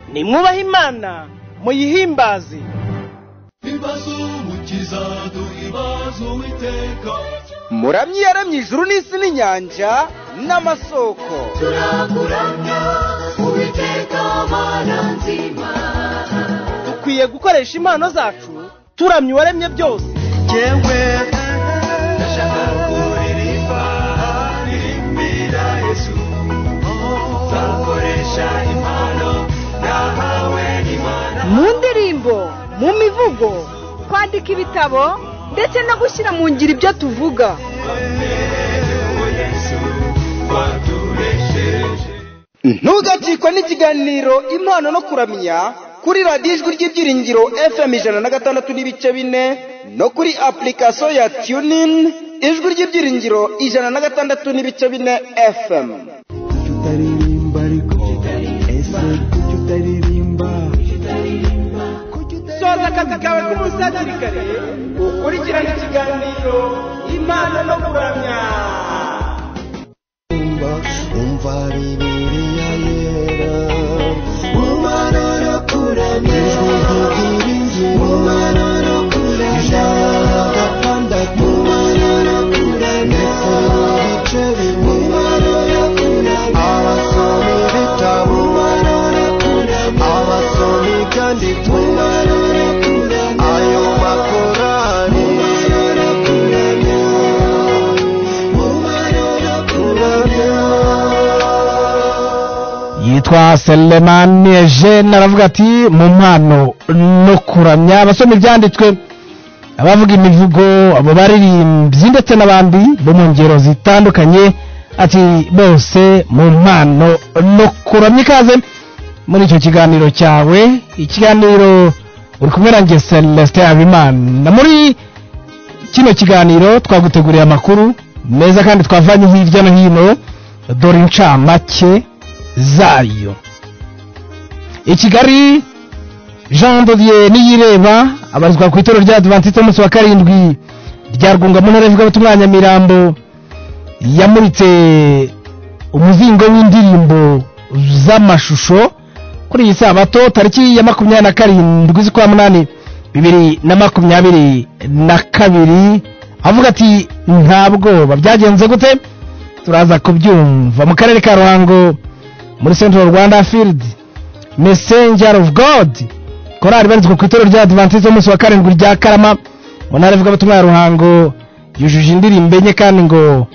nimwubahe imana muyihimbaze imbazo umukiza duha imbazo uwiteka muramyi yaramye ijuru n'isi n'inyanja n'amasoko turakuramya uwiteka mana nzima dukwiye gukoresha impano zacu turamya uwaremye byose yewe ndashaka kuririmba ririmbira yesu nzakoresha impano nahawe n'imana mu ndirimbo mu mivugo kwandika ibitabo ndetse no gushyira mu ngiro ibyo tuvuga uwo yesu waturesheje ntugacikwe n'ikiganiro impano no kuramya kuri radiyo ijwi ry'ibyiringiro fm ijana na gatandatu n'ibice bine no kuri apurikasiyo ya tunini ijwi ry'ibyiringiro ijana na gatandatu n'ibice bine fm kuki utaririmba ariko ese kuki utaririmba soza akazi kawe k'umusatirikarere ukurikirane ikiganiro impano no kuramya umva umva bibiliya yera umwana arakuramya ijwi kugira inzira umwana arakuramya ijana gatandatu umwana arakuramya ndetse n'ibice bimwe umwana arakuramya abasoma ibitabo umwana arakuramya abasoma ibyanditswe umwana arakuramya ayo makorari umwana arakuramya yitwa selemani ejene aravuga ati mu mpano no kuramya abasoma ibyanditswe abavuga imivugo abo baririmbyi ndetse n'abandi bo mu ngero zitandukanye ati bose mu mpano no kuramya ikaze muri icyo kiganiro cyawe ikiganiro uri kumwe nanjye celestin habimana muri kino kiganiro twaguteguriye amakuru meza kandi twavanye hirya no hino dore incamake zayo i kigali jean dodier niyireba abarizwa ku itorero rya adventiste umunsi wa karindwi rya rwunga mu ntara y'ivugabutumwa ya nyamirambo yamuritse umuzingo w'indirimbo z'amashusho kuri iyi sabato tariki ya makumyabiri na karindwi z'ukwa munani bibiri na makumyabiri na kabiri avuga ati nta bwoba byagenze gute turaza kubyumva mu karere ka ruhango muri central rwanda field messenger of god korali ibarizwa ku itorero rya adventiste umunsi wa karindwi rya karama mu ntara ivugabutumwa ya ruhango yujuje indirimbo enye kandi ngo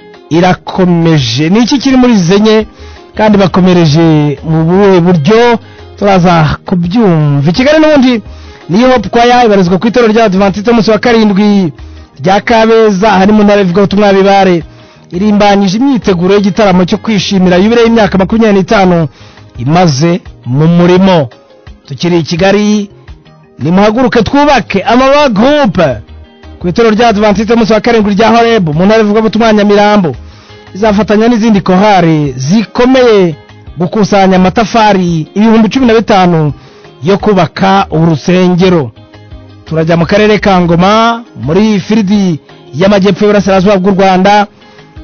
irakomeje ni iki kiri muri izi enye kandi bakomereje mu buhe buryo turaza kubyumva i kigali n'ubundi niyo hope kwaya ibarizwa ku itorero rya adventiste umunsi wa karindwi rya kabeza hari mu ntara ivugabutumwa ya bibare irimbanyije imyiteguro y'igitaramo cyo kwishimira yubire y'imyaka makumyabiri n'itanu imaze mu murimo tukiri i kigali nimuhaguruke twubake amawa gurupe ku itorero rya adventiste umunsi wa karindwi rya horebu mu ntara ivugabutumwa ya nyamirambo izafatanya n'izindi kohari zikomeye gukusanya amatafari ibihumbi cumi na bitanu yo kubaka urusengero turajya mu karere ka ngoma muri firidi y'amajyepfo y'uburasirazuba bw'u rwanda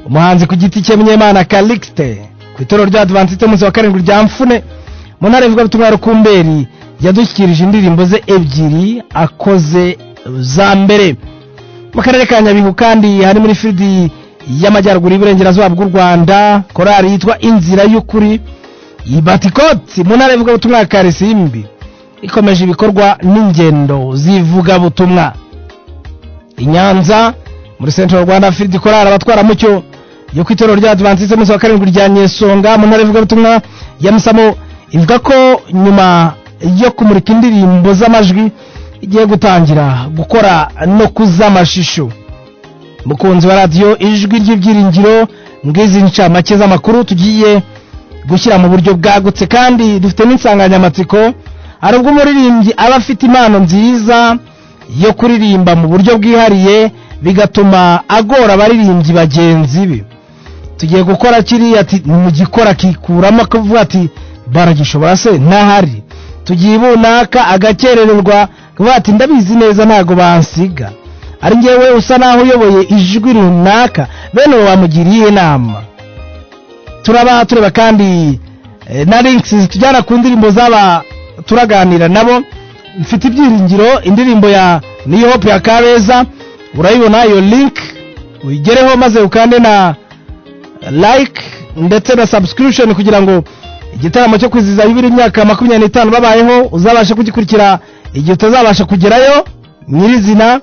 umuhanzi ku giti cye munyemana calixte ku itorero rya adventiste umunsi wa karindwi rya mfune mu ntara y'ivugabutumwa ya rukumberi yadushyikirije indirimbo ze ebyiri akoze za mbere mu karere ka nyabihu kandi hari muri firidi y'amajyaruguru y'iburengerazuba bw'u rwanda korali yitwa inzira y'ukuri ibatikoti mu ntara y'ivugabutumwa ya karisimbi ikomeje ibikorwa n'ingendo z'ivugabutumwa i nyanza muri central rwanda field korali abatwaramucyo yo ku itorero rya adventiste umunsi wa karindwi rya nyesonga mu ntara y'ivugabutumwa ya musamo ivuga ko nyuma yo kumurika indirimbo z'amajwi igiye gutangira gukora no kuz'amashusho mukunzi wa radiyo ijwi ry'ibyiringiro ng'izi ncamake z'amakuru tugiye gushyira mu buryo bwagutse kandi dufite n'insanganyamatsiko hari ubwo umuririmbyi aba afite impano nziza yo kuririmba mu buryo bwihariye bigatuma agora abaririmbyi bagenzi be tugiye gukora kiriya ati mu gikora akikuramo akavuga ati baragishobora se ntahari tugiye bunaka agakerererwa akavuga ati ndabizi neza ntago bansiga ari ngewe usa naho uyoboye ijwi runaka bene uwo wamugiriye inama turaba tureba kandi eh, na links zitujyana ku ndirimbo z'aba turaganira nabo mfite ibyiringiro indirimbo ya niyo hope ya kabeza urayibona iyo link uyigereho maze ukande na like ndetse na subscription kugira ngo igitaramo cyo kwizihiza yubile imyaka makumyabiri n'itanu babayeho uzabashe kugikurikira igihe utazabasha kugerayo nyirizina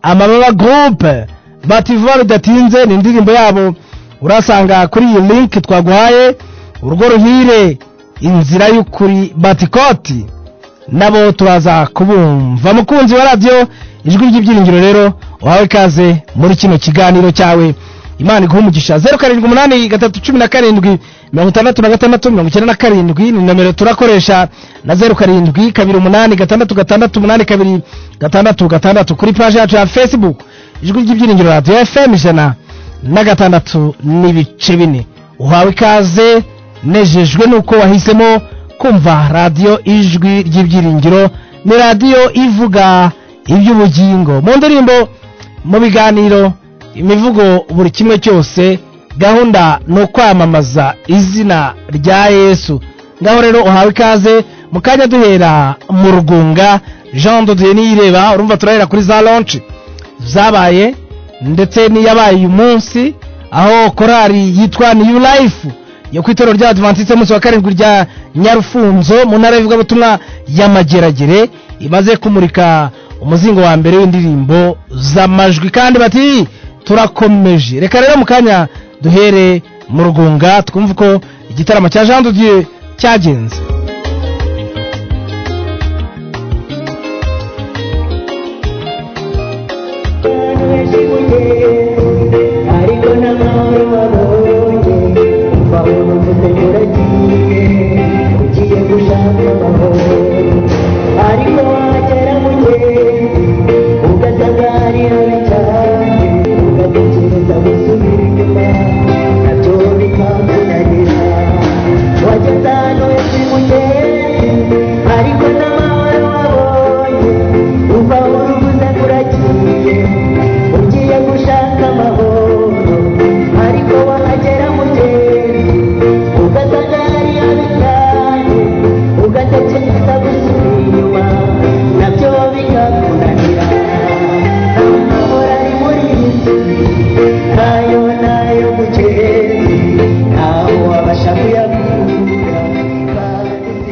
amababa groupe bativuba bidatinze ni indirimbo yabo urasanga kuri iyi link twaguhaye urugo ruhire inzira y'ukuri batikoti nabo turaza kubumva mukunzi wa radiyo ijwi ry'ibyiringiro rero uhawe ikaze muri kino kiganiro cyawe imana iguha umugisha zeru karindwi umunani gatatu cumi na karindwi mirongo itandatu na gatandatu mirongo icyenda na karindwi ni nomero turakoresha na zeru karindwi kabiri umunani gatandatu gatandatu umunani kabiri gatandatu gatandatu kuri paji yacu ya facebook ijwi ry'ibyiringiro radiyo fm ijana na gatandatu n'ibice bine uhawe ikaze nejejwe nuko wahisemo kumva radiyo ijwi ry'ibyiringiro ni radiyo ivuga iby'ubugingo mu ndirimbo mu biganiro imivugo buri kimwe cyose gahunda ni ukwamamaza izina rya yesu ngaho rero uhawe ikaze mu kanya duhera mu rugunga jean duduye niyireba urumva turahera kuri za lonshi zabaye ndetse n'iyabaye uyu munsi aho korali yitwa new life yo ku itorero rya adventiste munsi wa karindwi rya nyarufunzo mu ntara y'ivugabutumwa y'amageragere imaze kumurika umuzingo wa mbere w'indirimbo z'amajwi kandi bati turakomeje reka rero mu kanya duhere mu rugunga twumve uko igitaramo cya jean dudieu cyagenze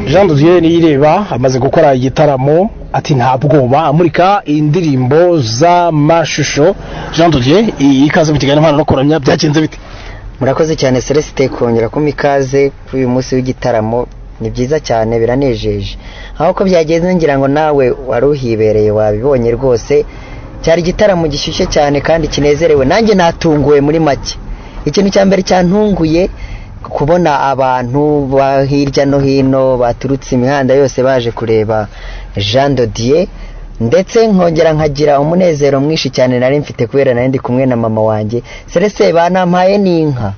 jean dudieu niyireba amaze gukora igitaramo ati nta bwoba amurika indirimbo z'amashusho jean dudieu iyi ikaze mu kiganiro impano no kuramya byagenze bite murakoze cyane celesite kongera kumpa ikaze kuri uyu munsi w'igitaramo ni byiza cyane biranejeje aho uko byagenze ngira ngo nawe wari uhibereye wabibonye rwose cyari igitaramo gishyushye cyane kandi kinezerewe nanjye natunguwe muri make ikintu cya mbere cyantunguye kubona abantu ba hirya no hino baturutse imihanda yose baje kureba jean dodier ndetse nkongera nkagira umunezero mwinshi cyane nari mfite kubera nari ndi kumwe na mama wanjye serese banampaye n'inka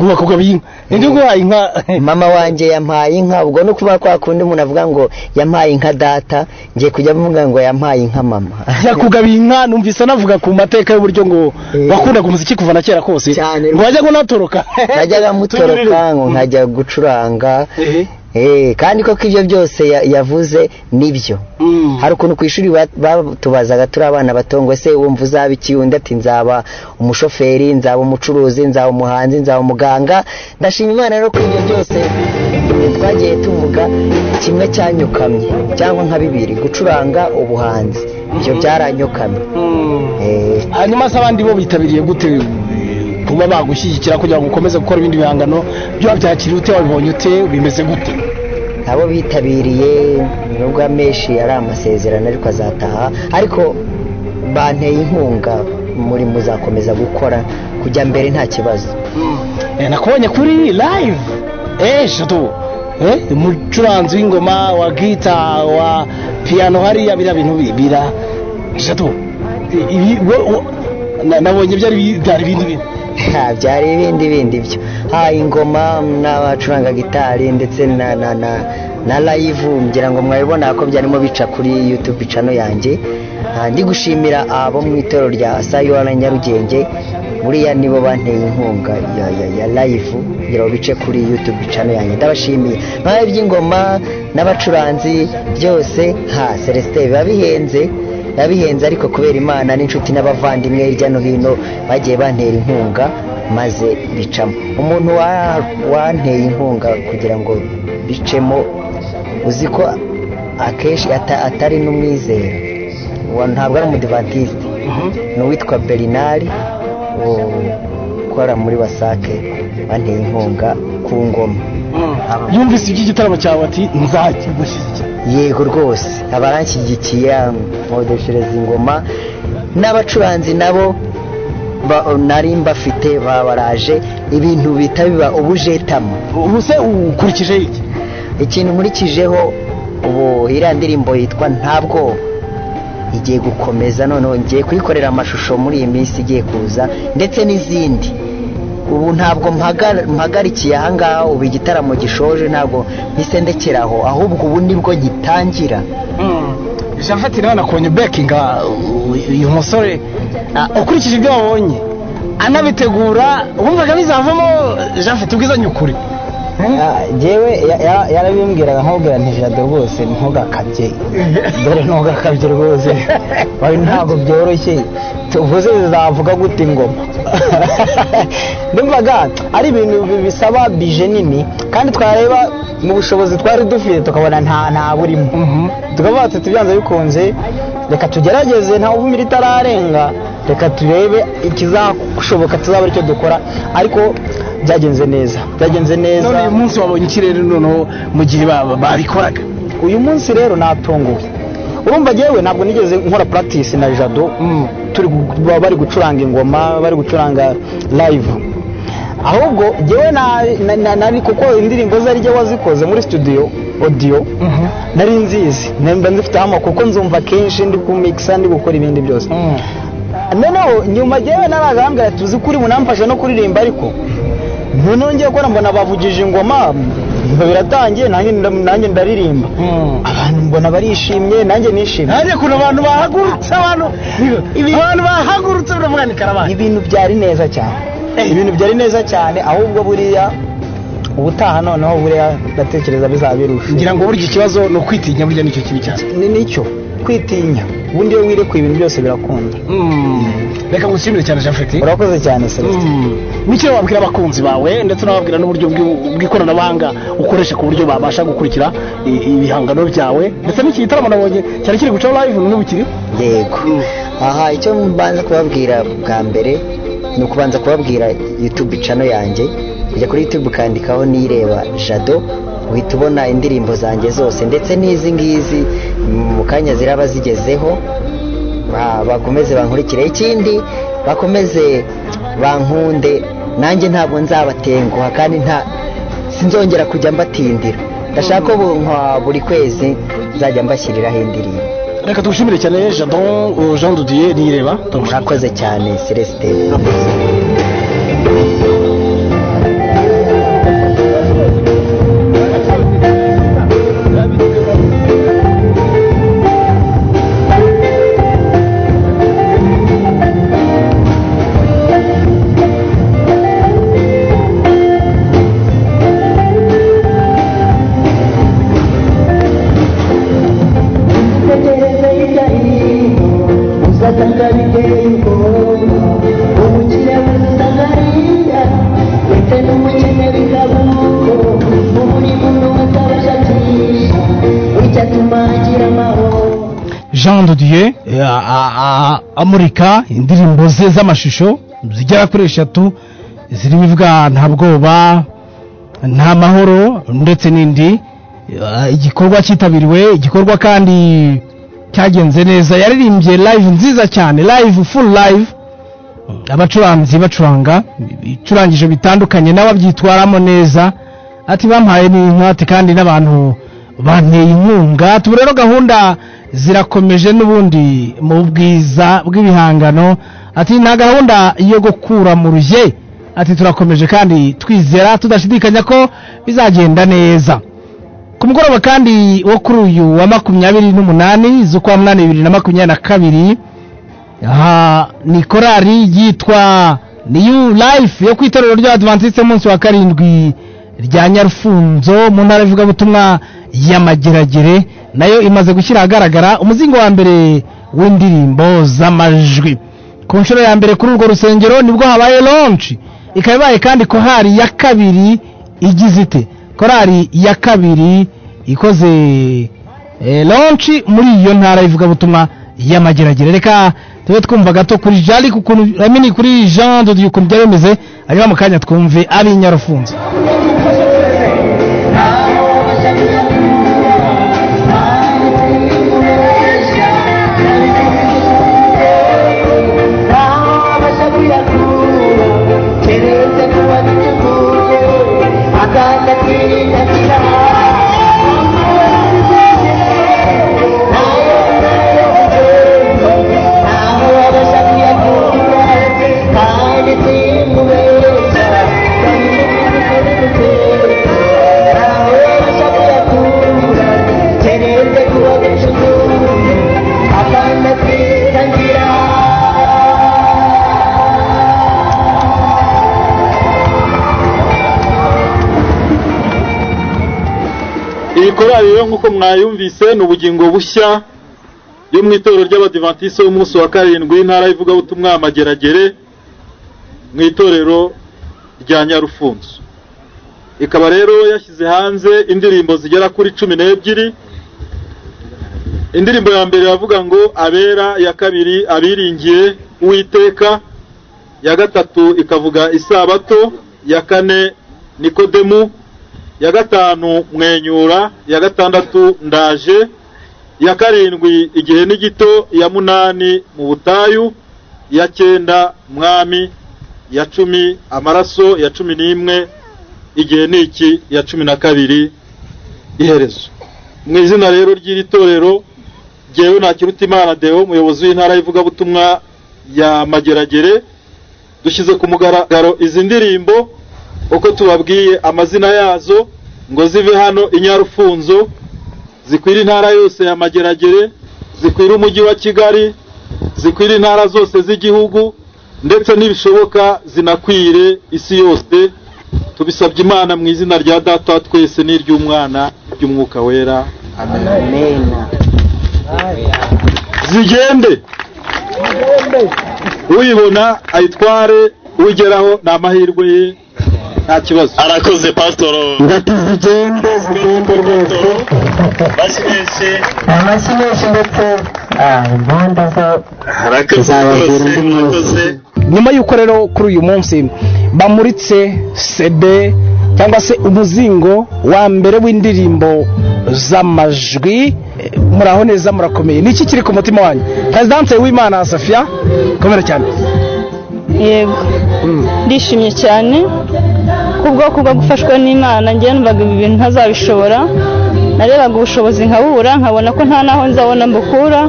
bakugaba iyi nibyo guhaye inka mama wanjye yampaye inka ubwo no kuba kwa kundi umuntu avuga ngo yampaye inka data ngiye kujya mvuga ngo yampaye inka mama yakugaba inka numvise navuga ku mateka y'uburyo ngo wakundaga umuziki kuva na kera kose Cyane. ngo wajya ngo natoroka najyaga mutoroka ngo nkajya gucuranga Eh, kandi koko ibyo byose ya- yavuze nibyo Mm. hari ukuntu ku ishuri ba- batubazaga turi abana bato ngo ese wumva uzaba iki undi ati nzaba umushoferi nzaba umucuruzi nzaba umuhanzi nzaba umuganga ndashima imana rero ko ibyo byose twagiye tuvuga kimwe cyanyukamye cyangwa nka bibiri gucuranga ubuhanzi ibyo byaranyukamye Eh, hanyuma se abandi bo bitabiriye gute eh, kuba bagushyigikira kugira ngo ukomeze gukora ibindi bihangano byo wabyakiriye ute wabibonye ute bimeze gute abo bitabiriye nubwo amenshi ari amasezerano ariko azataha ariko banteye inkunga muri muzakomeza gukora kujya mbere nta kibazo Eh, nakubonye kuri live eshatu Eh, umucuranzi w'ingoma wa gita wa piyano hariya biriya bintu bibira eshatu I- ibi- wo- wo- na- nabonye byari bi- byari ibindi bintu nta byari ibindi bindi byo ha ingoma n'abacuranga gitari ndetse na na na na live ngira ngo mwabibona ko byarimo bica kuri youtube channel yanjye Ah, ndi gushimira abo mu itorero rya sayora nyarugenge buriya nibo banteye inkunga ya ya ya live ngira ngo bice kuri youtube channel yanjye ndabashimiye nkaho iby'ingoma n'abacuranzi byose ha celestin biba bihenze biba bihenze ariko kubera imana n'inshuti n'abavandimwe hirya no hino bagiye bantera inkunga maze bicamo umuntu wa- wanteye inkunga kugira ngo bicemo uzi ko akenshi ata- atari n'umwizera Wa- ntabwo ari umudivantisite ni uwitwa berinari ukora muri wasake banteye inkunga ku ngoma yumvise iby'igitaramo cyawe ati nzajya gushyigikira yego rwose abaranshyigikiye nkodeshereza ingoma n'abacuranzi nabo ba- nari mbafite babaraje ibintu bita biba ubujetamo ubu se ukurikije iki ikintu nkurikijeho ubu iriya ndirimbo yitwa ntabwo igiye gukomeza noneho ngiye kuyikorera amashusho muri iyi minsi igiye kuza ndetse n'izindi ubu ntabwo mpaga- mpagarikiye ahangaha ubu igitaramo gishoje ntabwo mpise ndekeraho ahubwo ubu nibwo gitangira japhet nawe nakonye bekinga uyu musore ah, ukurikije ibyo wabonye anabitegura wumvaga bizavamo japhet ubwizanye ukuri yewe yarabimbwiraga nkubwira ntijado rwose ntugakabye dore ntugakabye rwose wawe ntabwo byoroshye tuvuze zizavuga gute ingoma ndumvaga ari ibintu bi- bisaba bije nini kandi twareba mu bushobozi twari dufite tukabona nta nta burimo tukavuga tuti byanze bikunze reka tugerageze nta uvumira itararenga reka turebe ikizashoboka tuzaba aricyo dukora ariko byagenze neza byagenze neza none uyu munsi wabonye ikirere noneho mu gihe ba- babikoraga uyu munsi rero natunguwe urumva yewe ntabwo nigeze nkora practice na jado turi gu- ba- bari gucuranga ingoma bari gucuranga live ahubwo yewe nari na, na, nari- kuko indirimbo ze arijye wazikoze muri studio audio nari nzizi nemba nzifite hama kuko nzumva kenshi ndi kumixa ndi gukora ibindi byose noneho nyuma yewe naragambwira ati uzi kuri munamfasha no kuririmba ariko noneho ngiye gukora mbona bavugije ingoma ngo biratangiye nanjye nda- nanjye ndaririmba abantu mbona barishimye nanjye nishimye hariya ukuntu abantu bahagurutse abantu abantu bahagurutse baravuga ni karabani ibintu byari neza cyane ibintu byari neza cyane ahubwo buriya ubutaha noneho buriya ndatekereza bizaba birusha ngira ngo burya ikibazo ni ukwitinya burya nicyo kibi cyane ni nicyo kwitinya ubundi iyo wirekuye ibintu byose birakunda reka ngushimire cyane japhet urakoze cyane celestin n'icyo wabwira abakunzi bawe ndetse unababwira n'uburyo bw'u- bw'ikoranabuhanga ukoresha ku buryo babasha gukurikira i- ibihangano byawe ndetse n'iki gitaramo nabonye cyari kiri gucaho live n'ubu kiriho yego aha icyo mbanza kubabwira bwa mbere ni ukubanza kubabwira youtube channel yanjye ujya kuri youtube ukandikaho nireba jado uhita ubona indirimbo zanjye zose ndetse n'izi ngizi mu kanya ziraba zigezeho Ba- bakomeze bankurikire ikindi bakomeze bankunde nanjye ntabwo nzabatenguha kandi nta sinzongera kujya mbatindira ndashaka ko bu- nka buri kwezi nzajya mbashyiriraho indirimbo reka tugushimire cyane jadon uh, jean dudier nireba turagushimira. murakoze cyane celestin jean dudier eh, a- a- a- amurika indirimbo ze z'amashusho zigera kuri eshatu zirimo ivuga nta bwoba nta mahoro ndetse n'indi Eh, igikorwa cyitabiriwe igikorwa kandi cyagenze neza yaririmbye live nziza cyane live full live abacuranzi bacuranga ibicurangisho bitandukanye n'ababyitwaramo neza ati bampaye n'inka ati kandi n'abantu banteye inkunga ati ubu rero gahunda zirakomeje n'ubundi mu bwiza bw'ibihangano ati nta gahunda yo gukura mu ruge ati turakomeje kandi twizera tudashidikanya ko bizagenda neza ku mugoroba kandi wo kuri uyu wa makumyabiri n'umunani z'ukwa munani bibiri na makumyabiri na kabiri aha ni korari yitwa niyu life yo ku itorero rya adventiste munsi wa karindwi rya nyarufunzo mu ntara y'ivugabutumwa y'amageragere nayo imaze gushyira ahagaragara umuzingo wa mbere w'indirimbo z'amajwi ku nshuro ya mbere kuri urwo rusengero nibwo habaye lonshi ikaba ibaye kandi korari ya kabiri igize ite korari ya kabiri ikoze eh, lonshi muri iyo ntara y'ivugabutumwa y'amageragere reka tube twumva gato kuri jari kukuntu amini kuri jean dodiyo ukuntu byari bimeze hanyuma mu kanya twumve ab'inyarufunzo iyi korari rero nk'uko mwayumvise ni ubugingo bushya yo mu itorero ry'abadivantisite b'umunsi wa karindwi intara y'ivugabutumwa amageragere mu itorero rya nyarufunzo ikaba rero yashyize hanze indirimbo zigera kuri cumi n'ebyiri indirimbo ya mbere iravuga ngo abera ya kabiri abiringiye uwiteka ya gatatu ikavuga isabato ya kane nikodemu ya gatanu mwenyura ya gatandatu ndaje ya karindwi igihe ni gito ya munani mu butayu ya cyenda mwami ya cumi amaraso ya cumi n'imwe igihe ni iki ya cumi na kabiri iherezo mu izina rero ry'iri torero ngewe ntakiruta imana deo umuyobozi w'intara y'ivugabutumwa ya mageragere dushyize ku mugaragaro izi ndirimbo uko tubabwiye amazina yazo ngo zive hano inyarufunzo zikwira intara yose ya mageragere zikwira umujyi wa kigali zikwira intara zose z'igihugu ndetse n'ibishoboka zinakwire isi yose tubisabye imana mu izina rya data twese n'iry'umwana ry'umwuka wera amen zigende uyibona ayitware ugeraho ni amahirwe ye nta kibazo arakoze pasitoro ingati zigende zigende rwose bashyushye amashyi menshi ndetse ah, impanda zo arakoze Uzababwira rwose undi murakoze munsi. nyuma y'uko rero kuri uyu munsi bamuritse sede cyangwa se umuzingo wa mbere w'indirimbo z'amajwi eh, muraho neza murakomeye ni iki kiri ku mutima wanyu perezidanse w'imana safiya komera cyane yego ndishimye cyane kubwoko bwo gufashwa n'imana njye numvaga ibi bintu ntazabishobora narebaga ubushobozi nkabura nkabona ko nta naho nzabona mbukura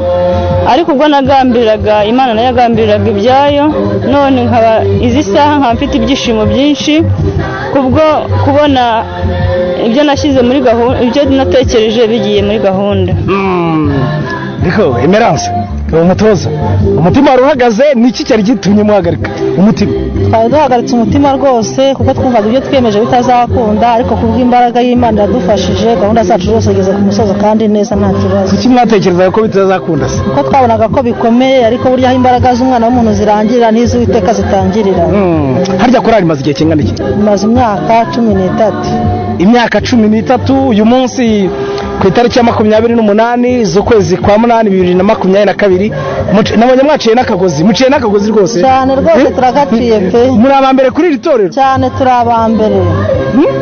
ariko ubwo nagambiriraga imana nayo yagambiriraga ibyayo none nkaba izi saha nkaba mfite ibyishimo byinshi kubwo kubona ibyo nashyize muri gahunda ibyo natekereje bigiye muri gahunda riko emerance uwo mutoza umutima wari uhagaze ni iki cyari gitumye muhagarika umutima twari duhagaritse umutima rwose kuko twumvaga ibyo twiyemeje bitazakunda ariko kubw'imbaraga y'imana iradufashije gahunda zacu zose zigeze ku musozo kandi neza nta kibazo kuki mwatekerezaga ko bitazakunda se kuko twabonaga ko bikomeye ariko burya aho imbaraga z'umwana w'umuntu zirangirira n'iz'uwiteka zitangirira Hmm, harya korari imaze igihe kingana iki bimaze imyaka cumi n'itatu imyaka cumi n'itatu uyu munsi ku itariki ya makumyabiri n'umunani z'ukwezi kwa munani bibiri na makumyabiri na kabiri muci- nabonye mwaciye n'akagozi muciye n'akagozi rwose cyane rwose turagaciye pe muri aba mbere kuri iri torero cyane turi aba mbere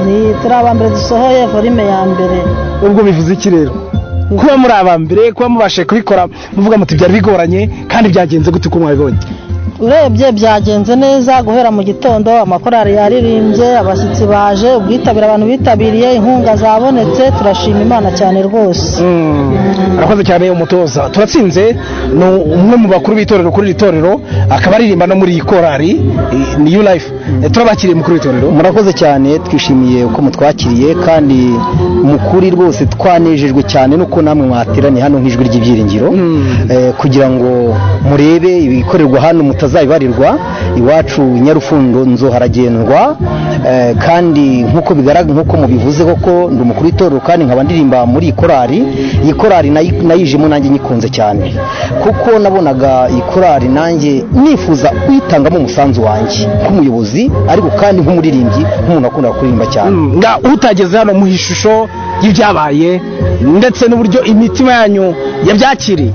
ni turi aba mbere dusohoye volume ya mbere ubwo bivuze iki rero kuba muri aba mbere kuba mubashe kubikora muvuga muti byari bigoranye kandi byagenze gute uko mwabibonye urebye byagenze neza guhera mu gitondo amakorari yaririmbye abashyitsi baje ubwitabire abantu bitabiriye inkunga zabonetse turashima imana cyane rwose arakoze cyane umutoza turatsinze ni umwe mu bakuru b'itorero kuri iri torero akaba aririmba no muri iyi korari eh, ni yu life Eh, turabakiriye mukuru w'itorero murakoze cyane twishimiye uko mutwakiriye kandi mukuri rwose twanejejwe cyane nuko namwe mwateraniye hano nk'ijwi ry'ibyiringiro Eh, kugira ngo murebe ibikorerwa hano mutazabibarirwa iwacu nyarufundo nzo haragendwa Eh, kandi nk'uko bigaragara nk'uko mubivuze koko ndi umukuru w'itorero kandi nkaba ndirimba muri iyi korari iyi korari nayi- nayijemo nanjye nyikunze cyane kuko nabonaga iyi korari nanjye nifuza uyitangamo umusanzu wanjye nk'umuyobozi ariko kandi nk'umuririmbyi nk'umuntu akunda kuririmba cyane nga utageze hano mu ishusho y'ibyabaye ndetse n'uburyo imitima yanyu yabyakiriye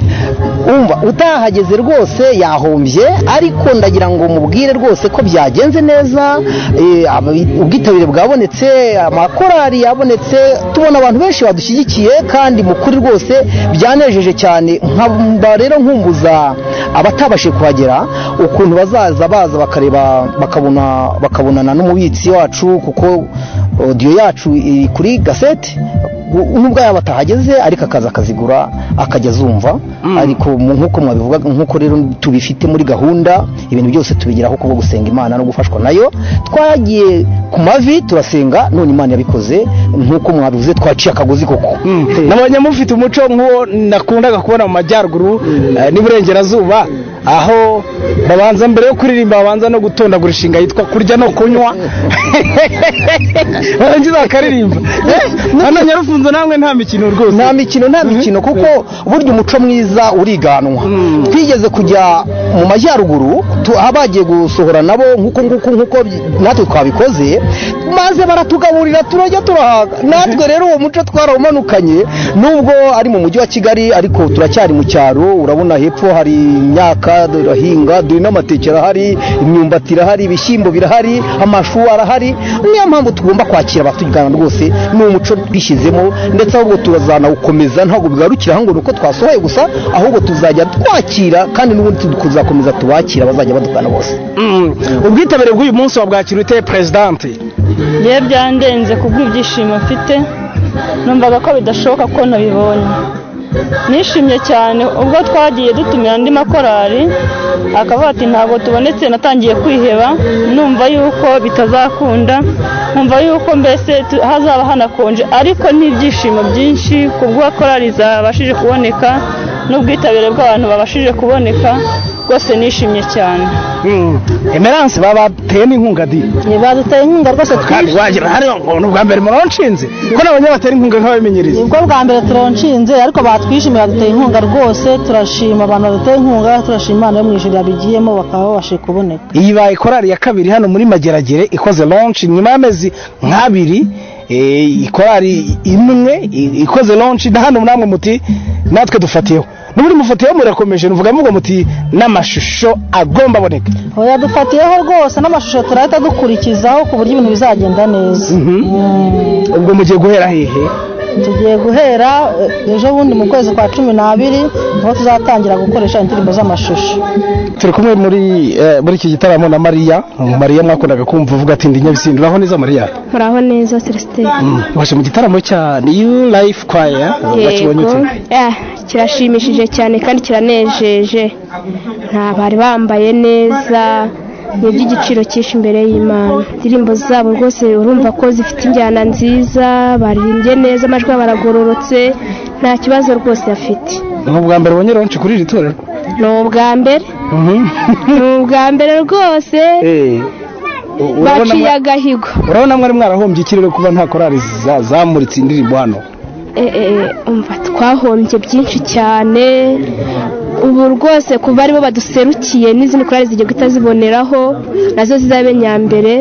umva utahageze rwose yahombye ariko ndagira ngo mubwire rwose ko byagenze neza eh, ababi- ubwitabire bwabonetse amakorari yabonetse tubona abantu benshi badushyigikiye kandi mu kuri rwose byanejeje cyane nkaba rero nkumbuza abatabashije kuhagera ukuntu bazaza baza bakareba bakabona bakabonana n'umubitsi wacu kuko odiyo yacu iri kuri gasete nubwo yaba atahageze ariko akaza akazigura akajya azumva ariko mu- nk'uko mwabivuga nk'uko rero tubifite muri gahunda ibintu byose tubigeraho kubwo gusenga imana no gufashwa nayo twagiye ku mavi turasenga none imana yabikoze nk'uko mwabivuze twaciye akagozi koko nabonye mufite umuco nk'uwo nakundaga kubona mu majyaruguru eh, n'iburengerazuba aho babanza mbere yo kuririmba babanza no gutondagura inshinga yitwa kurya no kunywa barangiza bakaririmba Eh, hano nyarufunzo namwe nta mikino rwose nta mikino nta mikino kuko burya umuco mwiza uriganwa twigeze kujya mu majyaruguru tu- aho bagiye gusohora nabo nk'uko nguko nk'uko bi- natwe twabikoze maze baratugaburira turajya turahaga natwe rero uwo muco twarawumanukanye nubwo ari mu mujyi wa kigali ariko turacyari mu cyaro urabona hepfo hari imyaka turahinga dore n'amateke arahari imyumbati irahari ibishyimbo birahari amashu arahari niyo mpamvu tugomba kwakira abatugana rwose ni umuco twishyizemo ndetse ahubwo turazanawukomeza ntabwo bigarukira aho ngo ni uko twasohoye gusa ahubwo tuzajya twakira kandi n'ubundi tuzakomeza tubakira bazajya badugana bose ubwitabire bw'uyu munsi wa bwakira uteye perezidanti yewe byandenze kubw'ibyishimo mfite numvaga ko bidashoboka ko nabibonye nishimye cyane ubwo twagiye dutumira andi makorari akavuga ati ntabwo tubonetse natangiye kwiheba numva yuko bitazakunda numva yuko mbese tu- hazaba hanakonje ariko ni ibyishimo byinshi kubwo korari zabashije kuboneka n'ubwitabire bw'abantu babashije kuboneka rwose nishimye cyane emerance babateye n'inkunga di baduteye inkunga rwose kandi wagira hariya ngo ni ubwa mbere muronshinze ko nabonye batera inkunga nk'ababimenyereza nibwo bwa mbere turonshinze ariko batwishimiye baduteye inkunga rwose turashima abantu baduteye inkunga turashima imana yo mu ijuru yabigiyemo bakaba babashije kuboneka iyi baye korari ya kabiri hano muri mageragere ikoze launch nyuma y'amezi nk'abiri eh, korari imwe i- ikoze launch na hano namwe muti natwe dufatiyeho n'ubundi mufatiyeho murakomeje nuvuga muvuga muti n'amashusho agomba aboneka oya dufatiyeho rwose n'amashusho turahita dukurikizaho ku buryo ibintu bizagenda neza ubwo mugiye guhera hehe tugiye guhera eh, ejo bundi mu kwezi kwa cumi n'abiri niho tuzatangira gukoresha indirimbo z'amashusho turi kumwe muri eh, muri iki gitaramo na mariya mariya mwakundaga kumva uvuga ati ndi nyabisindu uraho neza mariya muraho neza celestin waje mu gitaramo cya new life choir wakibonye ute Eh, kirashimishije cyane kandi kiranejeje nta bari bambaye neza ni iby'igiciro cyinshi imbere y'imana indirimbo zabo rwose urumva ko zifite injyana nziza baririmbye neza amajwi yabo aragororotse nta kibazo rwose bafite ni ubwa mbere ubonye ronshi kuri iri torero ni ubwa mbere ni ubwa mbere rwose U- urabona baciye mwa- agahigo urabona mwari mwarahombye ikirere kuba nta korari za- zamuritse indirimbo hano Eh, eh, umva twahombye byinshi cyane ubu rwose kuva aribo baduserukiye n'izindi korali zigiye guhita ziboneraho nazo zizabe nyambere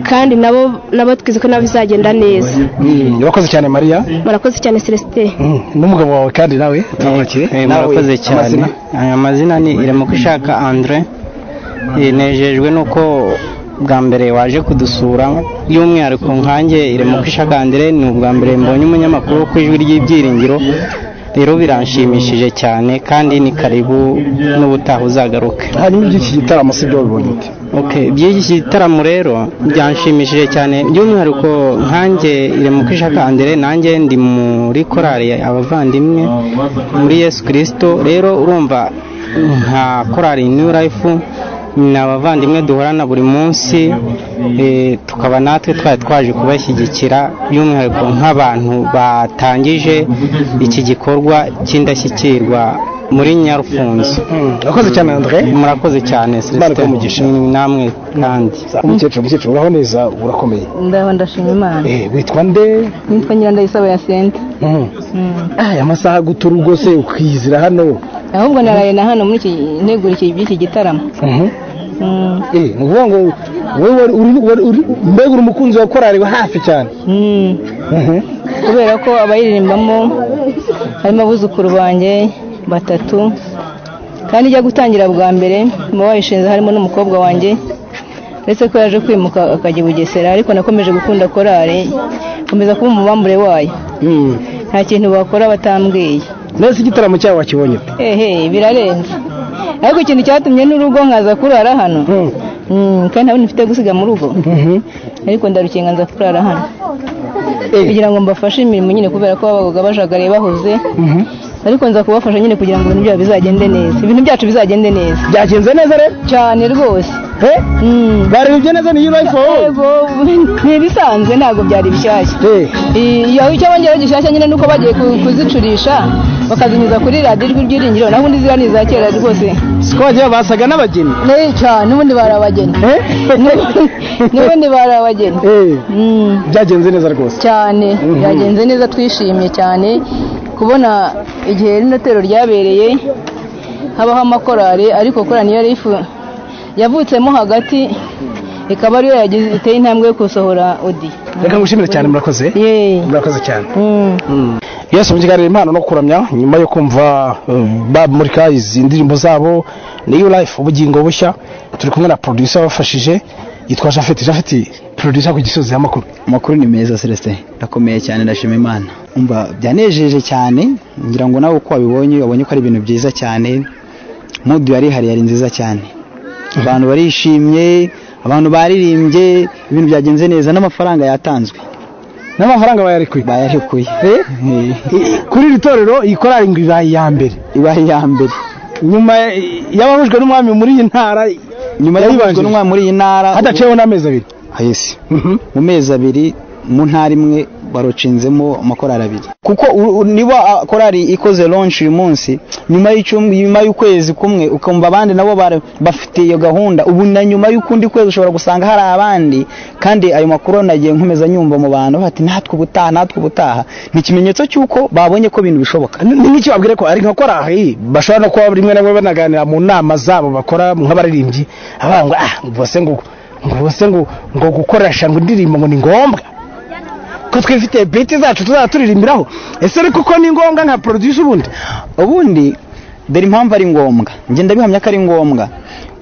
kandi nabo nabo twize ko nabo bizagenda neza Mm, urakoze cyane mariya murakoze cyane celestin Mm, n'umugabo wawe kandi nawe turamukiye Eh, murakoze cyane Eh, amazina ni iremuka ishaka andre Eh, nejejwe nuko bwa mbere waje kudusura by'umwihariko nkanjye iremuka ishaka andre ni ubwa mbere mbonye umunyamakuru wo ku ijwi ry'ibyiringiro rero biranshimishije cyane kandi ni karibu n'ubutaha uzagaruke hanyuma iby'iki gitaramo si byo wabibonye ute Okay, by'iki gitaramo rero byanshimishije cyane by'umwihariko nkanjye iremuka ishaka andre nanjye ndi muri korali ya abavandimwe muri yesu kirisito rero urumva nka korali new life ni abavandimwe duhorana buri munsi eh, tukaba natwe twari twaje kubashyigikira by'umwihariko nk'abantu batangije iki gikorwa cy'indashyikirwa muri nyarufunzo Urakoze cyane, Andre. murakoze cyane Imana iguhe Celestin umugisha. Ni namwe kandi umukecuru umukecuru uraho neza urakomeye ndaba ndashima imana Eh, witwa nde nitwa nyirandayisaba ya senta Mm. aya masaha agutura rwose ukizira hano ahubwo naraye na hano muri iki ntegura iki by'iki gitaramo Mhm. Mm. Eh, ni ukuvuga ngo wowe wari- uri- wari- uri- mbega uri umukunzi wa korari wa hafi cyane Mhm. kubera ko abayiririmbamo harimo abuzukuru banjye batatu kandi ijya gutangira bwa mbere mu bayishinze harimo n'umukobwa wanjye uretse ko yaje kwimuka akajya i bugesera ariko nakomeje gukunda korari nkomeza kuba umubambure wayo Mm. nta kintu bakora batambwiye mbese igitaramo cyawe wakibonye ute? ehe birarenze ariko ikintu cyatumye n'urugo nkaza kurara hano Mm, kandi ntabwo mfite gusiga mu rugo ariko ndarukinga nza kurara hano kugira ngo mbafashe imirimo nyine kubera ko babaga bajagaraye bahuze ariko nza kubafasha nyine kugira ngo ibintu byabo bizagende neza ibintu byacu bizagende neza byagenze neza rero cyane rwose barebye neza niyo life wowe ni ibisanzwe ntabwo byari bishyashya iyo icyo bongera gishyashya nyine nuko bagiye ku- kuzicurisha bakazinyuza kuri radiyo ijwi ry'iringiro naho ubundi ziriya ni iza kera rwose siko bagiye basaga n'abageni Nei cyane n'ubundi bari abageni n'ubundi bari abageni byagenze neza rwose cyane Mhm. byagenze neza twishimye cyane kubona igihe n'inotero ryabereye habaho amakorari ariko korari niyo yari ifu yavutsemo hagati ikaba ariyo yagize iteye intambwe yo gusohora odi reka ngushimire cyane murakoze murakoze cyane yesu mukiganira impano no kuramya nyuma yo kumva eh, bamurika izi ndirimbo zabo niyo life ubugingo bushya turi kumwe na producer wafashije yitwa Jafeti Jafeti producer ku gisozi y'amakuru amakuru ni meza celestin ndakomeye cyane ndashima imana umva byanejeje cyane ngira ngo nawe uko wabibonye wabonye ko ari ibintu byiza cyane mudu yarihari yari nziza cyane abantu barishimye abantu baririmbye ibintu byagenze neza n'amafaranga yatanzwe n'amafaranga bayarekuye bayarekuye kuri iri torero iyi korari ngo ibaye iya mbere ibaye iya mbere nyuma yabahujwe n'umwami muri iyi ntara nyuma yabahujwe yayibanjirije. n'umwami muri iyi ntara hadaciyeho n'amezi abiri yesi mu mezi abiri mu ntara imwe barucinzemo amakorari abiri kuko u- u- niba ah, korari ikoze launch uyu munsi nyuma y'icyumwe nyuma y'ukwezi kumwe ukumva abandi nabo bara- bafite iyo gahunda ubu na nyuma y'ukundi kwezi ushobora gusanga hari abandi kandi ayo makuru nagiye nkomeza nyumva mu bantu bati natwe ubutaha natwe ubutaha ni ikimenyetso cy'uko babonye ko ibintu bishoboka n'icyo babwire ko ari nka korari bashobora no kuba rimwe na rimwe banaganira mu nama zabo bakora nk'abaririmbyi abavuga ngo ah ngo bose ngo ngo bose ngo ngo gukoresha ngo indirimbo ngo ni ngombwa ko twifite biti zacu tuzaba turirimbiraho ese ariko ko ni ngombwa nka producer ubundi ubundi dore impamvu ari ngombwa ngenda bihamya ko ari ngombwa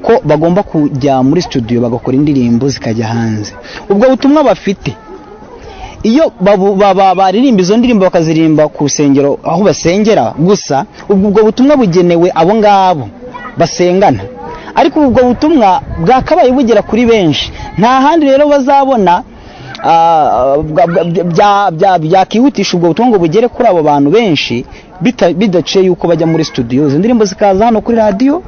ko bagomba kujya muri studio bagakora indirimbo zikajya hanze ubwo butumwa bafite iyo babu- ba- ba- baririmba izo ndirimbo bakaziririmba ku rusengero aho basengera gusa ubwo ubwo butumwa bugenewe abo ngabo basengana ariko ubwo butumwa bwakabaye bugera kuri benshi nta handi rero bazabona ah, bwa- bwa- bya- bya- byakihutisha ubwo butumwa ngo bugere kuri abo bantu benshi bita- bidaciye yuko bajya muri studio izo ndirimbo zikaza hano kuri radiyo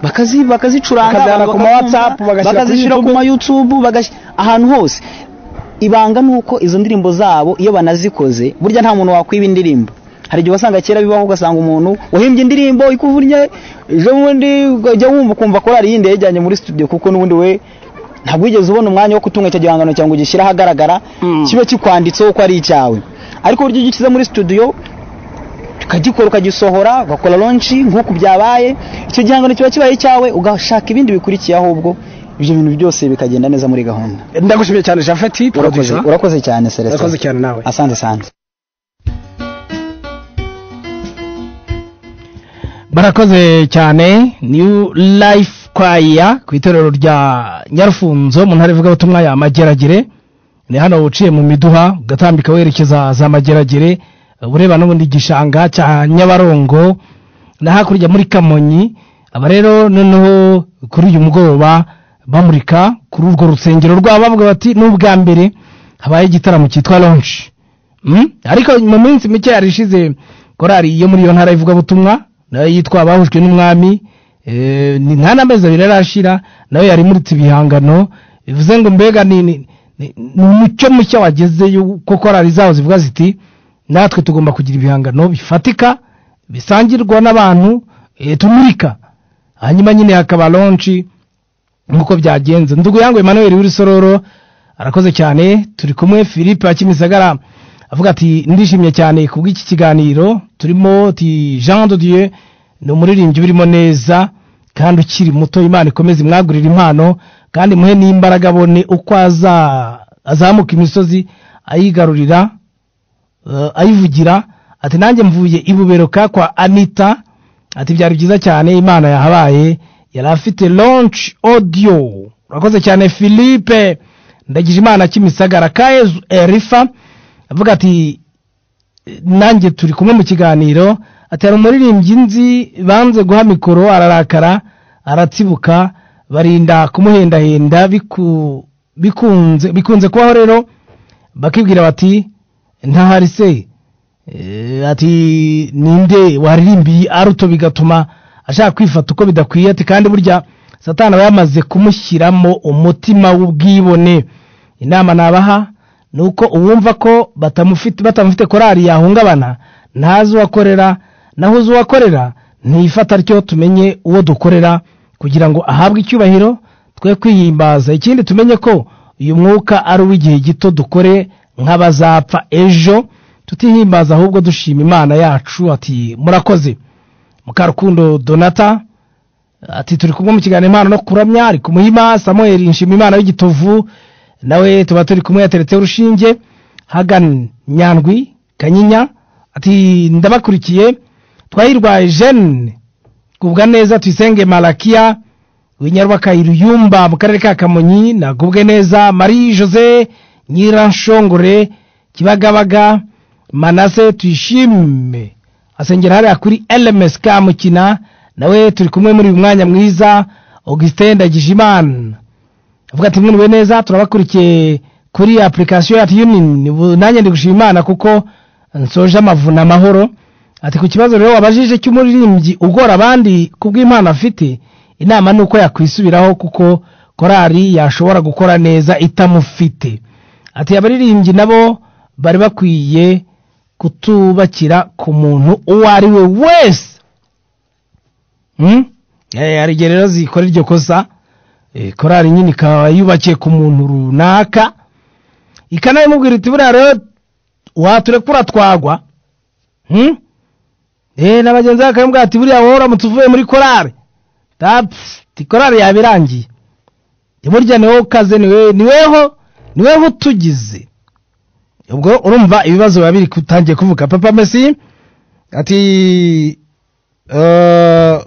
bakazi bakazicuranga Bakazijyana abantu ku ma bakazumva, WhatsApp, bagashyira kuri bakazishyira ku YouTube. ma YouTube bagashy- ahantu hose ibanga ni uko izo ndirimbo zabo iyo banazikoze burya nta muntu wakwiba indirimbo hari igihe wasanga kera bibaho ugasanga umuntu wahimbye indirimbo ikuvunye ejo bundi ujya wumva ukumva korari yindi yajyanye muri studio kuko n'ubundi we ntabwo wigeze ubona umwanya wo gutunga icyo gihangano cyawe ngo ugishyire ahagaragara kibe kikwanditseho ko ari icyawe ariko burya iyo ugikize muri studio ukagikora ukagisohora ugakora launch nk'uku byabaye icyo gihangano kiba kibaye icyawe ugashaka ibindi bikurikiye ahubwo ibyo bintu byose bikagenda neza muri gahunda ndagushimiye cyane Jafeti urakoze producer urakoze cyane Celestin Urakoze cyane nawe asante sana barakoze cyane new life kwaya ku itorero rya nyarufunzo mu ntara ivugabutumwa ya mageragere ni hano uciye mu miduha ugatambika werekeza za mageragere ureba n'ubundi igishanga cya nyabarongo na hakurya muri kamonyi aba rero noneho kuri uyu mugoroba bamurika kuri urwo rusengero rwabo bavuga bati n'ubwa mbere habaye igitaramo cyitwa launch Mm? ariko mu minsi mike yarishize korari yo muri iyo ntara ivugabutumwa nayo yitwa abahujwe n'umwami Eh, ni nta n'amezi abiri arashira nawe yari imuritse ibihangano bivuze ngo mbega ni ni- ni ni umucyo mushya wagezeyo ko korari zaho zivuga ziti natwe tugomba kugira ibihangano bifatika bisangirwa n'abantu eh, tumurika hanyuma nyine hakaba lonshi nk'uko byagenze ndugu yangwe Emmanuel w'irisororo arakoze cyane turi kumwe Philippe akimisagara avuga ati ndishimye cyane ku bw'iki kiganiro turimo ti Jean de Dieu ni umuririmbyi urimo neza kandi ukiri muto imana ikomeze imwagurire impano kandi muhe n'imbaraga abone uko aza- azamuka imisozi ayigarurira eh, ayivugira ati nanjye mvuye ibuberoka kwa anita ati byari byiza cyane imana yahabaye yari afite launch audio urakoze cyane philippe ndagize imana kimisagara kayezu erifa avuga ati nanjye turi kumwe mu kiganiro ati hari umuririmbyi nzi banze guha mikoro ararakara aratsibuka barinda kumuhendahenda biku- bikunze bikunze kubaho rero bakibwira bati ntahari se Eh, ati ninde waririmbiye aruto bigatuma ashaka kwifata uko bidakwiye ati kandi burya satani aba yamaze kumushyiramo umutima w'ubwibone inama nabaha ni uko uwumva ko batamufite batamufite korari yahungabana ntazi uwakorera naho uzi uwakorera ntiyifata atyo tumenye uwo dukorera kugira ngo ahabwe icyubahiro twe kwihimbaza ikindi tumenye ko uyu mwuka ari uw'igihe gito dukore nk'abazapfa ejo tutihimbaza ahubwo dushima imana yacu ati murakoze mukarukundo donata ati turi kumwe mu kiganiro impano no kuramya ari kumuhima samuel nshima imana w'igitovu nawe tuba turi kumwe yateretseho urushinge hagan nyandwi kanyinya ati ndabakurikiye twahirwaye jene kubwa neza tuyisenge malakiya winyarwaka iruyumba mu karere ka kamonyi nagubwe neza marie jose nyiranshongore kibagabaga manase tuyishime asengera hariya kuri lms kamukina nawe turi kumwe muri uyu mwanya mwiza augustin ndagijimana avuga ati mwiriwe neza turabakurikiye kuri application ya tunin ubu nanjye ndi gushima imana kuko nsoje amavuna amahoro ati ku kibazo rero wabajije cy'umuririmbyi ugora abandi ku bw'impano afite inama ni uko yakwisubiraho kuko korari yashobora gukora neza itamufite ati abaririmbyi nabo bari bakwiye kutubakira ku muntu uwo ari we wese Hmm? Eh, hari igihe rero zikora iryo kosa eh, korari nyine ikaba yubakiye ku muntu runaka ikanabimubwira iti buriya rero waturekura twagwa Hmm? Eh, na bagenzi be bakamubwira ati buriya wowe uramutse uvuye muri korari tapfu ti korari yaba irangiye burya ni wowe ukaze ni wowe- ni weho ni weho utugize ubwo urumva ibibazo biba biri kutangiye kuvuga papa mesi ati Eh,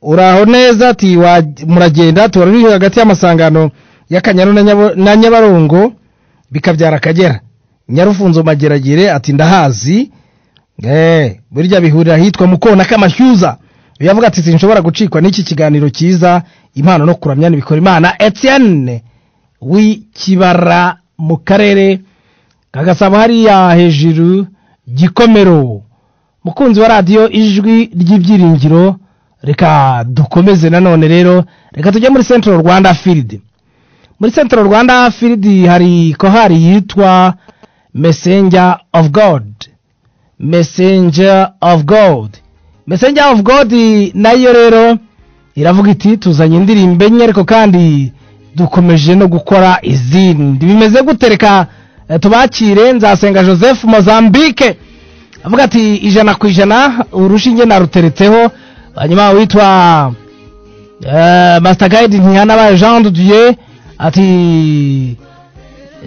uraho neza ati wa- muragenda tuba ruri hagati y'amasangano y'akanyaru na Nyabo- na nyabarongo bikabyara akagera nyarufunzo mageragere ati ndahazi Eh, burya bihurira ahitwa mu kona k'amashyuza uyu yavuga ati sinshobora gucikwa n'iki kiganiro cyiza impano no kuramya ntibikora imana etienne w'ikibara mu karere ka gasabo hariya hejuru gikomero mukunzi wa radiyo ijwi ry'ibyiringiro reka dukomeze nanone rero reka tujye muri centro rwanda field muri centro rwanda field hari kohari yitwa messenger of god messenger of god messenger of god nayo rero iravuga iti tuzanye indirimbo enye ariko kandi dukomeje no gukora izindi bimeze gute reka eh, tubakire nzasenga joseph mozambique avuga ati ijana ku ijana urushinge naruteretseho hanyuma witwa eh, master guide ntihanabaye jean de dieu ati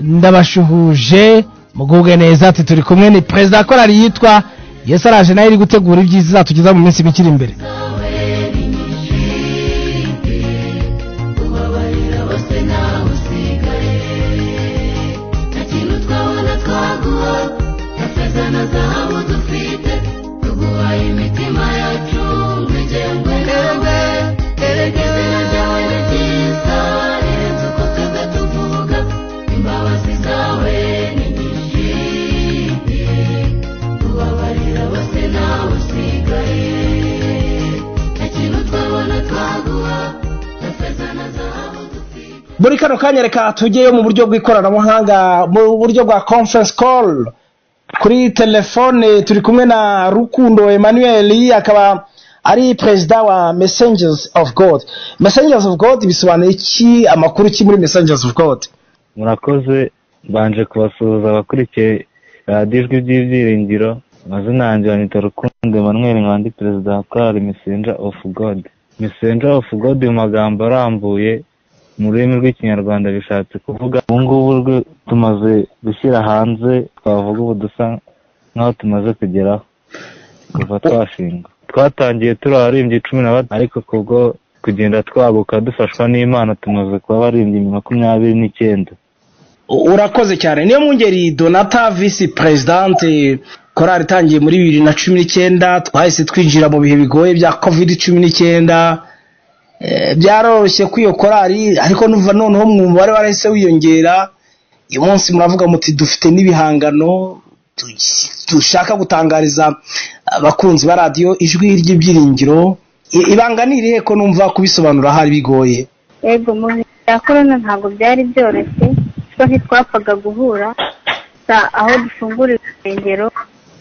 ndabashuhuje mugubwe neza ati turi kumwe ni perezida korali yitwa yesu araje nayo iri gutegura ibyiza izatugeza mu minsi mikiri imbere ubabarira bose nawe usigaye nta kintu twabona twaguha nta feza na zahabu dufite tuguhaye imitima yacu nk'igengwe ngengwe izina ryawe ni ryiza rirenze uko twebwe tuvuga imbabazi zawe ni nyinshi ubabarira bose nawe usigaye nta kintu twabona twaguha muri kano kanya reka tugeyo mu buryo bw'ikoranabuhanga mu buryo bwa conference call kuri telefone turi kumwe na rukundo emmanuel akaba ari perezida wa messengers of god messengers of god bisobanuye iki amakuru ki muri messengers of god murakoze mbanje kubasuhuza abakurikiye radiyo ijwi ry'ibyiringiro amazina yanjye banyita rukundo emmanuel nkandi perezida wa korali messenger of god messenger of god mu magambo arambuye mu rurimi rw'ikinyarwanda bishatse kuvuga ubu ngubu rwe- tumaze gushyira hanze twavuga ubu dusa nk'aho tumaze kugeraho kuva twashinga twatangiye turi abaririmbyi cumi na batanu ariko kubwo kugenda twaguka dufashwa n'imana tumaze kuba abaririmbyi makumyabiri n'icyenda urakoze cyane niyo mu ngeri donata visi perezidante korali itangiye muri bibiri na cumi n'icyenda twahise twinjira mu bihe bigoye bya kovidi cumi n'icyenda Eh, byaroroshye kuri iyo korali ariko nuva noneho mu mubare warahise wiyongera uyu munsi muravuga muti dufite n'ibihangano tu- dushaka gutangariza abakunzi ba radiyo ijwi ry'ibyiringiro I- ibanga ni irihe ko numva kubisobanura hari bigoye yego mu bihe bya korona ntabwo byari byoroshye kuko ntitwapfaga guhura gusa aho dufungurira urusengero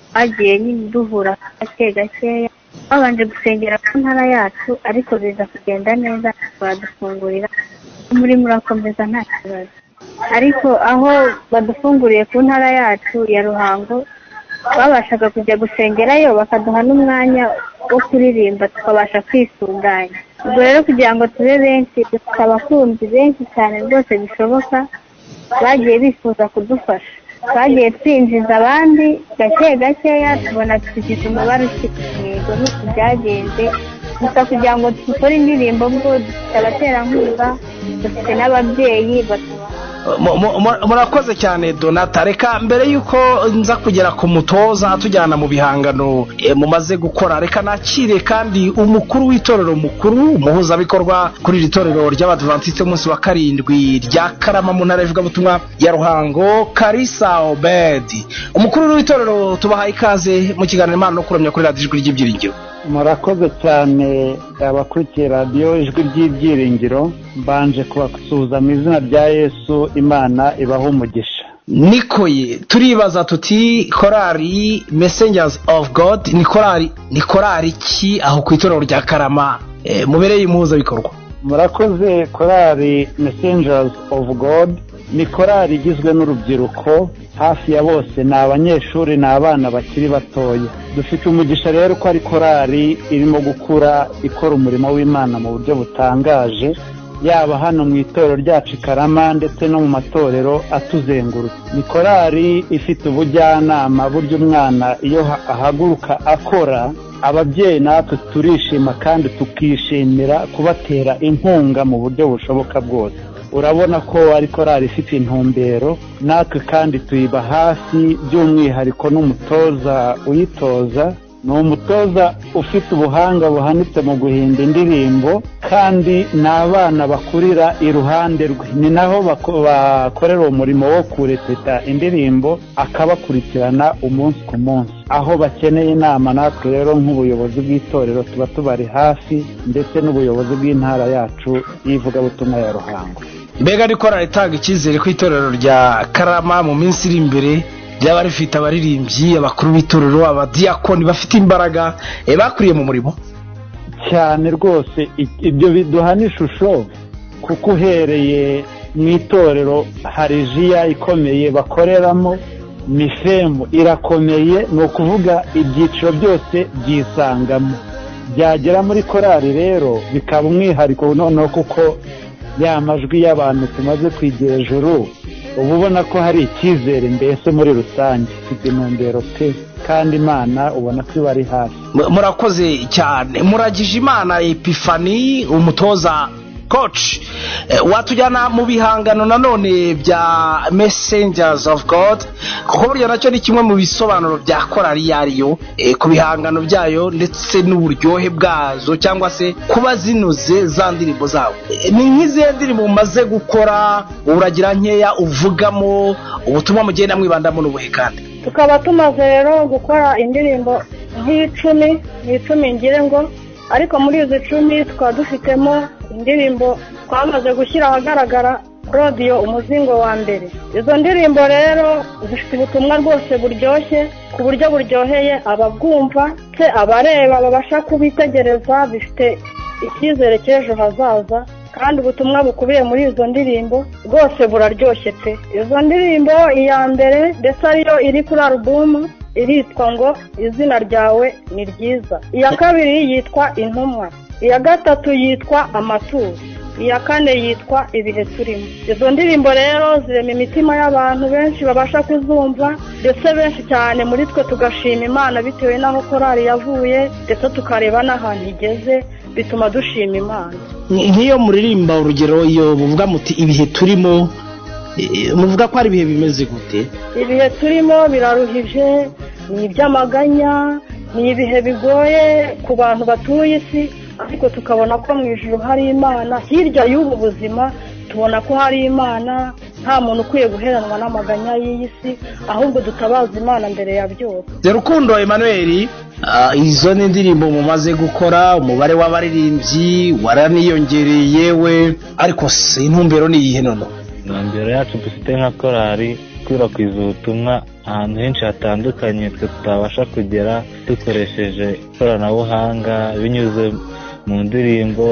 twagiye nyine duhura gake gakeya twabanje gusengera ku ntara yacu ariko biza kugenda neza badufungurira muri murakomeza nta kibazo ariko aho badufunguriye ku ntara yacu ya ruhango babashaga kujya gusengerayo bakaduha n'umwanya wo kuririmba tukabasha kwisunganya ubwo rero kugira ngo tube benshi dufite abakunzi benshi cyane rwose bishoboka bagiye bifuza kudufasha twagiye twinjiza abandi gake gakeya tubona tugize umubare ushyitse yego nuko byagenze gusa kugira ngo dukore indirimbo bwo dufite abaterankunga dufite n'ababyeyi batuba Mu- mu- mu- murakoze cyane donata reka mbere y'uko nza kugera ku mutoza tujyana mu bihangano eh, mumaze gukora reka nakire kandi umukuru w'itorero mukuru umuhuzabikorwa kuri iri torero ry'abadivantiste umunsi wa karindwi rya karama mu ntara y'ivugabutumwa ya ruhango karisa obedi umukuru w'itorero tubahaye ikaze mu kiganiro imana no kuramya kuri radiyo ijwi ry'ibyiringiro murakoze cyane abakurikiye radiyo ijwi ry'ibyiringiro mbanje kubasuhuza mu izina rya yesu imana ibaho umugisha nikoye turibaza tuti korari messengers of god ni korari ni korari ki aho ku itorero rya karama eh, mubereye impuzabikorwa murakoze korari messengers of god ni korari igizwe n'urubyiruko hafi ya bose ni abanyeshuri ni abana bakiri batoya dufite umugisha rero ko ari korari irimo gukura ikora umurimo w'imana mu buryo butangaje yaba hano mu itorero ryacu i karama ndetse no mu matorero atuzengurutse ni korari ifite ubujyanama buryo umwana iyo ha- ahaguruka akora ababyeyi natwe turishima kandi tukishimira kubatera inkunga mu buryo bushoboka bwose urabona ko ari korari ifite intumbero natwe kandi tuyiba hafi by'umwihariko n'umutoza uyitoza ni umutoza ufite ubuhanga buhanitse mu guhimba indirimbo kandi ni abana bakurira iruhande rwe ni naho bako- bakorera umurimo wo kurepeta indirimbo akabakurikirana umunsi ku munsi aho bakeneye inama natwe rero nk'ubuyobozi bw'itorero tuba tubari hafi ndetse n'ubuyobozi bw'intara yacu y'ivugabutumwa ya ruhango mbega ni korari itanga icyizere ku itorero rya karama mu minsi iri imbere ryaba rifite abaririmbyi abakuru b'itorero abadiyakoni bafite imbaraga eh, bakuriye mu murimo cyane rwose i- ibyo biduha n'ishusho kuko uhereye mu itorero hari jiya ikomeye bakoreramo mifemu irakomeye ni ukuvuga ibyiciro byose byisangamo byagera muri korali rero bikaba umwihariko noneho kuko ya majwi y'abantu tumaze kwigira ejuru uba ubona ko hari icyizere mbese muri rusange ifite intumbero pe kandi imana ubona ko iba ari hafi M- murakoze cyane muragije imana epifani umutoza koci watujyana mu bihangano nanone bya messengers of god kuko burya nacyo ni kimwe mu bisobanuro bya korari iyo ari yo eh, ku bihangano byayo ndetse n'uburyohe bwazo cyangwa se kuba zinuze za ndirimbo zabo Eh, ni nk'izihe ndirimbo mumaze gukora uragira nkeya uvugamo ubutumwa mugenda mwibandamo n'ubuhe kandi tukaba tumaze rero gukora indirimbo nk'icumi ni icumi ngire ngo ariko muri izi cumi tukaba dufitemo indirimbo twamaze gushyira ahagaragara claudio umuzingo wa mbere izo ndirimbo rero zifite ubutumwa rwose buryoshye ku buryo buryoheye ababwumva se abareba babasha kubitegereza bifite icyizere cy'ejo hazaza kandi ubutumwa bukubiye muri izo ndirimbo bwose buraryoshye pe izo ndirimbo iya mbere ndetse ariyo iri kuri alubumu iritwa ngo izina ryawe ni ryiza iya kabiri yitwa intumwa iya gatatu yitwa amaturo iya kane yitwa ibihe turimo izo ndirimbo rero zirema imitima y'abantu benshi babasha kuzumva ndetse benshi cyane muri twe tugashima imana bitewe n'aho korari yavuye ndetse tukareba n'ahantu igeze bituma dushima imana nk'iyo muririmba urugero iyo muvuga muti ibihe turimo eh, muvuga ko ari ibihe bimeze gute ibihe turimo biraruhije ni iby'amaganya ni ibihe bigoye ku bantu batuye isi ariko tukabona ko mu ijuru hari imana hirya y'ubu buzima tubona ko hari imana nta muntu ukwiye guheranwa n'amaganya y'iyi si ahubwo dutabaza imana mbere ya byose rukundo Emmanuel ah, izo ni indirimbo mumaze gukora umubare w'abaririmbyi waraniyongereye yewe ariko si intumbero ni iyihe nono intumbero yacu dufite nka korali gukwirakwiza ubutumwa ahantu henshi hatandukanye twe tutabasha kugera dukoresheje ikoranabuhanga binyuze mu ndirimbo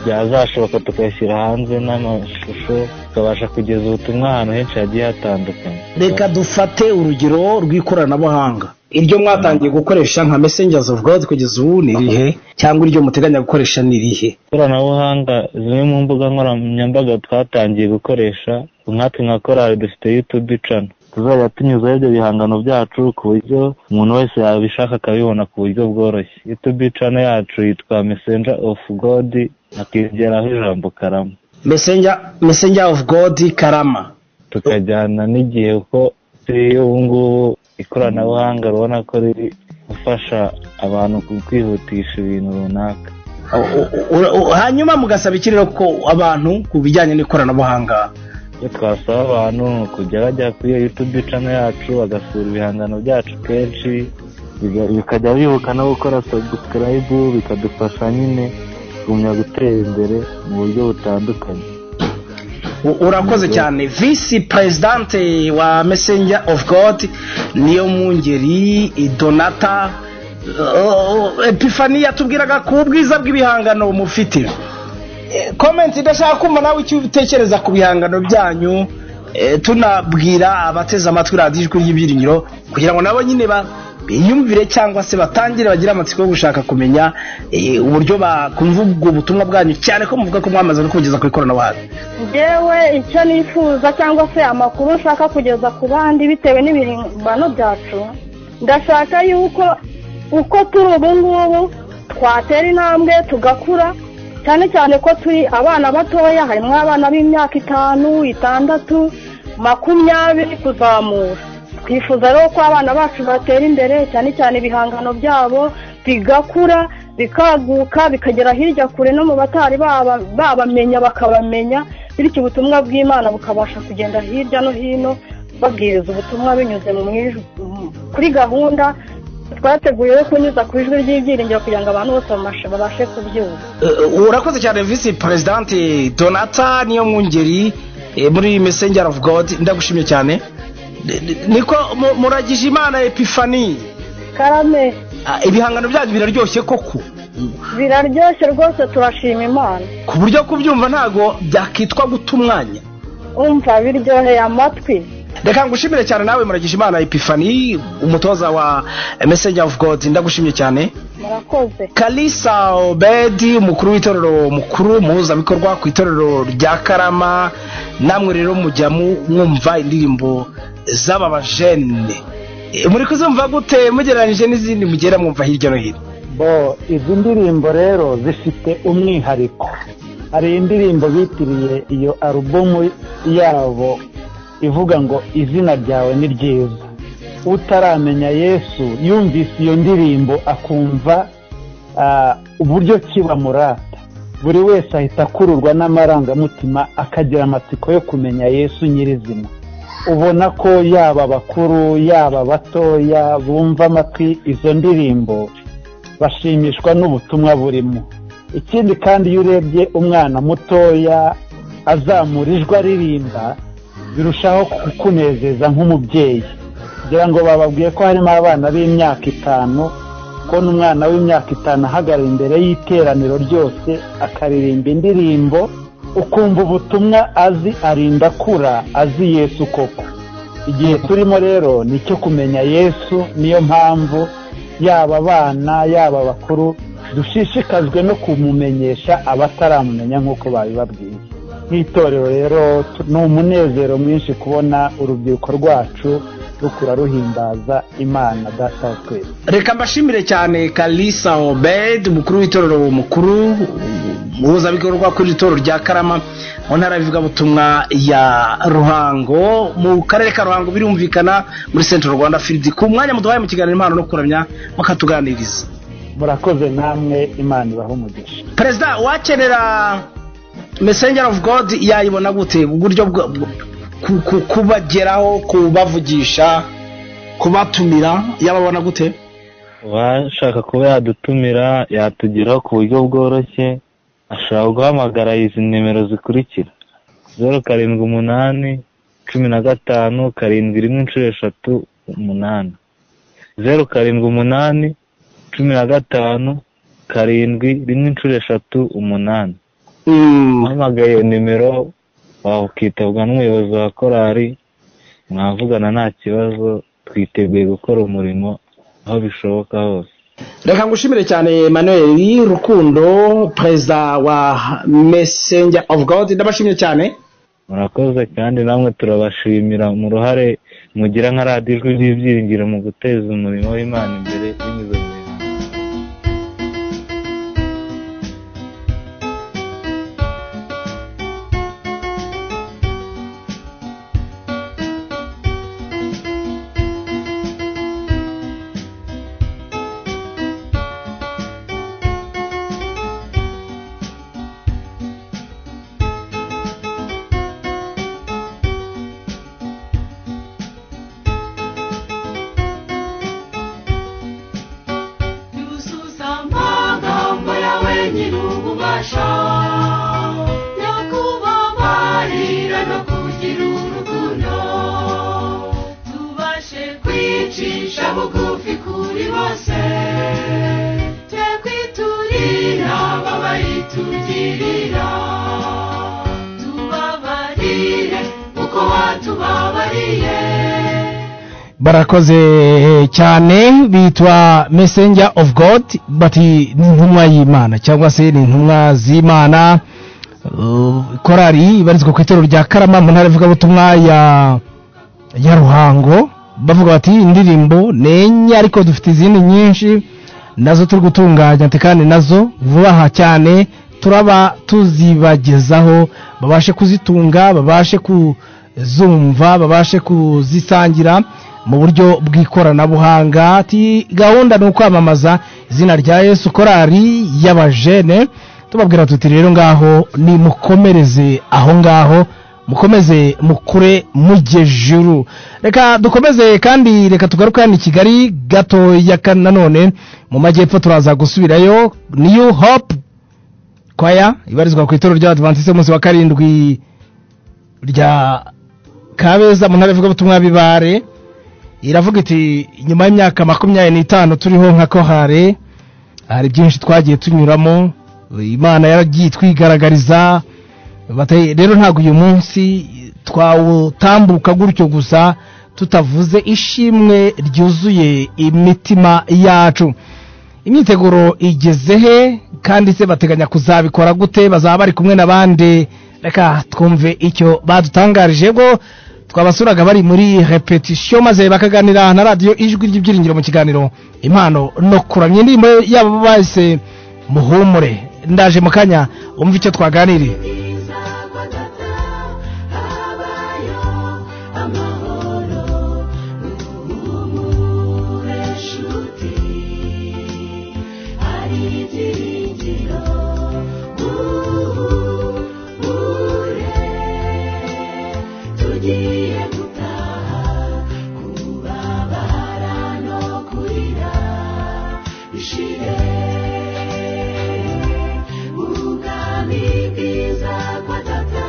byazashoboka tukayashyira hanze n'amashusho tukabasha kugeza ubutumwa ahantu henshi hagiye hatandukanye reka dufate urugero rw'ikoranabuhanga iryo mwatangiye gukoresha nka messengers of god kugeza ubu ni irihe cyangwa iryo muteganya gukoresha ni irihe ikoranabuhanga zimwe mu mbuga nkoranyambaga twatangiye gukoresha nkatwe nka korali dufite yutube cana tuzajya tunyuzaho ibyo bihangano byacu ku buryo umuntu wese yabishaka akabibona ku buryo bworoshye yutube cana yacu yitwa messenger of god akigeraho ijambo karama messenger messenger of god karama tukajyana n'igihe kuko turi ubu ngubu ikoranabuhanga rubona ko riri gufasha abantu ku- kwihutisha ibintu runaka Ura- u- hanyuma mugasaba iki rero ko abantu ku bijyanye n'ikoranabuhanga icyo twasaba abantu ni ukujya bajya kuri iyo yutube cano yacu bagasura ibihangano byacu kenshi biga- bikajya bibuka no gukora sabusirayibu bikadufasha nyine kugumya gutera imbere mu buryo butandukanye U- urakoze cyane visi perezidante wa messenger of god niyo mungeri donata uh, epifani yatubwiraga ku bwiza bw'ibihangano mufite Eh, komenti ndashaka kumva nawe icyo utekereza ku bihangano byanyu eh, tunabwira abateze amatwi radiyo ijwi ry'ibyiringiro kugira ngo nabo nyine ba- biyumvire cyangwa se batangire bagire amatsiko yo gushaka kumenya eh, uburyo bakumva ubwo butumwa bwanyu cyane ko muvuga ko mwamaze no kubugeza ku ikoranabuhanga ngewe icyo nifuza cyangwa se amakuru nshaka kugeza ku bandi bitewe n'ibihimbano byacu ndashaka yuko uko turi ubu ngubu twatera intambwe tugakura cyane cyane ko turi abana batoya harimo abana b'imyaka itanu itandatu makumyabiri kuzamura twifuza rero ko abana bacu batera imbere cyane cyane ibihangano byabo bigakura bikaguka bikagera hirya kure no mu batari baba- babamenya bakabamenya bityo ubutumwa bw'imana bukabasha kugenda hirya no hino babwiriza ubutumwa binyuze mu mwijwi kuri gahunda twateguye yo kunyuza ku ijwi ry'ibyiringiro kugira ngo abantu bose babashe- babashe kubyumva Eh, urakoze cyane visi perezidante donata niyo mwungeri eh, muri messenger of god ndagushimye cyane Ni- ni- niko mu- muragije imana epifani karame Ah, ibihangano byanyu biraryoshye koko biraryoshye rwose turashima imana ku buryo kubyumva ntago byakitwa guta umwanya umva biryoheye amatwi reka ngushimire cyane nawe muragije imana epifani umutoza wa messenger of god ndagushimye cyane murakoze kalisa obedi umukuru w'itorero mukuru muhuzabikorwa ku itorero rya karama namwe rero mujya mu- mwumva indirimbo z'aba bajene Eh, muri kuzumva gute mugereranyije n'izindi mugera mwumva hirya no hino bo izi ndirimbo rero zifite umwihariko hari indirimbo bitiriye iyo alubumu yabo ivuga ngo izina ryawe ni ryiza utaramenya yesu yumvise iyo ndirimbo akumva ah, uburyo ki bamurata buri wese ahita akururwa n'amarangamutima akagira amatsiko yo kumenya yesu nyirizina ubona ko yaba abakuru yaba abatoya bumva amatwi izo ndirimbo bashimishwa n'ubutumwa burimo ikindi kandi iyo urebye umwana mutoya azamura ijwi aririmba birushaho kukunezeza nk'umubyeyi kugira ngo bababwiye ko harimo abana b'imyaka itanu kubona umwana w'imyaka itanu ahagarara imbere y'iteraniro ryose akaririmba indirimbo ukumva ubutumwa azi arinda akura azi yesu koko igihe turimo rero ni icyo kumenya yesu niyo mpamvu yaba abana yaba abakuru dushishikajwe no kumumenyesha abataramumenya nk'uko babibabwiye nk'itorero rero tu- ni umunezero mwinshi kubona urubyiruko rwacu rukura ruhimbaza imana data wa twese reka mbashimire cyane kalisa obed umukuru w'itorero mukuru umuhuzabikorwa kuri iri torero rya karama mu ntara y'ivugabutumwa ya ruhango mu karere ka ruhango birumvikana muri central rwanda filidi ku mwanya muduhaye mu kiganiro impano no kuramya bakatuganiriza murakoze namwe imana ibahe umugisha perezida wakenera messenger of god yayibona gute uburyo bwo- bwo- ku- ku- kubageraho kubavugisha kubatumira yababona gute uwashaka kuba yadutumira yatugeraho ku buryo bworoshye ashobora guhamagara izi nimero zikurikira zeru karindwi umunani cumi na gatanu karindwi rimwe inshuro eshatu umunani zeru karindwi umunani cumi na gatanu karindwi rimwe inshuro eshatu umunani uhamagaye iyo nimero wakitabwa n'umuyobozi wa korari mwavugana nta kibazo twiteguye gukora umurimo aho bishoboka hose reka ngushimire cyane emmanuel rukundo perezida wa messenger of god ndabashimye cyane murakoze kandi namwe turabashimira mu ruhare mugira nka radiyo ijwi ry'ibyiringiro mu guteza umurimo w'imana imbere binyuze mu yuzuza amagambo yawe nyir'ububasha nyakubabarira no kugira urukundo tubashe kwicisha bugufi kuri bose twe kwiturira babayitugirira tubabarire uko watubabariye barakoze cyane bitwa messenger of god bati ni intumwa y'imana cyangwa se ni intumwa z'imana Uh, korali ibarizwa ku itorero rya karama mu ntara ivugabutumwa ya ya ruhango bavuga bati indirimbo ni enye ariko dufite izindi nyinshi nazo turi gutunganya ati kandi nazo vuba aha cyane turaba tuzibagezaho babashe kuzitunga babashe kuzumva babashe kuzisangira mu buryo bw'ikoranabuhanga ati gahunda ni ukwamamaza izina rya yesu korali y'abajene tubabwira tuti rero ngaho nimukomereze aho ngaho mukomeze mukure mujye juru reka dukomeze kandi reka tugaruke hano i kigali gatoya ka- nanone mu majyepfo turaza gusubirayo new hope kwaya ibarizwa ku itorero ry'abadivantisite umunsi wa karindwi rya kabeza mu ntara ivugabutumwa bibare iravuga iti nyuma y'imyaka makumyabiri n'itanu turiho nka kohare hari byinshi twagiye tunyuramo imana yaragiye itwigaragariza Bati, rero ntabwo uyu munsi twawutambuka gutyo gusa tutavuze ishimwe ryuzuye imitima yacu imyiteguro igeze he kandi se bateganya kuzabikora gute bazaba bari kumwe n'abandi reka twumve icyo badutangarije bwo twabasuraga bari muri repetisiyo maze bakaganira na radiyo ijwi ry'ibyiringiro mu kiganiro impano no kuramya indirimbo yabo bahise muhumure ndaje mu kanya umva icyo twaganiriye tugiye gutaha kubabara no kurira bishire ubwami bwiza kwa data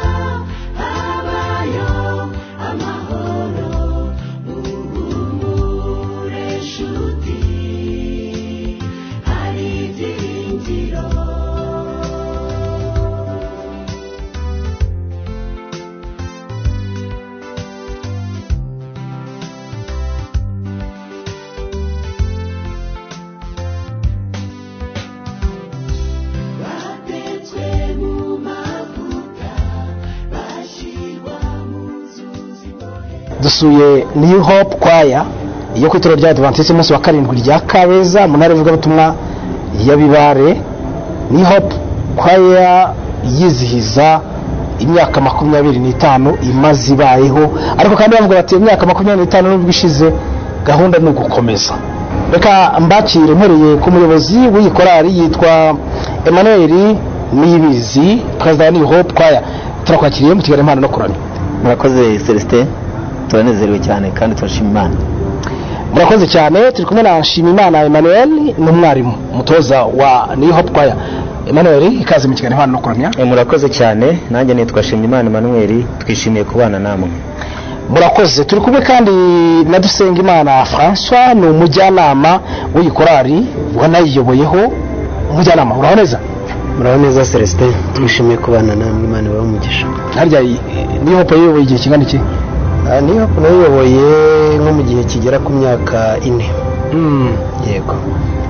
dusuye new hope kwaya yo ku itorero rya adventiste umunsi wa karindwi rya kabeza mu ntara y'ivugabutumwa ya bibare new hope kwaya yizihiza imyaka makumyabiri n'itanu imaze ibayeho ariko kandi bavuga bati imyaka makumyabiri n'itanu n'ubwo ishize gahunda ni ugukomeza reka mbakire mpereye ku muyobozi w'iyi korari yitwa emmanuel niyibizi perezida wa new hope kwaya turakwakiriye mu kigali impano no kuramya murakoze celestin turanezerewe cyane kandi turashima imana murakoze cyane turi kumwe na nshimimana emmanuel n'umwarimu umutoza wa new hope choir emmanuel ikaze mu kiganiro hano no kuramya murakoze cyane nanjye nitwa shimimana emmanuel twishimiye kubana namwe murakoze turi kumwe kandi na dusengimana françois ni umujyanama w'iyi korari wanayiyoboyeho umujyanama uraho neza muraho neza celestin twishimiye kubana namwe imana ibahe umugisha harya niyo hope yayoboye igihe kingana iki Ah, niyo hope nayiyoboye nko mu gihe kigera ku myaka ine yego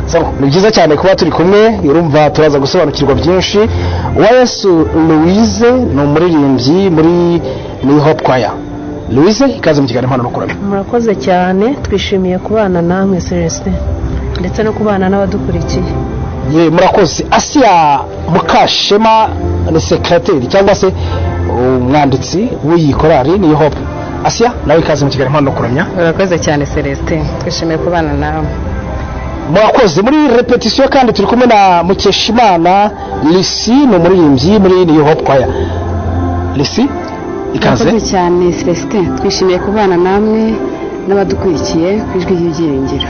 So, ni byiza cyane kuba turi kumwe urumva turaza gusobanukirwa byinshi uwayesu louise ni umuririmbyi muri new hope choir louise ikaze mu kiganiro impano no kuramya murakoze cyane twishimiye kubana namwe celestin ndetse no kubana n'abadukurikiye Ye, murakoze asiya mukashema ni sekirateri cyangwa se umwanditsi w'iyi korari niyo hope asiya nawe ikaze mu kiganiro impano no kuramya murakoze cyane celestin twishimiye kubana nawe mwakoze muri repetisiyo kandi turi kumwe na mukeshimana lisi ni umuririmbyi muri niyo hope choir lisi ikaze murakoze cyane celestin twishimiye kubana namwe n'abadukurikiye ku ijwi ry'ibyiringiro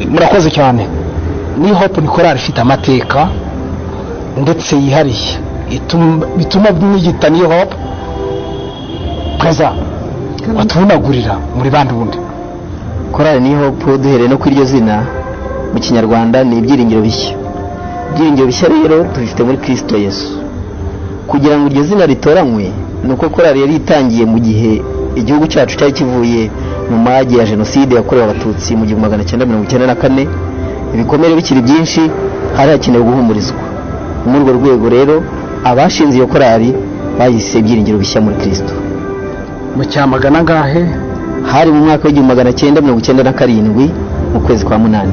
murakoze cyane ni hope ni korari ifite amateka ndetse yihariye ituma- bituma mwiyita niyo hope perezida watubunagurira muri bandi bundi korali ni hope duhereye no kuri iryo zina mu kinyarwanda ni ibyiringiro bishya ibyiringiro bishya rero tubifite muri kirisito yesu kugira ngo iryo zina ritoranywe ni uko korali yari itangiye mu gihe igihugu cyacu cyari kivuye mu mage ya jenoside yakorewe abatutsi mu gihumbi magana cyenda mirongo icyenda na kane ibikomere bikiri byinshi hari hakenewe guhumurizwa ni muri urwo rwego rero abashinze iyo korali bahise ibyiringiro bishya muri kirisito mu cyamagana ngahe hari mu mwaka w'igihumbi magana cyenda mirongo icyenda na karindwi mu kwezi kwa munani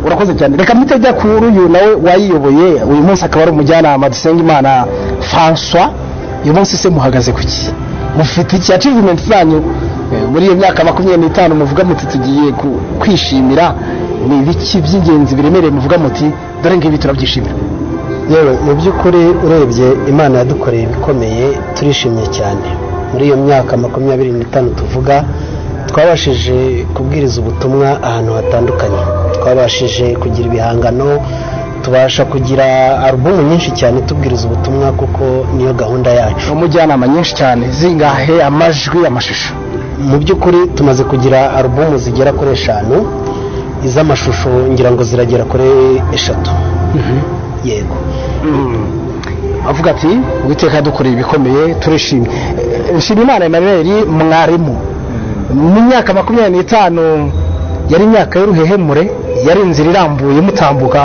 urakoze cyane reka mpite njya kuri uyu nawe wayiyoboye uyu munsi akaba ari umujyanama dusenga imana françois uyu munsi se muhagaze ku ki mufite iki achievement zanyu eh, muri iyo myaka makumyabiri n'itanu muvuga muti tugiye ku- kwishimira ni ibiki by'ingenzi biremereye muvuga muti dore ngibi turabyishimira yewe mu by'ukuri urebye imana yadukoreye ibikomeye turishimye cyane muri iyo myaka makumyabiri n'itanu tuvuga twabashije kubwiriza ubutumwa ahantu hatandukanye twabashije kugira ibihangano tubasha kugira alubumu nyinshi cyane tubwiriza ubutumwa kuko niyo gahunda yacu umujyanama nyinshi cyane zingahe amajwi amashusho mu by'ukuri tumaze kugira alubumu zigera kuri eshanu iz'amashusho ngira ngo ziragera kuri eshatu yego avuga ati uwiteka yadukoreye ibikomeye turishimye Eh, nshimimana emmanuel mwarimu mu myaka makumyabiri n'itanu yari imyaka y'uruhehemure yari inzira irambuye mutambuka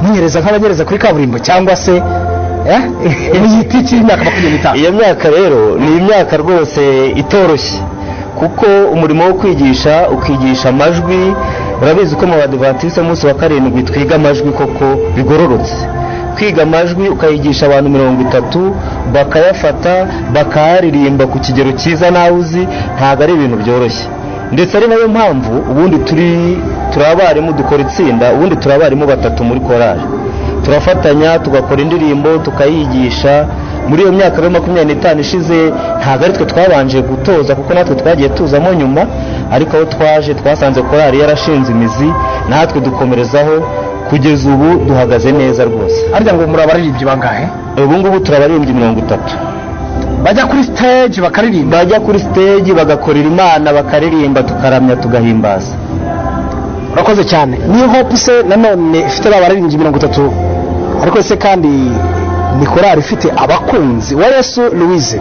mwihereza nk'abanyereza kuri kaburimbo cyangwa se eh? muyita iki imyaka makumyabiri n'itanu iyo myaka rero ni imyaka rwose itoroshye kuko umurimo wo kwigisha ukigisha amajwi urabizi ko mu badivantisi umunsi wa karindwi twiga amajwi koko bigororotse kwiga amajwi ukayigisha abantu mirongo itatu bakayafata bakayaririmba ku kigero cyiza nawe uzi ntabwo ari ibintu byoroshye ndetse ari nayo mpamvu ubundi turi turi abarimu dukora itsinda ubundi turi abarimu batatu muri korari turafatanya tugakora indirimbo tukayigisha muri iyo myaka rero makumyabiri n'itanu ishize ntabwo ari twe twabanje gutoza kuko natwe twagiye tuzamo nyuma ariko aho twaje twasanze korari yarashinze imizi natwe dukomerezaho kugeza ubu duhagaze neza rwose harya ngo muri abaririmbyi bangahe ubu ngubu turabaririmbyi mirongo itatu bajya kuri stage bakaririmba bajya kuri stage bagakorera imana bakaririmba tukaramya tugahimbaza urakoze cyane niyo hope se nanone ifite abaririmbyi mirongo itatu ariko se kandi ni korari ifite abakunzi wa yesu louise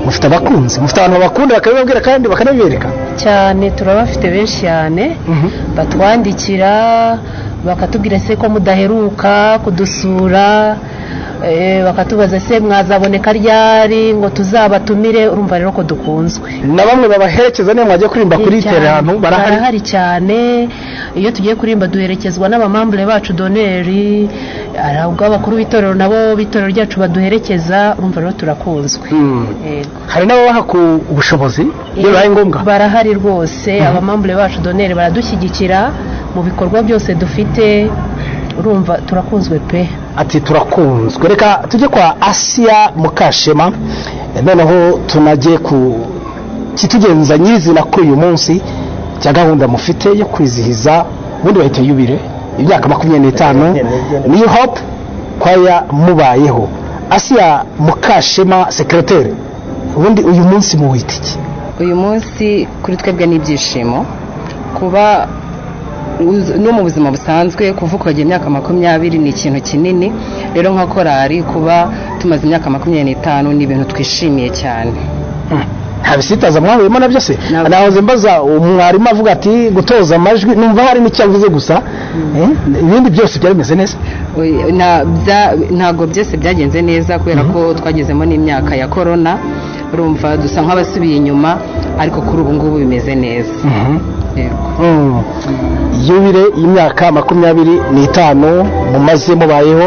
mufite abakunzi mufite abantu bakunda bakabibabwira kandi bakanabibereka cyane turabafite benshi cyane batwandikira bakatubwira se ko mudaheruka kudusura Eh, bakatubaza se mwazaboneka ryari ngo tuzabatumire urumva rero ko dukunzwe na bamwe babaherekeza niyo mwajya kuririmba kuri tere ahantu barahari barahari cyane iyo tugiye kuririmba duherekezwa n'abamambure bacu doneri hari ubwo abakuru b'itorero nabo b'itorero ryacu baduherekeza urumva rero turakunzwe Yego. hari n'ababaha ku ubushobozi iyo bibaye ngombwa barahari rwose abamambure bacu doneri baradushyigikira mu bikorwa byose dufite urumva turakunzwe pe ati turakunzwe reka tujye kwa asiya mukashema noneho tunajye ku kitugenza nyirizina kuri uyu munsi cya gahunda mufite yo kwizihiza ubundi bahita yubire imyaka makumyabiri n'itanu niyo hope kwaya mubayeho asiya mukashema sekiroteri ubundi uyu munsi muwitiki uyu munsi kuri twebwe n'ibyishimo kuba uz- no mu buzima busanzwe kuvuka ukagira imyaka makumyabiri ni ikintu kinini rero nka korari kuba tumaze imyaka makumyabiri n'itanu ni ibintu twishimiye cyane nta bisitaza mwahuyemo na byose nahoze mbaza umwarimu avuga ati gutoza amajwi numva hari n'icyo avuze gusa Eh, ibindi byose byari bimeze neza Oya, na- bya- ntabwo byose byagenze neza kubera ko twagezemo n'imyaka ya korona urumva dusa nk'abasubiye inyuma ariko kuri ubu ngubu bimeze neza Mm. yubire y'imyaka makumyabiri n'itanu mumaze mubayeho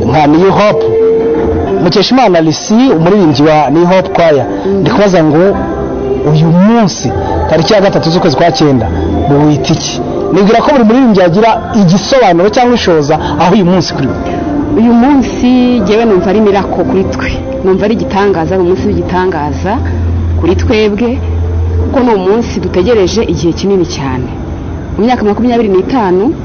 nka niyo hope mukeshimana lisi umuririmbyi wa niyo hope kwaya ndi kubaza ngo uyu munsi tariki ya gatatu z'ukwezi kwa cyenda muwita iki nibwira ko buri muririmbyi yagira igisobanuro cyangwa ishoza aho uyu munsi kuri we uyu munsi ngewe numva ari mirako kuri twe numva ari igitangaza ari umunsi w'igitangaza kuri twebwe kuko ni umunsi dutegereje igihe kinini cyane mu myaka makumyabiri n'itanu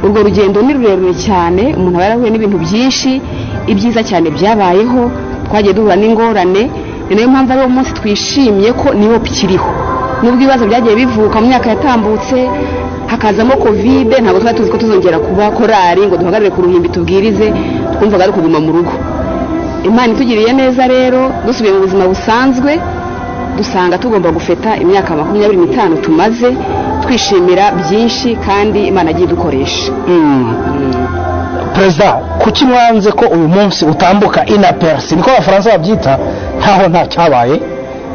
urwo rugendo ni rurerure cyane umuntu aba yarahuye n'ibintu byinshi ibyiza cyane byabayeho twagiye duhura n'ingorane ni nayo mpamvu ari wo munsi twishimye ko niyo ikiriho nubwo ibibazo byagiye bivuka mu myaka yatambutse hakazamo kovide ntabwo twari tuzi ko tuzongera kuba korari ngo duhagarare ku ruhimbi tubwirize twumvaga ari ukuguma mu rugo imana itugiriye neza rero dusubiye mu buzima busanzwe dusanga tugomba gufeta imyaka makumyabiri n'itanu tumaze twishimira byinshi kandi imana agiye idukoresha perezida kuki mwanze ko uyu munsi utambuka inaperisi niko abafaransa babyita ntaho nta cyabaye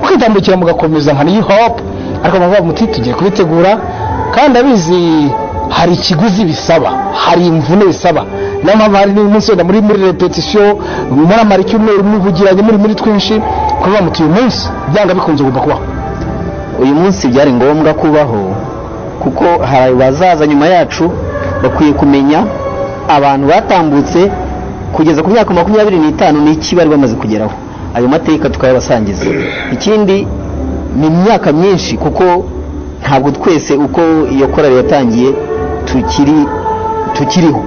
mukitambukira mugakomeza nka niyo hope ariko muvuga muti tugiye kubitegura kandi abizi hari ikiguzi bisaba hari imvune bisaba niyo mpamvu hari n'uyu munsi wenda muri muri repetisiyo muramara icyumweru muvugiranye muri muri twinshi kuvuga muti uyu munsi byanga bikunze ugomba kubaho uyu munsi byari ngombwa kubaho kuko hari abazaza nyuma yacu bakwiye kumenya abantu batambutse kugeza ku myaka makumyabiri n'itanu n'iki bari bamaze kugeraho ayo mateka tukayabasangiza ikindi ni imyaka myinshi kuko ntabwo twese uko iyo korari yatangiye tukiri tukiriho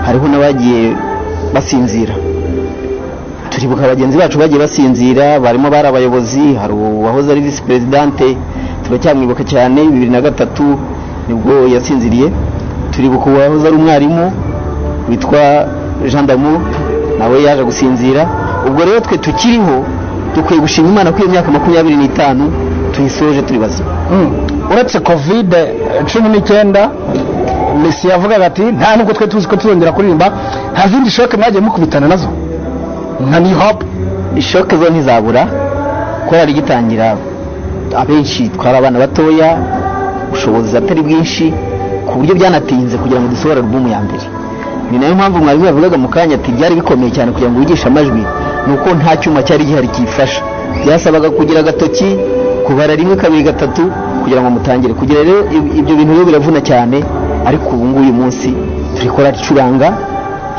hariho n'abagiye basinzira turibuka bagenzi bacu bagiye basinzira barimo bari abayobozi hari uwahoze ari visi perezidante turacyamwibuka cyane bibiri na gatatu nibwo yasinziriye turibuka uwahoze ari umwarimu witwa jean damu nawe yaje gusinzira ubwo rero twe tukiriho dukwiye gushima imana ko iyo myaka makumyabiri n'itanu tuyisoje turi bazima uretse kovide cumi n'icyenda mesi yavugaga ati nta nubwo twe tuzi ko tuzongera kuririmba nta zindi shoke mwagiye mukubitana nazo nka niyo hope ishoke zo ntizabura korari igitangira abenshi twari abana batoya ubushobozi atari bwinshi ku buryo byanatinze kugira ngo dusohore alubumu ya mbere ni nayo mpamvu mwarimu yavugaga mu kanya ati byari bikomeye cyane kugira ngo wigishe amajwi ni uko nta cyuma cyari gihari kiyifasha byasabaga kugira agatoki kubara rimwe kabiri gatatu kugira ngo mutangire kugira rero ib- ibyo bintu rero biravuna cyane ariko ubu nguyu munsi turi korari icuranga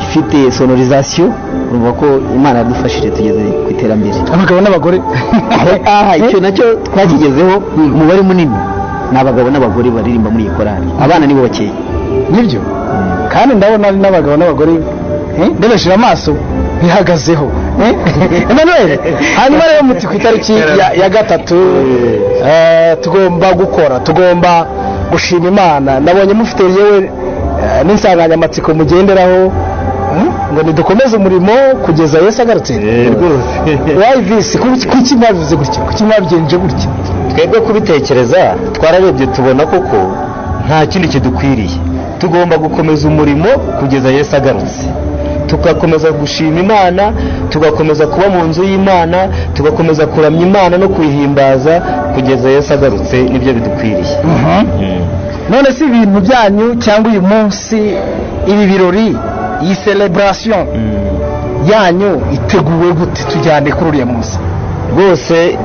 ifite sonorizasiyo urumva ko imana yadufashije tugeze ku iterambere abagabo n'abagore aha icyo nacyo twakigezeho umubare munini ni abagabo n'abagore baririmba muri iyi korari abana ni bo bakeya nibyo kandi ndabona ari n'abagabo n'abagore eh, ndebesheje amaso bihagazeho eh? Emmanuel hanyuma rero muti ku itariki ya- ya gatatu eh, tugomba gukora tugomba gushima imana nabonye mufite yewe eh, n'insanganyamatsiko mugenderaho hmm? ngo nidukomeze umurimo kugeza yesu agarutse rwose. wayivisi kuki kuki mwabivuze gutya kuki mwabigenje gutya twebwe kubitekereza twararebye tubona koko nta kindi kidukwiriye tugomba gukomeza umurimo kugeza yesu agarutse tugakomeza gushima imana tugakomeza kuba mu nzu y'imana tugakomeza kuramya imana no kuyihimbaza kugeza yesu agarutse nibyo bidukwiriye none si ibintu byanyu cyangwa uyu munsi ibi birori iyi celebration yanyu iteguwe gute tujyane kuri uriya munsi rwose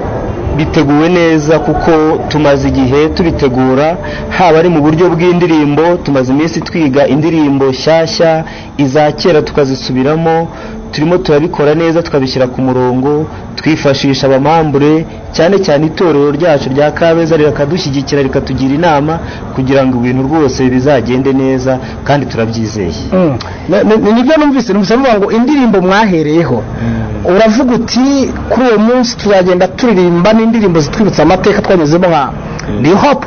biteguwe neza kuko tumaze igihe tubitegura haba ari mu buryo bw'indirimbo tumaze iminsi twiga indirimbo nshyashya iza kera tukazisubiramo turimo turabikora neza tukabishyira ku murongo twifashisha abamambure cyane cyane itorero ryacu rya kabeza rirakadushyigikira rikatugira inama kugira ngo ibintu rwose bizagende neza kandi turabyizeye ni nibyo numvise numvise bavuga ngo indirimbo mwahereyeho uravuga uti kuri uwo munsi tuzagenda turirimba n'indirimbo zitwibutsa amateka twanyuzemo nka new hope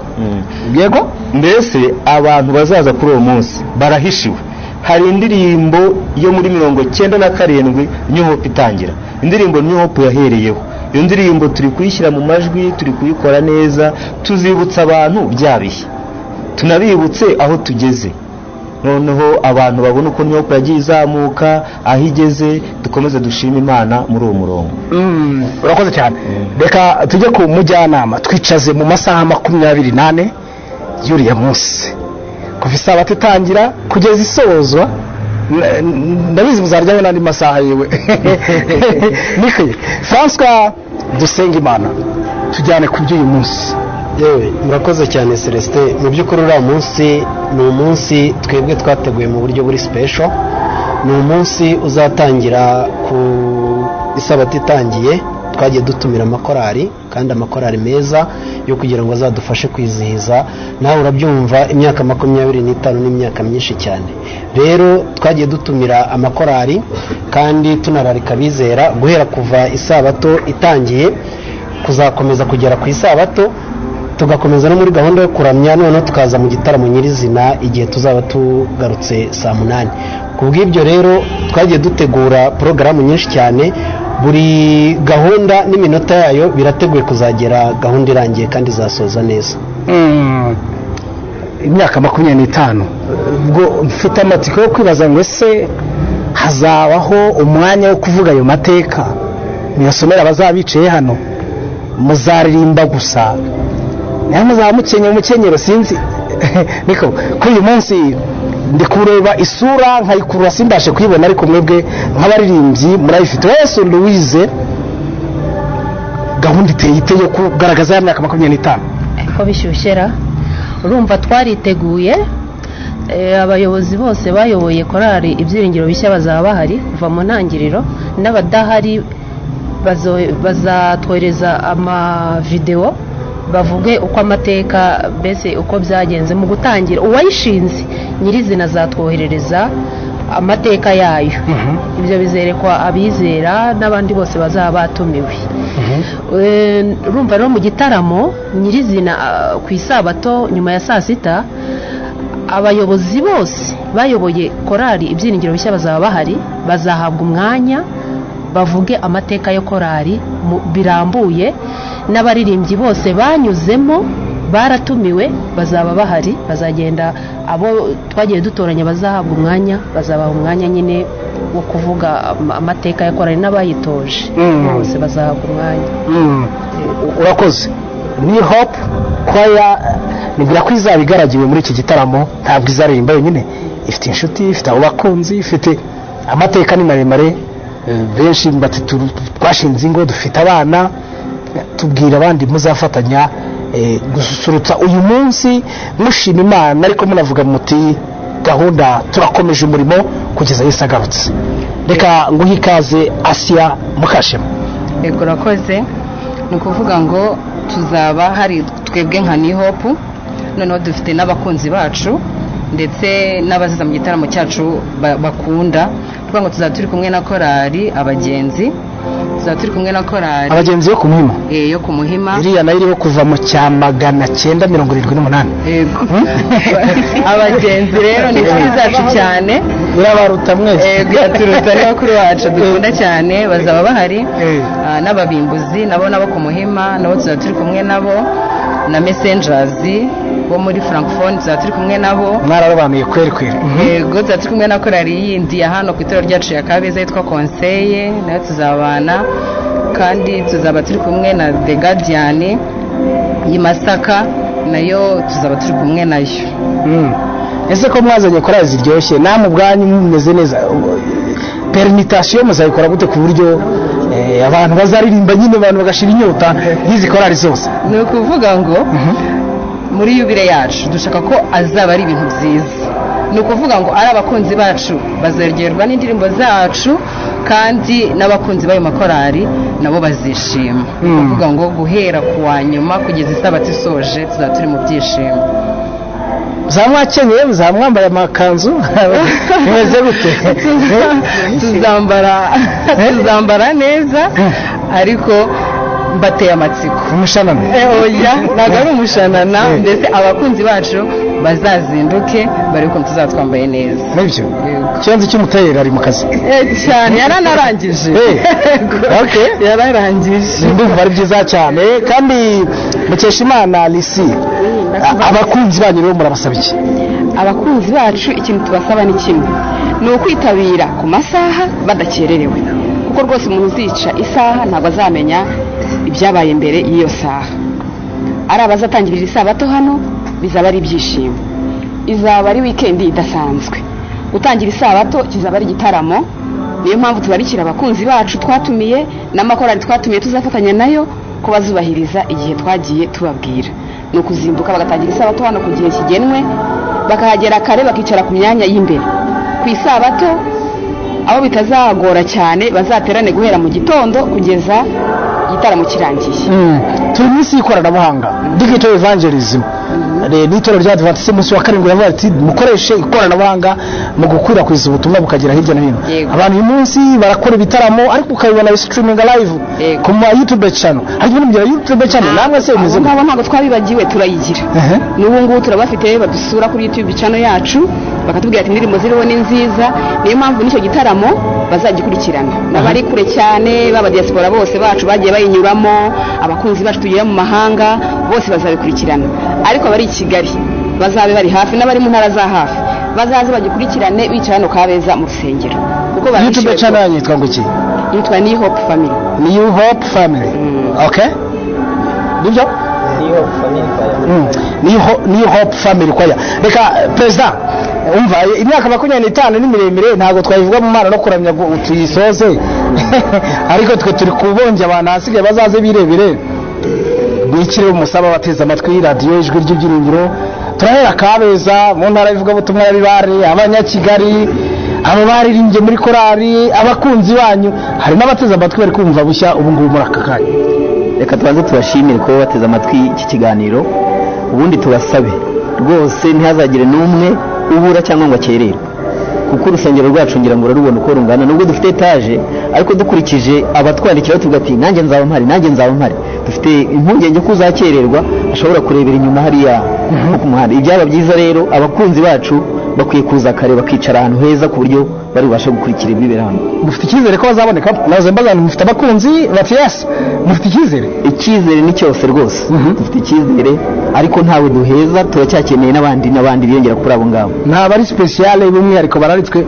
yego mbese abantu bazaza kuri uwo munsi barahishiwe hari indirimbo yo muri mirongo cyenda na karindwi new hope itangira indirimbo new hope yahereyeho iyo ndirimbo turi kuyishyira mu majwi turi kuyikora neza tuzibutsa abantu bya bihe tunabibutse aho tugeze noneho abantu babona uko nyoko yagiye izamuka aho igeze dukomeze dushime imana muri uwo murongo urakoze cyane reka tujye ku mujyanama twicaze mu masaha makumyabiri n'ane y'uriya munsi kuva isabato itangira kugeza isozwa n- n- ndabizi muzaryaho n'andi masaha yewe niko francois dusenge imana tujyane ku by'uyu munsi yewe murakoze cyane celestin mu by'ukuri uriya munsi ni umunsi twebwe twateguye mu buryo buri sipesho ni umunsi uzatangira ku isabato itangiye twagiye dutumira amakorari kandi amakorari meza yo kugira ngo azadufashe kwizihiza nawe urabyumva imyaka makumyabiri n'itanu n'imyaka myinshi cyane rero twagiye dutumira amakorari kandi tunararika abizera guhera kuva isabato itangiye kuzakomeza kugera ku isabato tugakomeza no muri gahunda yo kuramya noneho tukaza mu gitaramo nyirizina igihe tuzaba tugarutse saa munani ku bw'ibyo rero twagiye dutegura porogaramu nyinshi cyane buri gahunda n'iminota yayo birateguye kuzagera gahunda irangiye kandi izasoza neza imyaka makumyabiri n'itanu ubwo mfite amatsiko yo kwibaza ngo ese hazabaho umwanya wo kuvuga ayo mateka muyasomera abazaba bicaye hano muzaririmba gusa nawe muzaba mukenyeye umukenyero sinzi niko kuri uyu munsi ndi kureba isura nkayikurura simbashe kuyibona ariko mwebwe nk'abaririmbyi murayifite wese nduwize gahunda iteye ite yo kugaragaza ya myaka makumyabiri n'itanu ko bishyushyera urumva twariteguye eh, abayobozi bose bayoboye korari ibyiringiro bishya bazaba bahari kuva mu ntangiriro n'abadahari bazo- bazatwohereza amavidewo bavuge uko amateka mbese uko byagenze mu gutangira uwayishinze nyirizina azatwoherereza amateka yayo ibyo bizerekwa abizera n'abandi bose bazaba batumiwe Eh, urumva rero mu gitaramo nyirizina ah, ku isabato nyuma ya saa sita abayobozi bose bayoboye korari ibyiringiro bishya bazaba bahari bazahabwa umwanya bavuge amateka ya korari mu- birambuye n'abaririmbyi bose banyuzemo baratumiwe bazaba bahari bazagenda abo twagiye dutoranya bazahabwa umwanya bazabaha umwanya nyine wo kuvuga ama- amateka ya korari n'abayitoje Mm. bose bazahabwa umwanya Mm, urakoze ni hope kwaya nibwira ko izaba igaragiwe muri iki gitaramo ntabwo izaririmba yonyine ifite inshuti ifite abo bakunzi ifite amateka ni maremare eh, benshi bati tu- twashinze ingo dufite abana tubwira abandi muzafatanya eh, gususurutsa uyu munsi mushima imana ariko munavuga muti gahunda turakomeje umurimo kugeza yesu agarutse reka nguhe ikaze asiya mukashema yego urakoze ni ukuvuga ngo tuzaba hari twebwe nka ni hopu noneho dufite n'abakunzi bacu ndetse n'abaziza mu gitaramo cyacu ba- bakunda tuvuga ngo tuzaba turi kumwe na korali abagenzi tuzaba turi kumwe na korali abagenzi yo ku muhima eh, yo ku muhima iriya nayo iriho kuva mu cya magana cyenda mirongo irindwi n'umunani Yego. abagenzi rero ni inshuti zacu cyane irabaruta mwese Yego, iraturuta ni bakuru bacu dukunda cyane bazaba bahari Ah, n'ababimbuzi nabo nabo ku muhima nabo tuzaba turi kumwe nabo na messengers bo muri frankfone tuba turi kumwe nabo mwararobanuye kweri kweri yego tuba turi kumwe na korari yindi ya hano ku itorero ryacu ya kabeza yitwa konseye nayo tuzabana kandi tuzaba turi kumwe na the guardian y'i masaka nayo tuzaba turi kumwe nayo ese ko mwazanye korari ziryoshye namwe ubwanyu mumeze neza perenitasiyo muzayikora gute ku buryo eh, abantu bazaririmba nyine abantu bagashira inyota y'izi korari zose ni ukuvuga ngo muri yubile yacu dushaka ko azaba ari ibintu byiza ni ukuvuga ngo ari abakunzi bacu bazaryoherwa n'indirimbo zacu kandi n'abakunzi b'ayo makorari nabo bazishima ni ukuvuga ngo guhera ku wa nyuma kugeza isabato isoje tuzaba turi mu byishimo za mwakenyeye za mwambaye amakanzu bimeze gute tuzambara tuzambara neza ariko mbateye amatsiko umushanana oya ntabwo ari umushanana mbese abakunzi bacu bazazinduke bari ukuntu tuzaba twambaye neza nibyo ikibanza cy'umuterera ari mu kazi Eh, cyane yaranarangije Eh, okay. yararangije ndumva ari byiza cyane kandi mukesha imana lisi a- abakunzi banyu rero murabasaba iki abakunzi bacu ikintu tubasaba ni kimwe ni ukwitabira ku masaha badakererewe kuko rwose umuntu uzica isaha ntabwo azamenya ibyabaye mbere y'iyo saha ari abazatangirira isabato hano bizaba ari ibyishimo izaba ari wikendi idasanzwe gutangira isabato kizaba ari igitaramo niyo mpamvu tubarikira abakunzi bacu twatumiye n'amakorari twatumiye tuzafatanya nayo ko bazubahiriza igihe twagiye tubabwira ni ukuzinduka bagatangira isabato hano ku gihe kigenwe bakahagera kare bakicara ku myanya y'imbere ku isabato aho bitazagora cyane bazaterane guhera mu gitondo kugeza igitaramo kirangiye Mm. turi munsi y'ikoranabuhanga digital evangelism Re- n'itorero rya adventiste munsi wa karindwi ravuga ati mukoreshe ikoranabuhanga mu gukwirakwiza ubutumwa bukagera hirya no hino abantu uyu munsi barakora ibitaramo ariko ukabibona streaming live ku ma youtube channel ariko ibintu bya youtube channel namwe se bimeze abo gute? ngabo ntabwo twabibagiwe turayigira n'ubu ngubu turabafite badusura kuri youtube channel yacu bakatubwira ati indirimbo ziriho ni nziza niyo mpamvu n'icyo gitaramo bazagikurikirana n'abari kure cyane baba diaspora bose bacu bagiye bayinyuramo abakunzi bacu tugira mu mahanga bose bazabikurikirana ariko abari i kigali bazabe bari hafi n'abari mu ntara za hafi bazaze bagikurikirane bicara hano kabeza mu rusengero kuko youtube barishyuwe channel yitwa ngo iki yitwa ni hope family new hope family okay nibyo Mm. New Ho- New hope family choir reka eh, perezida eh, umva eh, imyaka makumyabiri n'itanu ni miremire ntabwo twayivuga mu mana no kuramya ngo tuyisoze ariko twe turi kubonge abantu hasigaye bazaze birebire ngiki rero musaba abateze amatwi radiyo ijwi ry'ibyiringiro turahera kabeza mu ntara y'ivugabutumwa ya bibare abanyakigali abo baririmbye muri korari abakunzi banyu hari n'abateze amatwi bari kumva bushya ubu ngubu muri aka kanya reka tubanze tubashimire kuba bateze amatwi iki kiganiro ubundi tubasabe rwose ntihazagire n'umwe ubura cyangwa ngo akererwe kuko urusengero rwacu ngira ngo rurabibona uko rungana nubwo dufite etaje ariko dukurikije abatwandikira tuvuga ati nanjye nzaba mpari nanjye nzaba mpari dufite impungenge ko uzakererwa ashobora kurebera inyuma hariya nko ku muhanda ibyaba byiza rero abakunzi bacu bakwiye kuza kare bakicara ahantu heza ku buryo bari bubashe gukurikira ibibera hano mufite icyizere ko bazaboneka naze mbazana mufite abakunzi bati yes mufite icyizere icyizere ni cyose rwose dufite icyizere ariko ntawe duheza turacyakeneye n'abandi n'abandi biyongera kuri abo ngabo ntabwo ari sipesiyale b'umwihariko bararitswe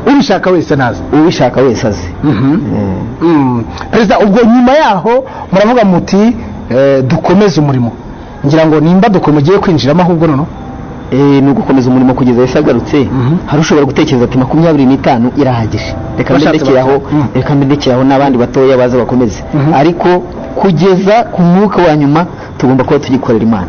ubishaka wese naze ubishaka wese azi perezida ubwo nyuma yaho muravuga muti eh, dukomeze umurimo ngira ngo nimba duko mugiye kwinjiramo ahubwo noneho ni ugukomeza umurimo kugeza yesu agarutse hari ushobora gutekereza ati makumyabiri n'itanu irahagije reka Bashatse mbendekeraho reka mbendekeraho n'abandi batoya baza bakomeze ariko kugeza ku mwuka wa nyuma tugomba kuba tugikorera imana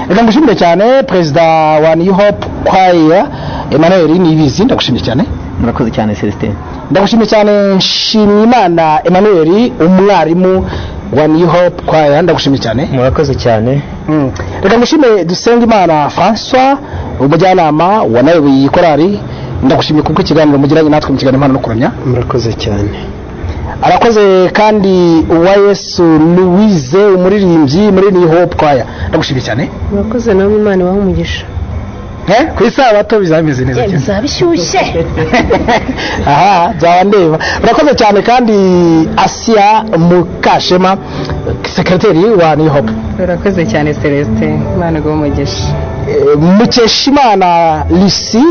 reka ngushimire cyane perezida wa new hope kwaya emmanuel nibizi ndagushimye cyane murakoze cyane celestin ndagushimye cyane nshimiyimana emmanuel umwarimu wa new hope kwaya ndagushimye cyane murakoze cyane reka ngushime dusenge imana francois umujyanama wanayoboye iyi korari ndagushimye kubwo ikiganiro mugiranye natwe mu kiganiro impano no kuramya murakoze cyane arakoze kandi uwa yesu louise umuririmbyi muri new hope kwaya ndagushimye cyane murakoze nawe imana ibaha umugisha ku isabato bizaba bimeze neza cyane bizaba bishyushye aha byaba ndeba urakoze cyane kandi asiya mukashema sekreteri wa new hope urakoze cyane celestin imana iguhe umugisha Eh, mukeshimana lisi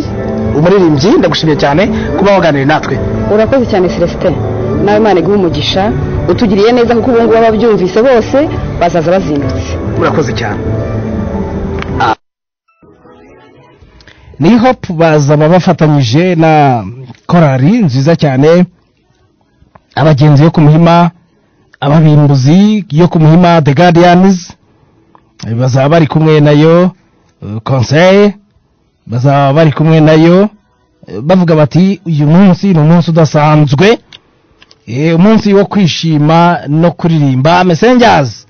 umuririmbyi ndagushimiye cyane kuba waganiriye natwe urakoze cyane celestin nawe imana iguhe umugisha utugiriye neza kuko ubu ngubu ababyumvise bose bazaza bazindutse murakoze cyane ni hope bazaba bafatanyije na korari nziza cyane abagenzi yo ku muhima ababimbuzi yo ku muhima the guardians eh, bazaba bari kumwe nayo eh, conseil bazaba bari kumwe nayo eh, bavuga bati uyu munsi ni umunsi udasanzwe eh, umunsi wo kwishima no kuririmba messengers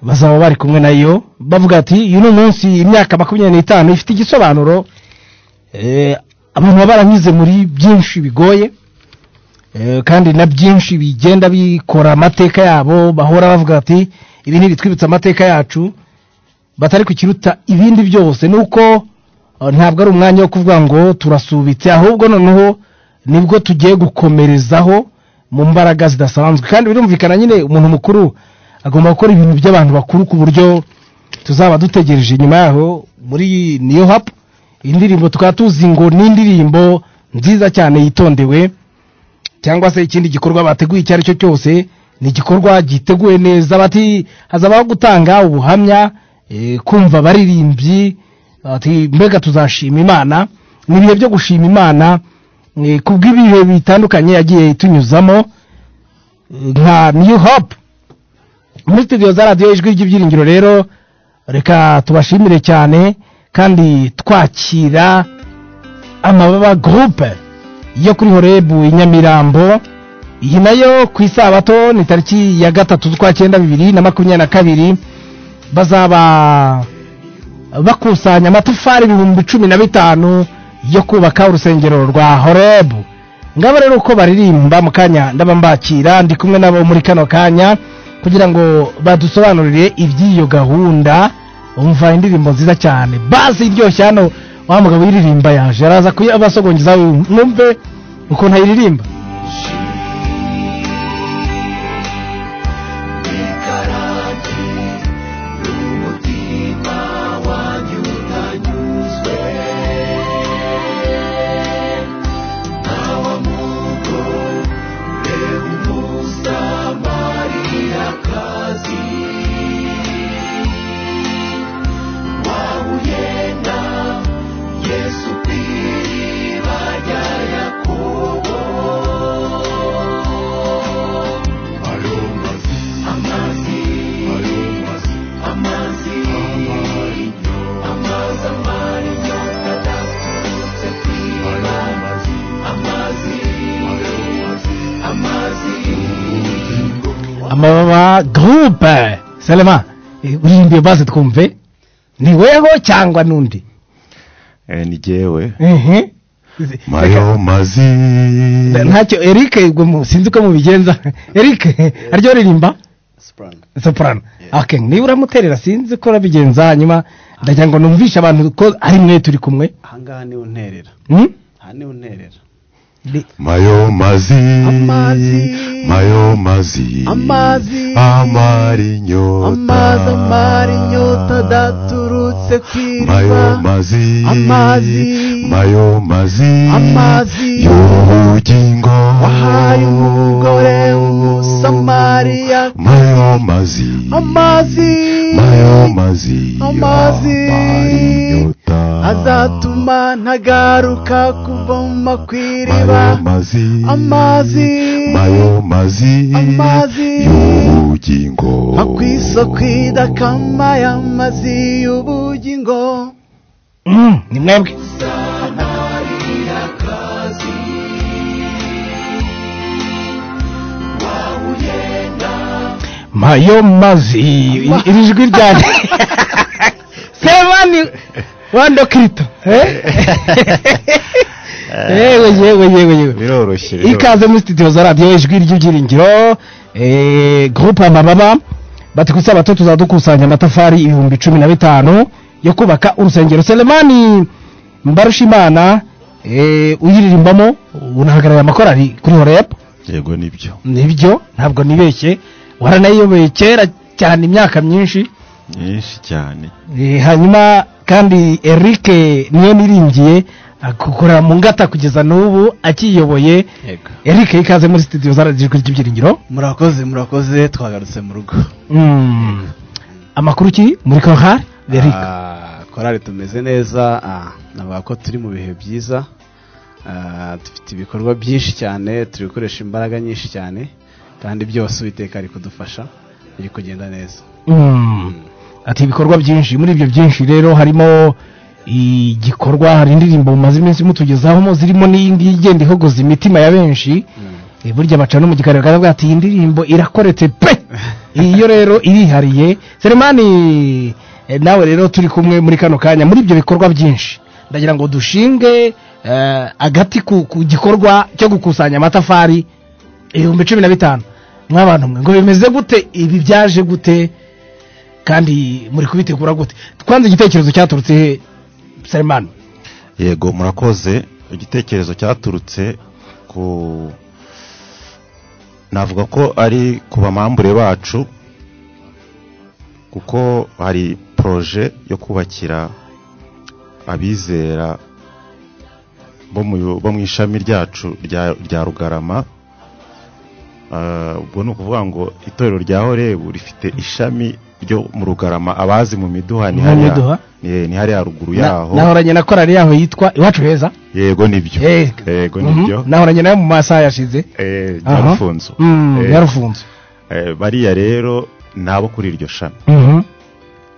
bazaba bari kumwe nayo bavuga ati uyu ni umunsi imyaka makumyabiri n'itanu ifite igisobanuro eh, abantu baba baranyuze muri byinshi bigoye eh, kandi na byinshi bigenda bikora amateka yabo bahora bavuga ati ibi ntibitwibutsa amateka yacu batari kukiruta ibindi byose ni uko eh, ntabwo ari umwanya wo kuvuga ngo turasubitse ahubwo noneho nibwo tugiye gukomerezaho mu mbaraga zidasanzwe kandi birumvikana nyine umuntu mukuru agomba gukora ibintu by'abantu bakuru ku buryo tuzaba dutegereje nyuma yaho muri niyo hapu iyi ndirimbo tukaba tuzi ngo ni indirimbo nziza cyane yitondewe cyangwa se ikindi gikorwa bateguye icyo ari cyo cyose ni igikorwa giteguwe neza bati hazabaho gutanga ubuhamya eh, kumva abaririmbyi ati mbega tuzashima imana ni ibihe byo gushima imana eh, ku bw'ibihe bitandukanye yagiye itunyuzamo eh, nka new hope muri studio za radiyo ijwi ry'ibyiringiro rero reka tubashimire cyane kandi twakira amababa gurupe yo kuri horebu i nyamirambo iyi nayo ku isabato ni tariki ya gatatu z'ukwa cyenda bibiri na makumyabiri na kabiri bazaba bakusanya amatafari ibihumbi cumi na bitanu yo kubaka urusengero rwa horebu ngabo rero uko baririmba mu kanya ndaba mbakira ndi kumwe nabo muri kano kanya kugira ngo badusobanurire iby'iyo gahunda umva indirimbo nziza cyane basi iryoshye hano wa mugabo uyiririmba yaje araza kuyabasogongeza mwumve ukuntu ayiririmba amababa gurupe selema eh, uririmbiye basi twumve ni weho cyangwa n'undi Eh, ni jyewe ehe mayo mazi Na- ntacyo eric ubwo mu- sinzi uko mubigenza eric aryo ririmba soprano okay niba uramuterera sinzi uko urabigenza hanyuma ndagira ngo numvishe abantu ko ari mwe turi kumwe ahangaha niho unterera Hmm? aha niho unterera mayo mazi mayo mazi amazi amara inyota amazi amara inyota adaturutse ku iriba mayo mazi amazi mayo mazi amazi y'ubugingo wahaye umugore w'umusamariya mayo mazi amazi mayo mazi amazi azatuma ntagaruka kuva mu makwiriba mayo mazi amazi mayo mazi amazi y'ubugingo ku isoko idakama y'amazi y'ubugingo ni mwebwe mayo mazi I- iri jwi ryane sebani wando kirito yewe yewe yewe yewe biroroshye ikaze muri studio za radiyo ijwi ry'ibyiringiro eh, groupe amababa bati ku isabato tuzadukusanya amatafari ibihumbi cumi na bitanu yo kubaka urusengero selemani mbarushimana eh, uyiririmbamo unahagarariye amakorari kuri horeb yego nibyo nibyo ntabwo nibeshye waranayiyobeye kera cyane imyaka myinshi nyinshi cyane Eh, hanyuma kandi eric niyo niringiye akukorera mu ngata kugeza n'ubu akiyoboye eric ikaze muri studio zaragijwe ry'ibyiringiro murakoze murakoze twagarutse mu rugo Mm. amakuru ki muri korari eric Ah, korali tumeze neza ah, navuga ko turi mu bihe byiza Ah, dufite ibikorwa byinshi cyane turi gukoresha imbaraga nyinshi cyane kandi byose uwiteka ari kudufasha biri kugenda neza Mm. ati ibikorwa byinshi muri ibyo byinshi rero harimo igikorwa hari indirimbo mumaze iminsi mutugezaho mo zirimo n'iyingiyi igenda ihogoza imitima ya benshi Eh, burya baca no mu gikari bwa ati iyi ndirimbo irakoretse pe iyo rero irihariye seremani eh, nawe rero turi kumwe muri kano kanya muri ibyo bikorwa byinshi ndagira ngo dushinge eh, agati ku ku gikorwa cyo gukusanya amatafari ibihumbi cumi na bitanu mw'abantu mwe ngo bimeze gute ibi byaje gute kandi muri kubitegura gute twanze igitekerezo cyaturutse he seremani yego murakoze igitekerezo cyaturutse ku navuga ko ari ku bamambure bacu kuko hari poroje yo kubakira abizera bo mu- bo mu ishami ryacu rya rya rugarama Ah, ubwo ni ukuvuga ngo itorero rya horebu rifite ishami ryo mu rugarama abazi mu miduha ni Mu hariya miduha? ni- ni hariya ruguru yaho nahoranye na korari yaho yitwa iwacu heza yego nibyo yego nibyo Mhm. nahoranye nayo mu masaha yashize Eh, Aha. nyarufunzo Mm, Eh, Nyarufunzo. eh, bariya rero ni abo kuri iryo shami Mhm.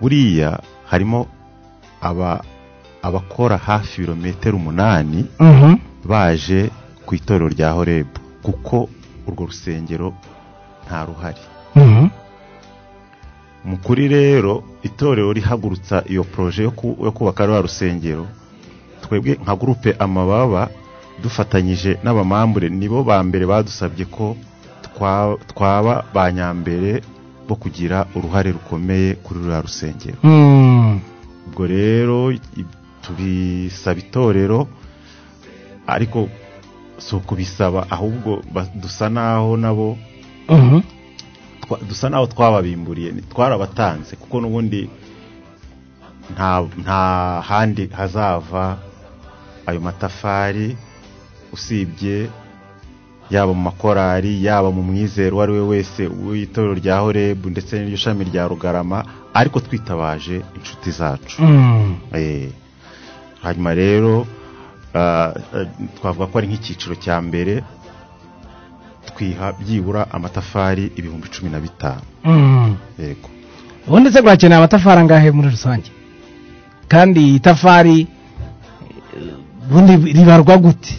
buriya harimo aba abakora hafi ibirometero umunani Mhm. baje ku itorero rya horebu kuko urwo rusengero nta ruhari Mhm. mukuri rero itorero rihagurutsa iyo poroje yo ku- yo kubaka rwa rusengero twebwe nka gurupe amababa dufatanyije n'abamambure nibo ba mbere badusabye ko twa- twaba ba nyambere bo kugira uruhare rukomeye kuri ruriya rusengero Mm. ubwo rero i- tubisaba itorero ariko si ukubisaba ahubwo ba- dusa naho nabo Mhm. twa- dusa naho twababimburiye ni- twarabatanze kuko n'ubundi nta nta handi hazava ayo matafari usibye yaba mu makorari yaba mu mwizero uwo ari we wese w'itorero rya horebu ndetse n'iryo shami rya rugarama ariko twitabaje inshuti zacu Mm. Eh, hanyuma rero ah, eh, twavuga ko ari nk'icyiciro cya mbere twiha byibura amatafari ibihumbi cumi na bitanu Mm. yego ubu ndetse guhakenera amatafari angahe muri rusange kandi itafari eh, ubundi ribarwa gute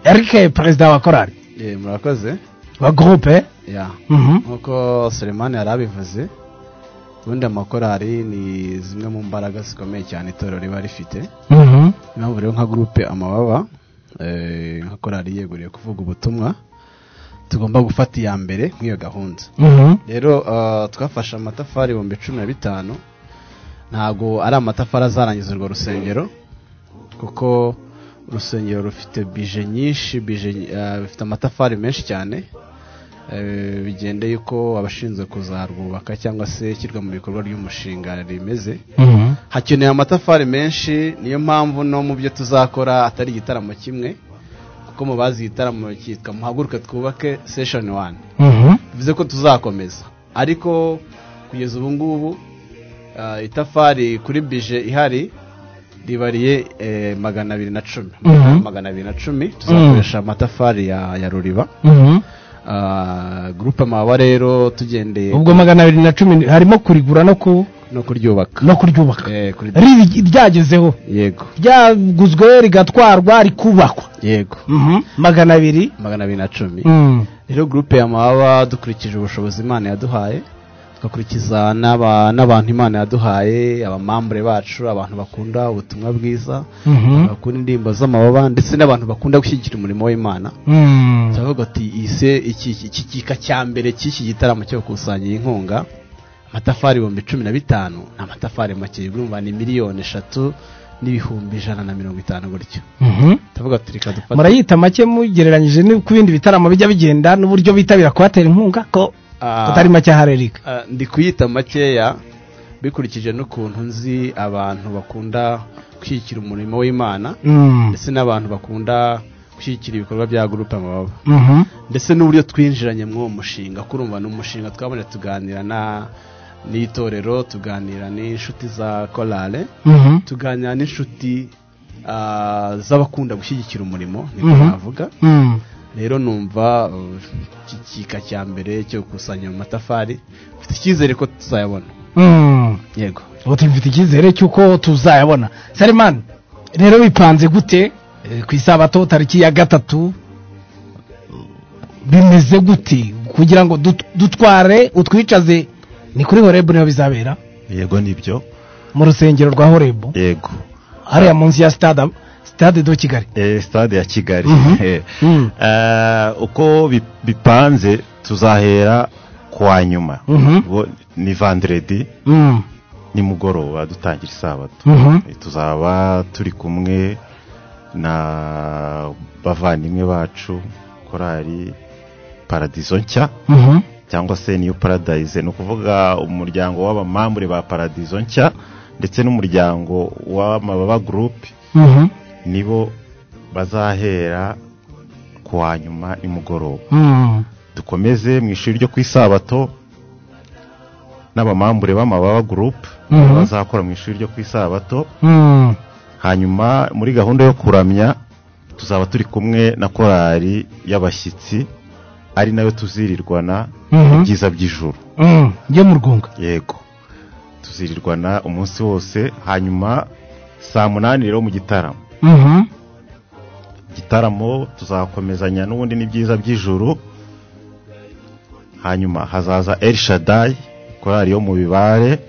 erike perezida wa korari Eh, murakoze wa gurupe ya Mhm. nkuko Selemani yari abivuze ubundi amakorari ni zimwe mu mbaraga zikomeye cyane itorero riba rifite Mhm. impamvu rero nka gurupe amababa eh, nka korari yeguriye kuvuga ubutumwa tugomba gufata iya mbere nk'iyo gahunda Mhm. rero ah, twafashe amatafari ibihumbi cumi na bitanu ntabwo ari amatafari azarangiza urwo rusengero kuko urusengero rufite bije nyinshi bije eh, rufite amatafari menshi cyane Eh, bigendeye uko abashinzwe kuzarwubaka cyangwa se ishyirwa mu bikorwa ry'umushinga rimeze Mhm. hakeneye amatafari menshi niyo mpamvu no mu byo tuzakora atari igitaramo kimwe kuko mu bazi igitaramo cyitwa muhaguruke twubake seshoni wani Mhm. bivuze ko tuzakomeza ariko kugeza ubu ngubu ah, itafari kuri bije ihari ribariye eh, magana abiri na cumi Mhm. magana abiri na cumi tuzakoresha amatafari ya ya ruriba Mhm. Ah, gurupe amababa rero tugendeye ubwo magana abiri na cumi ni- harimo kurigura no ku no kuryubaka no kuryubaka Eh, kuri- Riri- ryagezeho yego ryaguzwe rigatwarwa rikubakwa yego magana abiri magana abiri na cumi Mm. rero gurupe ya mababa dukurikije ubushobozi imana yaduhaye tugakurikiza n'aba- n'abantu imana yaduhaye abamambure bacu abantu bakunda ubutumwa bwiza Mhm. bakunda indirimbo z'amababa ndetse n'abantu bakunda gushyigikira umurimo w'imana Mm. turavuga ati ise iki iki- iki gika cya mbere cy'iki gitaramo cyo gukusanya iyi nkunga amatafari ibihumbi cumi na bitanu ni amatafari make urumva ni miliyoni eshatu n'ibihumbi ijana na mirongo itanu gutyo tuvuga turi kadufata murayita make mugereranyije ku bindi bitaramo bijya bigenda n'uburyo bitabira kubatera inkunga ko atari make aharerika Ah, ndi kuyita makeya bikurikije n'ukuntu nzi abantu bakunda gushyigikira umurimo w'imana Mm. ndetse n'abantu bakunda gushyigikira ibikorwa bya gurupe amababa Mhm. ndetse n'uburyo twinjiranye muri uwo mushinga kurumva ni umushinga twabonye tuganira na n'itorero tuganira n'inshuti za korale Mhm. tuganira n'inshuti ah, z'abakunda gushyigikira umurimo niko Mhm. navuga Mm. rero numva uh, iki kika cya mbere cyo gukusanya mu matafari mfite icyizere ko tuzayabona Mm. yego ubu tubifite icyizere cy'uko tuzayabona salimani rero bipanze gute Eh, ku isabato tariki ya gatatu bimeze gute kugira ngo dut- dutware utwicaze ni kuri horebu niho bizabera yego nibyo mu rusengero rwa horebu yego hariya munsi ya stade stade do kigali Eh, stade ya kigali Mhm. Eh, Mm. eh, uko bi- bipanze tuzahera kwa nyuma Mhm. Ubwo ni vanderedi Mm. nimugoroba dutangira isabato Mhm. Eh, tuzaba turi kumwe na bavandimwe bacu korari paradizo nshya Mhm. cyangwa se niyo paradise ni ukuvuga umuryango w'abamambure ba paradizo nshya ndetse n'umuryango w'amababa gurupe Mhm. nibo bazahera ku wa nyuma nimugoroba Mm. dukomeze mu ishuri ryo ku isabato n'abamambure b'amababa gurupe Mhm. bazakora mu ishuri ryo ku isabato Mm. hanyuma muri gahunda yo kuramya tuzaba turi kumwe na korali y'abashyitsi ari nayo tuzirirwana Mhm. ibyiza by'ijuru Mm. yo mu rwunga yego tuzirirwana umunsi wose hanyuma saa munani rero mu gitaramo Mhm. igitaramo tuzakomezanya n'ubundi ni byiza by'ijuru hanyuma hazaza El Shaddai korali yo mu bibare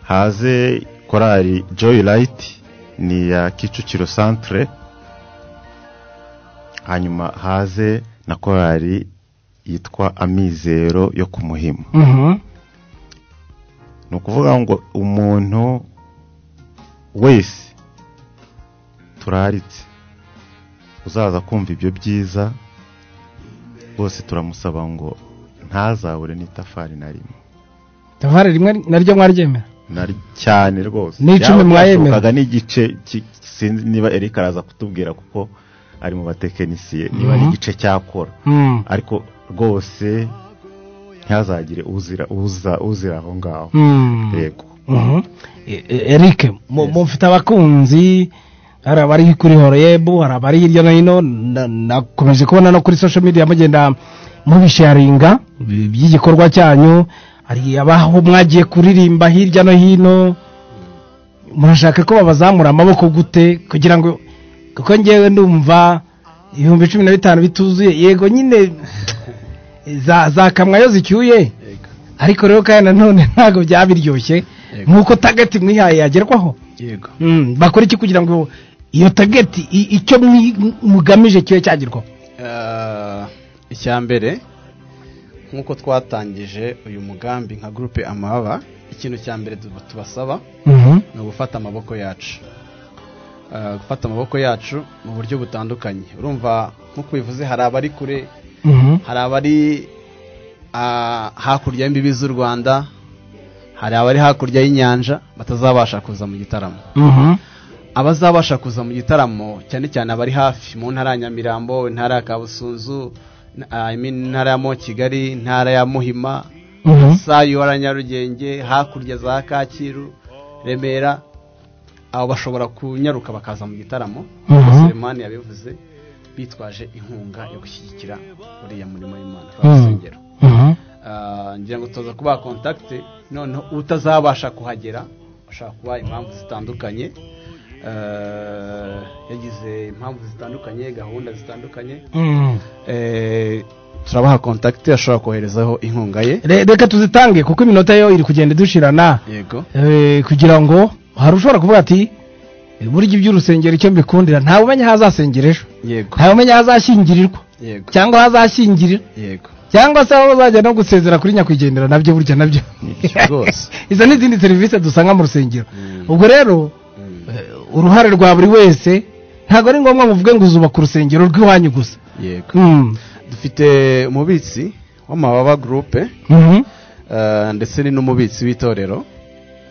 haze korali Joy Light ni iya Kicukiro Centre hanyuma haze na korali yitwa Amizero yo ku Muhima Mhm. ni ukuvuga ngo umuntu wese turaritse uzaza kumva ibyo byiza rwose turamusaba ngo ntazabure n'itafari na rimwe tavare rimwe naryo mwaryemera na- cyane rwose N'icumi Byaba mwayemera. byashobokaga n'igice ki- sinzi niba Eric araza kutubwira kuko ari mu batekinisiye niba ari Mhm. igice cyakora Mm. ariko rwose ntihazagire uzira uza- uzira aho ngaho Mm. yego Mhm. E- e- Eric mu- mufite abakunzi hari abari kuri horebu hari abari hirya no hino na- nakomeje kubona no kuri social media mugenda mubisharinga bi- by'igikorwa cyanyu hari abaho mwagiye kuririmba hirya no hino murashaka ko babazamura amaboko gute kugira ngo kuko ngewe ndumva ibihumbi cumi na bitanu bituzuye yego nyine za za kamwayo zicyuye ariko rero kandi nanone ntabwo byaba biryoshye nk'uko tageti mwihaye yagerwaho yego Mm, bakora iki kugira ngo iyo tageti i- icyo mwi- mugamije kibe cyagerwaho Ah, icya mbere nk'uko twatangije uyu mugambi nka gurupe amababa ikintu cya mbere tuba- tubasaba Mhm. ni ugufata amaboko yacu Ah, gufata amaboko yacu mu buryo butandukanye urumva nk'uko bivuze hari abari kure Mhm. hari abari ah, hakurya y'imbibi z'u rwanda hari abari hakurya y'inyanja batazabasha kuza mu gitaramo Mhm. abazabasha kuza mu gitaramo cyane cyane abari hafi mu ntara ya nyamirambo intara ya kabusunzu n- ah, I mean, intara ya mo kigali intara ya muhima Mhm. sayu ya nyarugenge hakurya za kacyiru remera abo bashobora kunyaruka bakaza mu gitaramo Mhm. nkuko selemani yabivuze bitwaje inkunga yo gushyigikira uriya murimo w'imana Mhm. urusengero Mhm. Ah, ngira ngo tuza kubaha kontakite noneho utazabasha kuhagera ashobora kuba impamvu zitandukanye Eh, yagize impamvu zitandukanye gahunda zitandukanye Mm. Eh, turabaha kontakite ashobora koherezaho inkunga ye Re- reka tuzitange kuko iminota yo iri kugenda idushirana yego Eh, kugira ngo hari ushobora kuvuga ati "Eh, burya iby'urusengero icyo mbikundira ntawe umenya aho azasengera ejo yego ntawe umenya aho azashyingirirwa yego cyangwa aho azashyingirira yego cyangwa se aho bazajya no gusezera kuri nyakwigendera nabyo burya nabyo izo ni izindi serivisi dusanga mu rusengero ubwo rero eh, uruhare rwa buri wese ntabwo ari ngombwa muvuge ngo uzubaka urusengero rw'iwanyu gusa yego Mm. dufite umubitsi w'amababa gurupe eh, ndetse ni n'umubitsi w'itorero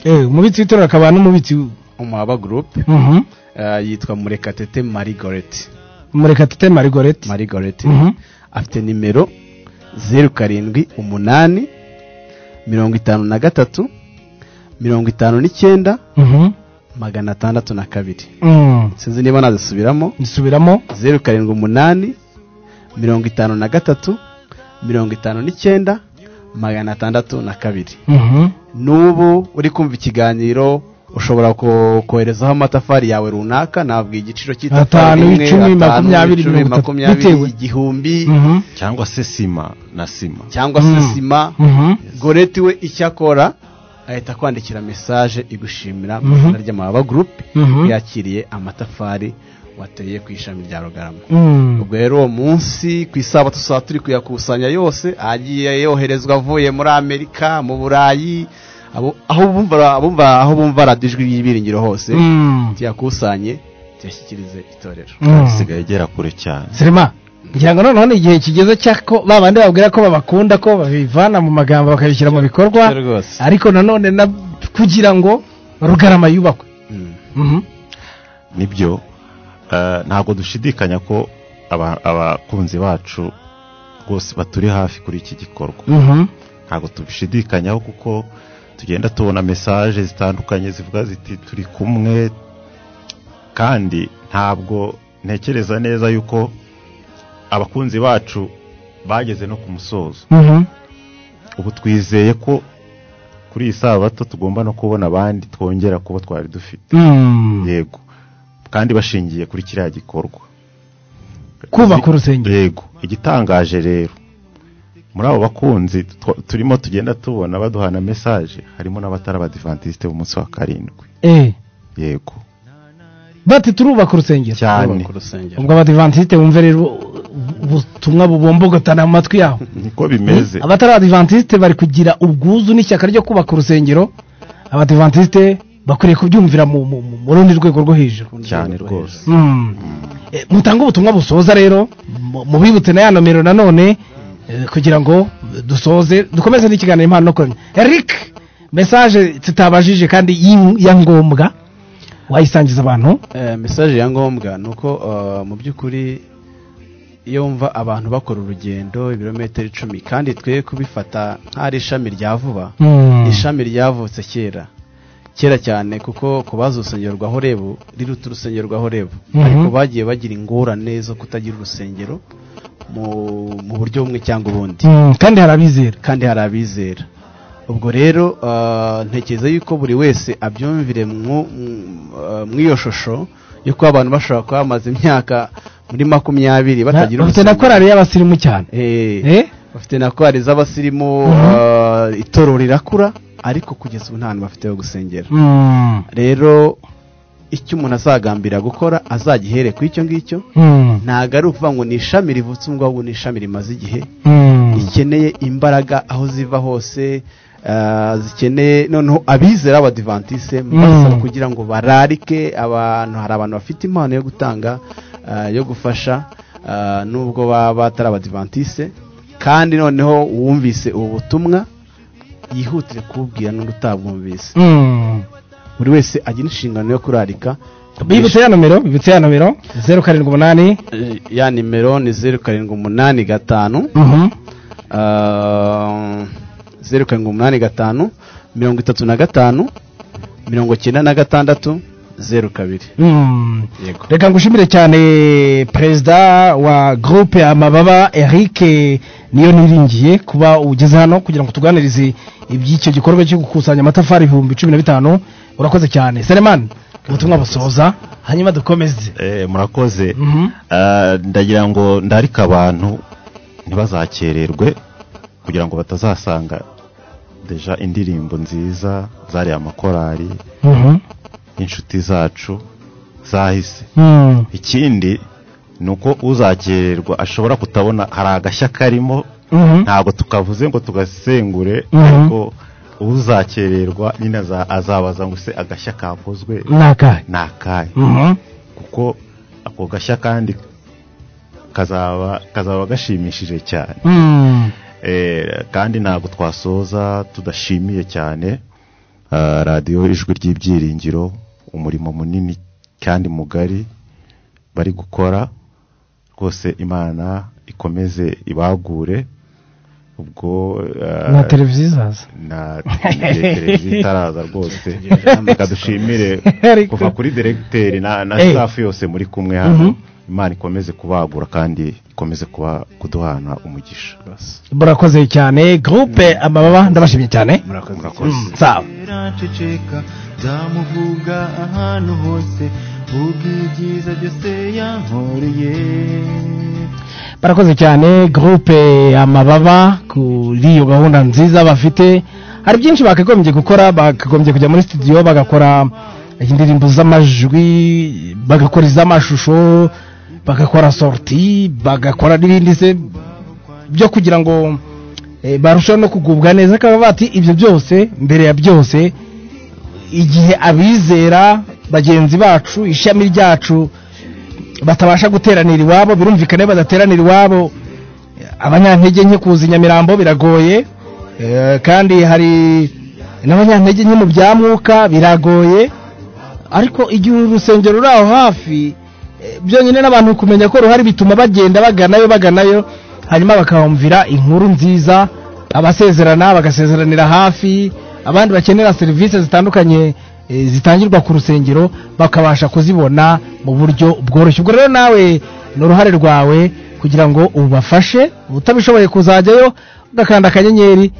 Eh, umubitsi w'itorero akaba n'umubitsi umababa gurupe Mhm. yitwa murekatete marigoreti murekatete marigoreti marigoreti Mhm. afite nimero zeru karindwi umunani mirongo itanu na gatatu mirongo itanu n'icyenda Mhm. magana atandatu na kabiri Mm. sinzi niba nazisubiramo nsubiramo zeru karindwi umunani mirongo itanu na gatatu mirongo itanu n'icyenda magana atandatu na kabiri Mhm. n'ubu uri kumva ikiganiro ushobora ko- koherezaho amatafari yawe runaka ntabwo igiciro cy'itafari Atanu, rimwe, icumi, atanu, makumyabiri, icumi, mirongo itatu, makumyabiri bitewe. igihumbi cyangwa se sima na sima cyangwa se sima goreti we icyo akora ahita akwandikira mesaje igushimira mu Mhm. izina ry'amababa gurupe Mhm. yakiriye amatafari wateye ku ishami rya rugarama Mm. ubwo rero uwo munsi ku isabato tuzaba turi kuyakusanya yose agiye yoherezwa avuye muri amerika mu burayi abo- aho bumva abumva- aho bumva radiyo ijwi ry'ibyiringiro hose Mm. tuyakusanye tuyashyikirize itorero Mm. isigaye igera kure cyane Sirima ngira ngo noneho ni igihe kigeze cyako ba bandi babwira ko babakunda ko babivana mu magambo bakabishyira mu bikorwa ariko nanone na kugira ngo rugarama yubakwe Mhm. nibyo eh, ntabwo dushidikanya ko aba- abakunzi bacu rwose baturi hafi kuri iki gikorwa Mhm. ntabwo tubishidikanyaho kuko tugenda tubona mesaje zitandukanye zivuga ziti turi kumwe kandi ntabwo ntekereza neza yuko abakunzi bacu bageze no ku musozo Mhm. ubu twizeye ko kuri iyi sabato tugomba no kubona abandi twongera kubo twari dufite Mm. yego kandi bashingiye kuri kiriya gikorwa kubaka urusengero yego igitangaje rero muri abo bakunzi tw- turimo tugenda tubona baduhana mesaje harimo n'abatari abadivantisite b'umunsi wa karindwi Eh, yego bati turubaka urusengero cyane ubwo abadivantisite bumve rero ubutumwa bubombogotana mu matwi yabo niko bimeze abatari abadivantisite bari kugira ubwuzu n'ishyaka ryo kubaka urusengero abadivantisite bakwiriye kubyumvira mu mu- mu- mu rundi rwego rwo hejuru cyane rwose Mm. Eh, mutange ubutumwa busoza rero mu- mubibutse na ya nomero nanone eh, kugira ngo dusoze dukomeze n'ikiganiro impano no kuremya eric mesaje tutabajije kandi y'in- ya ngombwa wayisangiza abantu Eh, mesaje ya ngombwa ni uko eh, mu by'ukuri iyo wumva abantu bakora urugendo ibirometero icumi kandi twe kubifata nk'ari ishami rya vuba Mm. ishami ryavutse kera kera cyane kuko ku bazi urusengero rwa horebu riruta urusengero rwa horebu Mhm. ariko bagiye bagira ingorane zo kutagira urusengero mu, mu buryo bumwe cyangwa ubundi Mm, kandi hari abizera kandi hari abizera ubwo rero ah, ntekereza yuko buri wese abyumvire mu- mu- ah, mu iyo shusho yuko abantu bashobora kuba bamaze imyaka muri makumyabiri batagira bafite na korari y'abasirimu cyane Eh, Eh? bafite na korari z'abasirimu ah, itorero rirakura ariko kugeza ubu nta hantu bafite ho gusengera Mm. rero icyo umuntu azagambira gukora azagihere ku icyo ngicyo Mm. ntabwo ari ukuvuga ngo ni ishami rivutse ngo ahubwo ni ishami rimaze igihe Mm. rikeneye imbaraga aho ziva hose ah, zikeneye noneho abizera abadivantisite basaba kugira ngo bararike abantu hari abantu bafite impano yo gutanga ah, yo gufasha ah, nubwo baba batari abadivantisite kandi noneho uwumvise ubu butumwa yihutire kububwira n'undi utabwumvise Mm. buri wese agira inshingano yo kurarika bibutse ya nomero bibutse ya nomero zeru karindwi umunani Eh, ya nimero ni zeru karindwi umunani gatanu Mhm. Ah, zeru karindwi umunani gatanu mirongo itatu na gatanu mirongo icyenda na gatandatu zeru kabiri Mm. Yego. reka ngushimire cyane perezida wa groupe amababa eric niyo niringiye kuba ugeze hano kugira ngo tuganirize iby'icyo gikorwa cyo gukusanya amatafari ibihumbi cumi na bitanu urakoze cyane selemani ubutumwa busoza hanyuma dukomeze Eh, murakoze Mhm. Eh, ndagira ngo ndarike abantu ntibazakererwe kugira ngo batazasanga deja indirimbo nziza zariya amakorari Mhm. inshuti zacu zahise Mm. ikindi ni uko uzakererwa ashobora kutabona hari agashya karimo ntabwo tukavuze ngo tugasengure Mhm. ariko uzakererwa nyine aza- azabaza ngo se agashya kakozwe Ni akahe? ni akahe Mhm. kuko ako gashya kandi kazaba kazaba gashimishije cyane Mm. Eh, kandi ntabwo twasoza tudashimiye cyane ah, radiyo ijwi ry'ibyiringiro umurimo munini kandi mugari bari gukora rwose imana ikomeze ibagure ubwo ah, na televiziyo izaza na televiziyo itaraza rwose reka dushimire kuva kuri diregiteri na na Eh. staff yose muri kumwe hano Mhm. imana ikomeze kubagura kandi ikomeze kuba kuduhana umugisha murakoze cyane gurupe amababa ndabashimye cyane Mm, sawa aceceka nzamuvuga ahantu hose ubwo ibyiza byose yankoreye barakoze cyane gurupe amababa kuri iyo gahunda nziza bafite hari byinshi bakagombye gukora bakagombye kujya muri studio bagakora indirimbo z'amajwi bagakora iz'amashusho bagakora sorti bagakora n'ibindi se byo kugira ngo eh, barusheho no kugubwa neza akaba bati ibyo byose mbere ya byose igihe abizera bagenzi bacu ishami ryacu batabasha guteranira iwabo birumvikana iyo badateranira iwabo abanyantege nke kuza i nyamirambo biragoye eh, kandi hari n'abanyantege nke mu bya mwuka biragoye ariko igihe urusengero ruri aho hafi eh, byonyine n'abantu kumenya ko ruhari bituma bagenda baganayo baganayo hanyuma bakahumvira inkuru nziza abasezerana bagasezeranira hafi abandi bakenera serivisi zitandukanye eh, zitangirwa ku rusengero bakabasha kuzibona mu buryo bworoshye ubwo rero nawe ni uruhare rwawe kugira ngo ubafashe utabishoboye kuzajyayo ugakanda akanyenyeri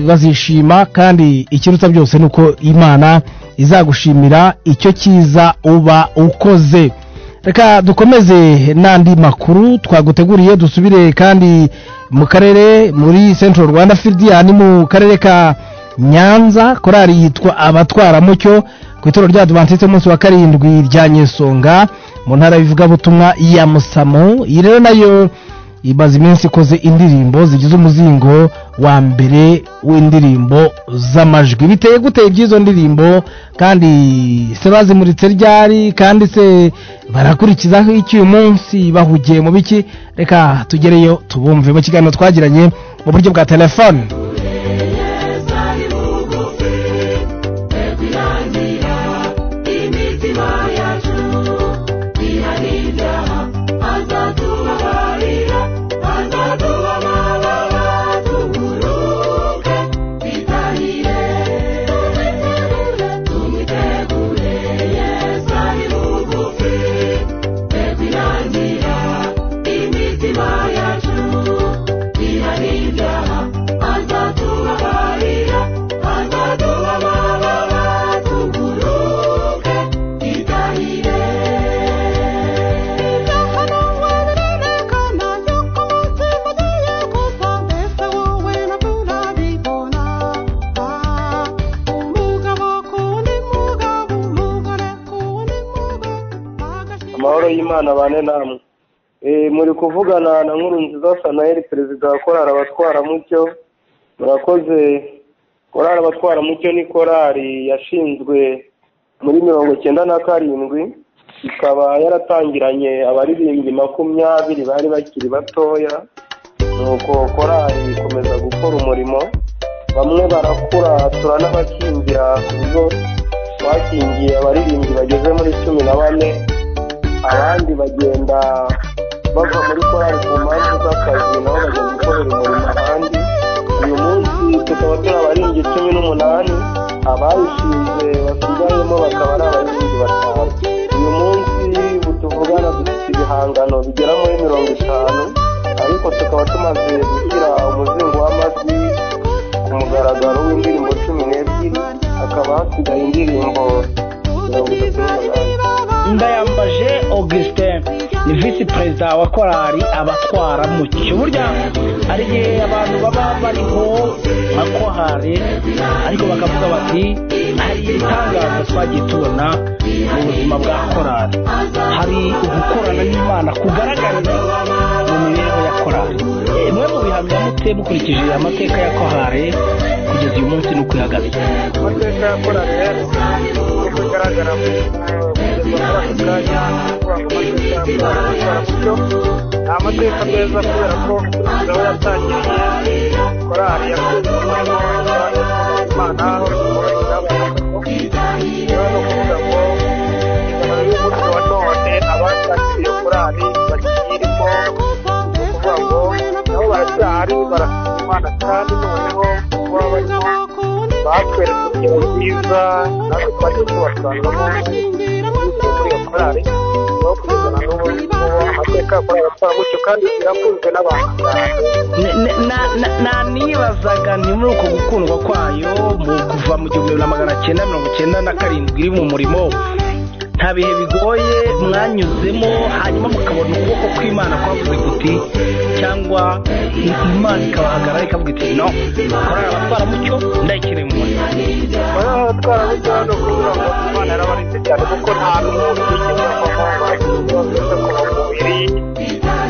bazishima kandi ikiruta byose ni uko imana izagushimira icyo cyiza uba ukoze reka dukomeze n'andi makuru twaguteguriye dusubire kandi mu karere muri central rwanda fidiya ni mu karere ka nyanza korari yitwa abatwaramucyo ku ituro rya advantiste umunsi wa karindwi rya nyesonga mu ntara y'ivugabutumwa ya musamo iyi rero nayo imaze iminsi ikoze indirimbo zigize umuzingo wa mbere w'indirimbo z'amajwi biteye gute iby'izo ndirimbo kandi se bazimuritse ryari kandi se barakurikizaho iki uyu munsi bahugiye mu biki reka tugereyo tubumve mu kiganiro twagiranye mu buryo bwa telefone Kwirangira imitima yacu irarinda azatubabarira azatubabarira tuguruke bitahire tumwitegure Yesu ari bugufi kwirangira imitima yacu irarinda azatubabarira azatubabarira tuguruke bitahire amahoro y'imana bane namwe Eh, muri kuvugana na nkuru nziza sanayeli perezida wa korari abatwaramucyo murakoze korari abatwaramucyo ni korari yashinzwe muri mirongo icyenda na karindwi ikaba yaratangiranye abaririmbyi makumyabiri bari bakiri batoya nuko korari ikomeza gukora umurimo bamwe barakura turanabakingira ku bigo bakingiye abaririmbyi bageze muri cumi na bane abandi bagenda bava muri korali ku mpamvu z'akazi nabo bajya gukorera umurimo ahandi uyu munsi tukaba turi abaririmbyi cumi n'umunani abayishinze basigayemo bakaba ari abaririmbyi batanu uyu munsi tuvugana dufite ibihangano bigera muri mirongo itanu ariko tukaba tumaze gushyira umuzingo w'amajwi ku mugaragaro w'indirimbo cumi n'ebyiri hakaba hasigaye indirimbo mirongo itatu n'umunani ndayambaje augustin ni visi perezida wa korali abatwara mu cyo burya hari igihe abantu baba bariho nka kohari ariko bakavuga bati hari ibitangaza twagiye tubona mu buzima bwa korali hari ugukorana n'imana kugaragariza mu mibereho ya korali Eh, bimwe mu bihamya muto ndetse mukurikije amateka ya kohare kugeza uyu munsi ni ukuyagabiza amateka ya korari rero uko bigaragara mu kanya amateka ya korari y'umucyo ni amateka meza kubera ko ingabo yatangiriye korari yakunze umwanya imana niyo ni ukuvuga ngo ingano y'umunsi wa none abatangiriye korari bakiyirimo ni ukuvuga ngo nabo baracyari barasima imana kandi noneho kuba barimo batwereka uburyo bwiza natwe twagiye tubasanzamo bityo muri iyo korari aho kugeza na n'ubu ngubu amateka ya korari atwara gutyo kandi irakunzwe n'abantu Ne- ne- na- na- nanibazaga ni muri uko gukundwa kwayo mu kuva mu gihumbi na magana cyenda mirongo cyenda na karindwi iri mu murimo nta bihe bigoye mwanyuzemo hanyuma mukabona ukuboko kw'imana kwavuze kuti cyangwa imana ikabahagarara ikavuga iti no korari abatwaramucyo ndayikeneye mu murimo baratwara burya no kuvuga ngo imana yarabarinze cyane kuko nta n'umuntu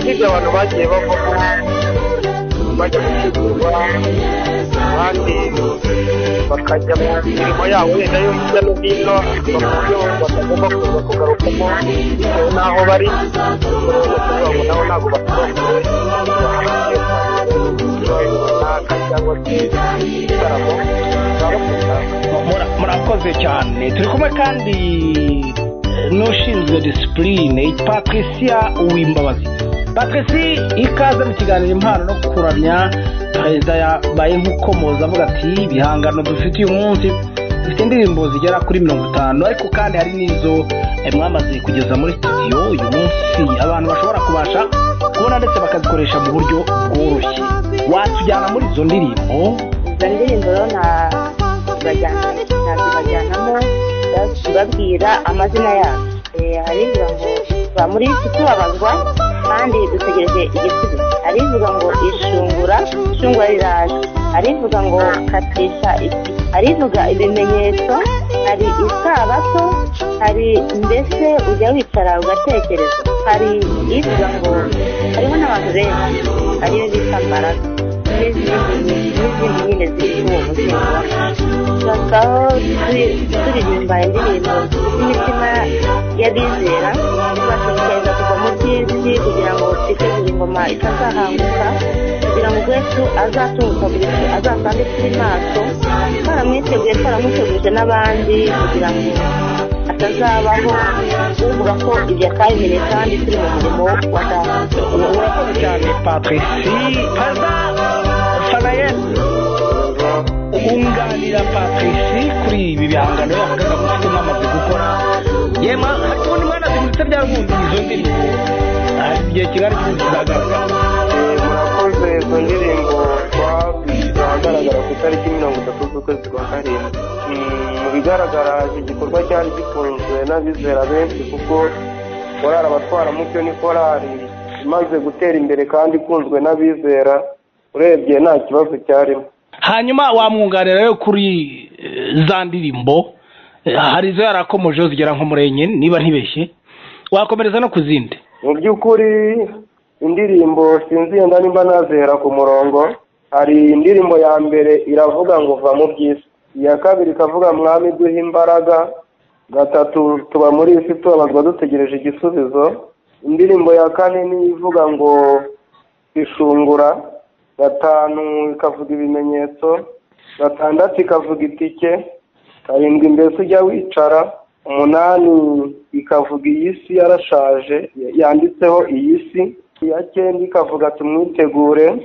wigeze avamo bagiye bavuze ku mubiri usibye abantu bagiye bavamo bajya gutegurwa abandi bakajya mu mirimo yabo wenda yo hirya no hino bakubyo batagomba kuza kugarukamo bitewe n'aho bari urabona kuvuga ngo nabo ntabwo basobanuye runaka cyangwa se igitaramo murakoze cyane turi kumwe kandi eh, n'ushinzwe disipurine patricia uwimbabazi patrici ikaze mu kiganiro impano no kuramya perezida yabaye nk'ukomoza avuga ati ibihangano dufite uyu munsi dufite indirimbo zigera kuri mirongo itanu ariko kandi hari n'izo eh, mwamaze kugeza muri studio uyu munsi abantu bashobora kubasha kubona ndetse bakazikoresha mu buryo bworoshye watujyana muri izo ndirimbo izo ndirimbo rero nta zibajyana ntabwo zibajyanamo tubabwira amazina yazo Eh, hari ivuga ngo va muri tutubabazwa kandi dutegereje igisubizo hari ivuga ngo ishungura ishungura riraje hari ivuga ngo katisha iki hari ivuga ibimenyetso hari isabato hari mbese ujya wicara ugatekereza hari ivuga ngo hariho n'abantu benshi ariyo bita mbaraga n'izindi n'izindi nyine ziri kuri uwo muzingo tukazaho turirimba indirimbo z'imitima y'abizera tubashishikariza kuva mu by'isi kugira ngo twiteze ingoma itazahanguka kugira ngo Yesu azatunguka buri gihe azasange turi maso twaramwiteguye twaramuteguje n'abandi kugira ngo atazabaho uvuga ko ibyo atabimenye kandi turi mu murimo wa data urakoze cyane patrici paza fanayel unganira patrici kuri ibi bihangano yavugaga mufite mwamaze gukora yema ariko ubundi mwanaze muritse byagundi izo ndirimbo hari igihe kigari cyose kizagaragara murakoze izo ndirimbo zagaragara ku itariki mirongo itatu z'ukwezi kwa karindwi Mm, mu bigaragara iki gikorwa cyari gikunzwe n'abizera benshi kuko korari abatwaramucyo ni korari imaze gutera imbere kandi ikunzwe n'abizera urebye nta kibazo cyarimo hanyuma wamwunganira rero kuri eh, za ndirimbo Eh, hari izo yarakomojeho zigera nko muri enye niba ntibeshye wakomereza no ku zindi mu by'ukuri indirimbo sinzi yenda nimba nazihera ku murongo hari indirimbo ya mbere iravuga ngo va mu by'isi iya kabiri ikavuga mwami duha imbaraga gatatu tuba muri iyi si tubabazwa dutegereje igisubizo indirimbo ya kane niyo ivuga ngo ishungura gatanu ikavuga ibimenyetso gatandatu ikavuga itike karindwi mbese ujya wicara umunani ikavuga iyi si yarashaje yanditseho iyi si iya cyenda ikavuga tumwitegure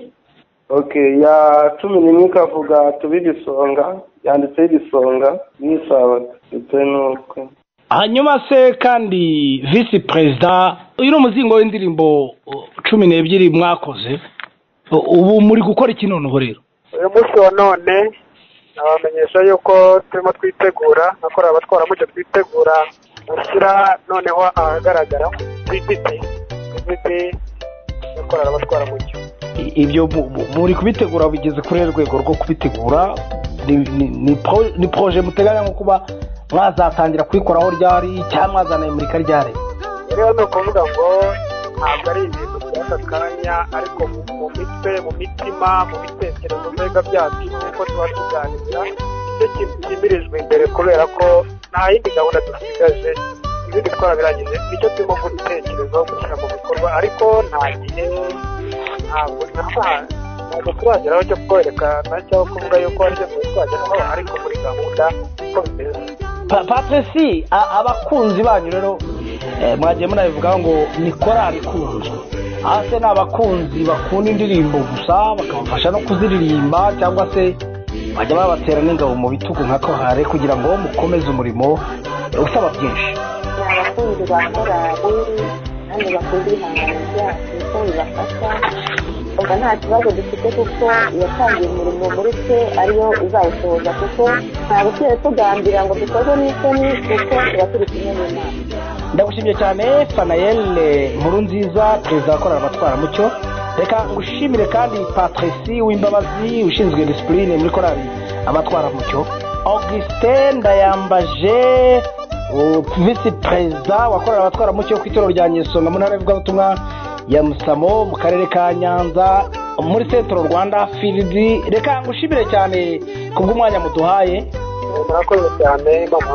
okay ya cumi n'imwe ikavuga tube ibisonga yanditseho ibisonga n'isabato ndetse n'ubukwe hanyuma se kandi visi perezida uyu ni umuzingo w'indirimbo uh, cumi n'ebyiri mwakoze U- ubu muri gukora iki noneho rero uyu munsi wa none nabamenyesha yuko turimo twitegura nakora abatwaramucyo twitegura gushyira noneho ahagaragara pipiti pipiti nakora abatwaramucyo I- ibyo mu- mu- muri kubitegura bigeze kuri rwego rwo kubitegura ni- ni- ni pro- ni poroje muteganya nko kuba mwazatangira kuyikoraho ryari cyangwa mwazana imurika ryari rero ni ukuvuga ngo ntabwo ari ibintu by'aka kanya ariko mu mitwe mu mitima mu bitekerezo mbega byacu nkuko tuba tuganira nicyo kintu gihimirijwe imbere kubera ko nta yindi gahunda dusigaje ibindi twarabirangije nicyo turimo gutekerezaho gushyira mu bikorwa ariko nta gihe ntabwo nta ntabwo turageraho cyo kwerekana cyangwa kuvuga yuko aricyo twageraho ariko muri gahunda uko bimeze Pa- patrisi a- abakunzi banyu rero eh, mwagiye munabivugaho ngo ni korari ikunzwe hasi ni abakunzi bakunda indirimbo gusa bakabafasha no kuziririmba cyangwa se bajya babatera n'ingabo mu bitugu nka kohare kugira ngo mukomeze umurimo eh, usaba byinshi ni abakunzi ba korali kandi bakunda ibihangano byacu ko bibafasha ubwo nta kibazo dufite kuko yatangiye umurimo muri twe ariyo uzawusohoza kuko ntabwo tugiye tugambira ngo dukoze n'isoni kuko tuba turi kumwe n'imana ndagushimye cyane fanayel nkuru nziza perezida wa korari abatwaramucyo reka ngushimire kandi patrisi w'imbabazi ushinzwe disipurine muri korari abatwaramucyo augustin ndayambaje u- visi perezida wa korari abatwaramucyo ku itorero rya nyesonga mu ntara y'ivugabutumwa ya musamo mu karere ka nyanza muri centro rwanda firidi reka ngushimire cyane kubw'umwanya muduhaye murakoze cyane mama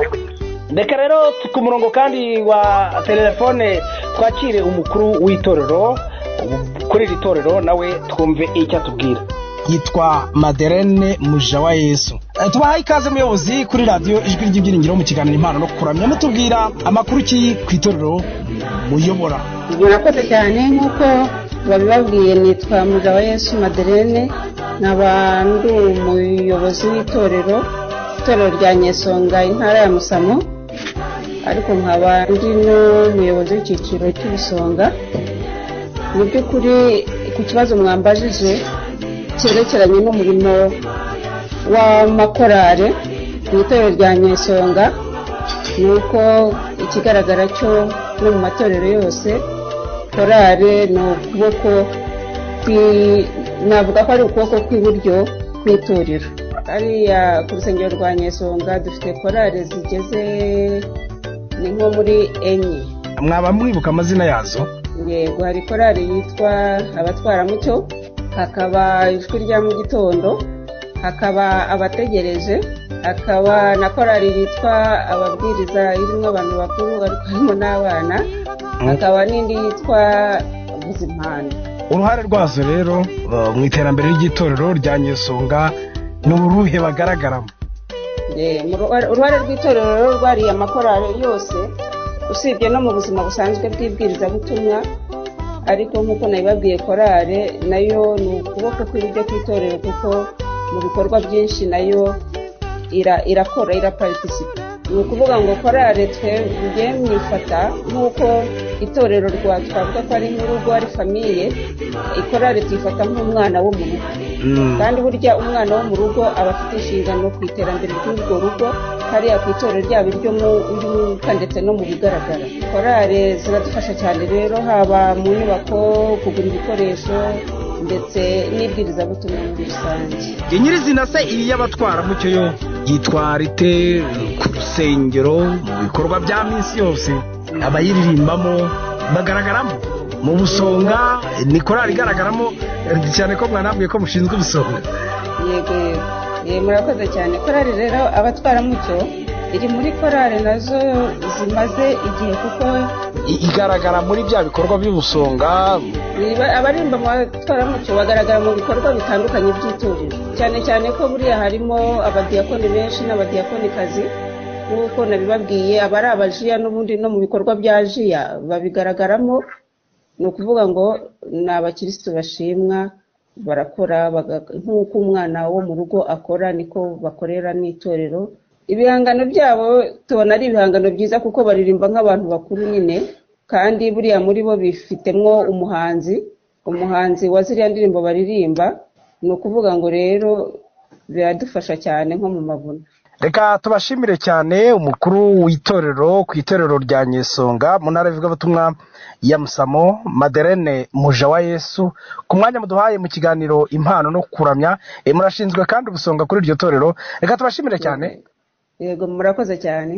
reka rero tu- ku murongo kandi wa telefone twakire umukuru w'itorero u- kuri iri torero nawe twumve icyo atubwira yitwa maderene muja wa yesu Eh, tubahaye ikaze muyobozi kuri radiyo ijwi ry'ibyiringiro mu kiganiro impano no kuramya mutubwira amakuru ki ku itorero muyobora murakoze cyane nk'uko babibabwiye nitwa mugabe yesu maderene nkaba ndi umuyobozi w'itorero itorero rya nyesonga intara ya musamo ariko nkaba ndi n'umuyobozi w'icyiciro cy'ibisonga mu by'ukuri ku kibazo mwambajije cyerekeranye n'umurimo w'amakorari mu itorero rya nyesonga ni uko ikigaragara cyo no mu matorero yose korari ni ukuboko kwi- navuga ko ari ukuboko kw'iburyo kw'itorero hariya ku rusengero rwa nyesonga dufite korari zigeze ni nko muri enye mwaba mwibuka amazina yazo yego hari korari yitwa abatwaramucyo hakaba ijwi rya mu gitondo hakaba abategereje hakaba na korari yitwa ababwiriza irimo abantu bakuru ariko harimo n'abana hakaba n'indi yitwa ubuzimana uruhare rwazo rero eh, mu iterambere ry'itorero rya nyesonga ni uruhe bagaragaramo Eh, mu ruhare- uruhare rw'itorero rero rwariye amakorari yose usibye no mu buzima busanzwe bw'ibwirizabutumwa ariko nk'uko nabibabwiye korari nayo ni ukuboko kw'iburyo kw'itorero kuko mu bikorwa byinshi nayo ira- irakora iraparitisipa ni ukuvuga ngo korari twebwe mwifata nk'uko itorero rwa twavuga ko ari nk'urugo ari famiye ikorari tuyifata nk'umwana wo mu rugo kandi burya umwana wo mu rugo aba afite inshingano ku iterambere ry'urwo rugo hariya ku itorero ryabo iryo mu ry'umwuka ndetse no mu bigaragara korale ziradufasha cyane rero haba mu nyubako kugura ibikoresho ndetse n'ibwirizabutumwa muri rusange nyirizina se iri y'abatwaramucyo yo yitwara ite ku rusengero mu bikorwa bya minsi yose abayiririmbamo bagaragaramo mu busonga ni korari igaragaramo eh, cyane ko mwanambwiye ko mushinzwe ubusonga yego yego Eh, murakoze cyane korali rero abatwaramucyo iri muri korali nazo zimaze igihe kuko I- igaragara muri bya bikorwa by'ubusonga Niba- abarimba abatwaramucyo bagaragara mu bikorwa bitandukanye by'itorero cyane cyane ko buriya harimo abadiyakoni benshi n'abadiyakonikazi nk'uko nabibabwiye abari abajiya n'ubundi no mu bikorwa bya jiya babigaragaramo ni ukuvuga ngo ni abakirisitu bashimwa barakora baga- nk'uko umwana wo mu rugo akora niko bakorera n'itorero ibihangano byabo tubona ari ibihangano byiza kuko baririmba nk'abantu bakuru nyine kandi buriya muri bo bifitemwo umuhanzi umuhanzi wa ziriya ndirimbo baririmba ni ukuvuga ngo rero biradufasha cyane nko mu mavuna reka tubashimire cyane umukuru w'itorero ku itorero rya nyesonga mu ntara y'ivugabutumwa ya musamo maderene muja wa yesu ku mwanya muduhaye mu kiganiro impano no kuramya Eh, murashinzwe kandi ubusonga kuri iryo torero reka tubashimire cyane yego murakoze cyane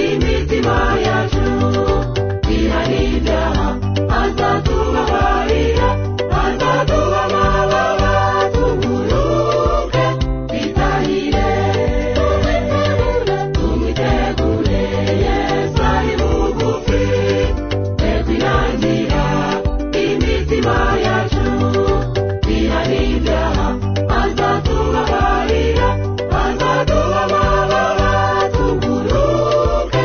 imitima yacu irarindana azaduhagararira azaduha amababa tuguruke twitahire tumwitegure yesu ari bugufi twe kwinangira imitima yacu irarindana azaduhagararira azaduha amababa tuguruke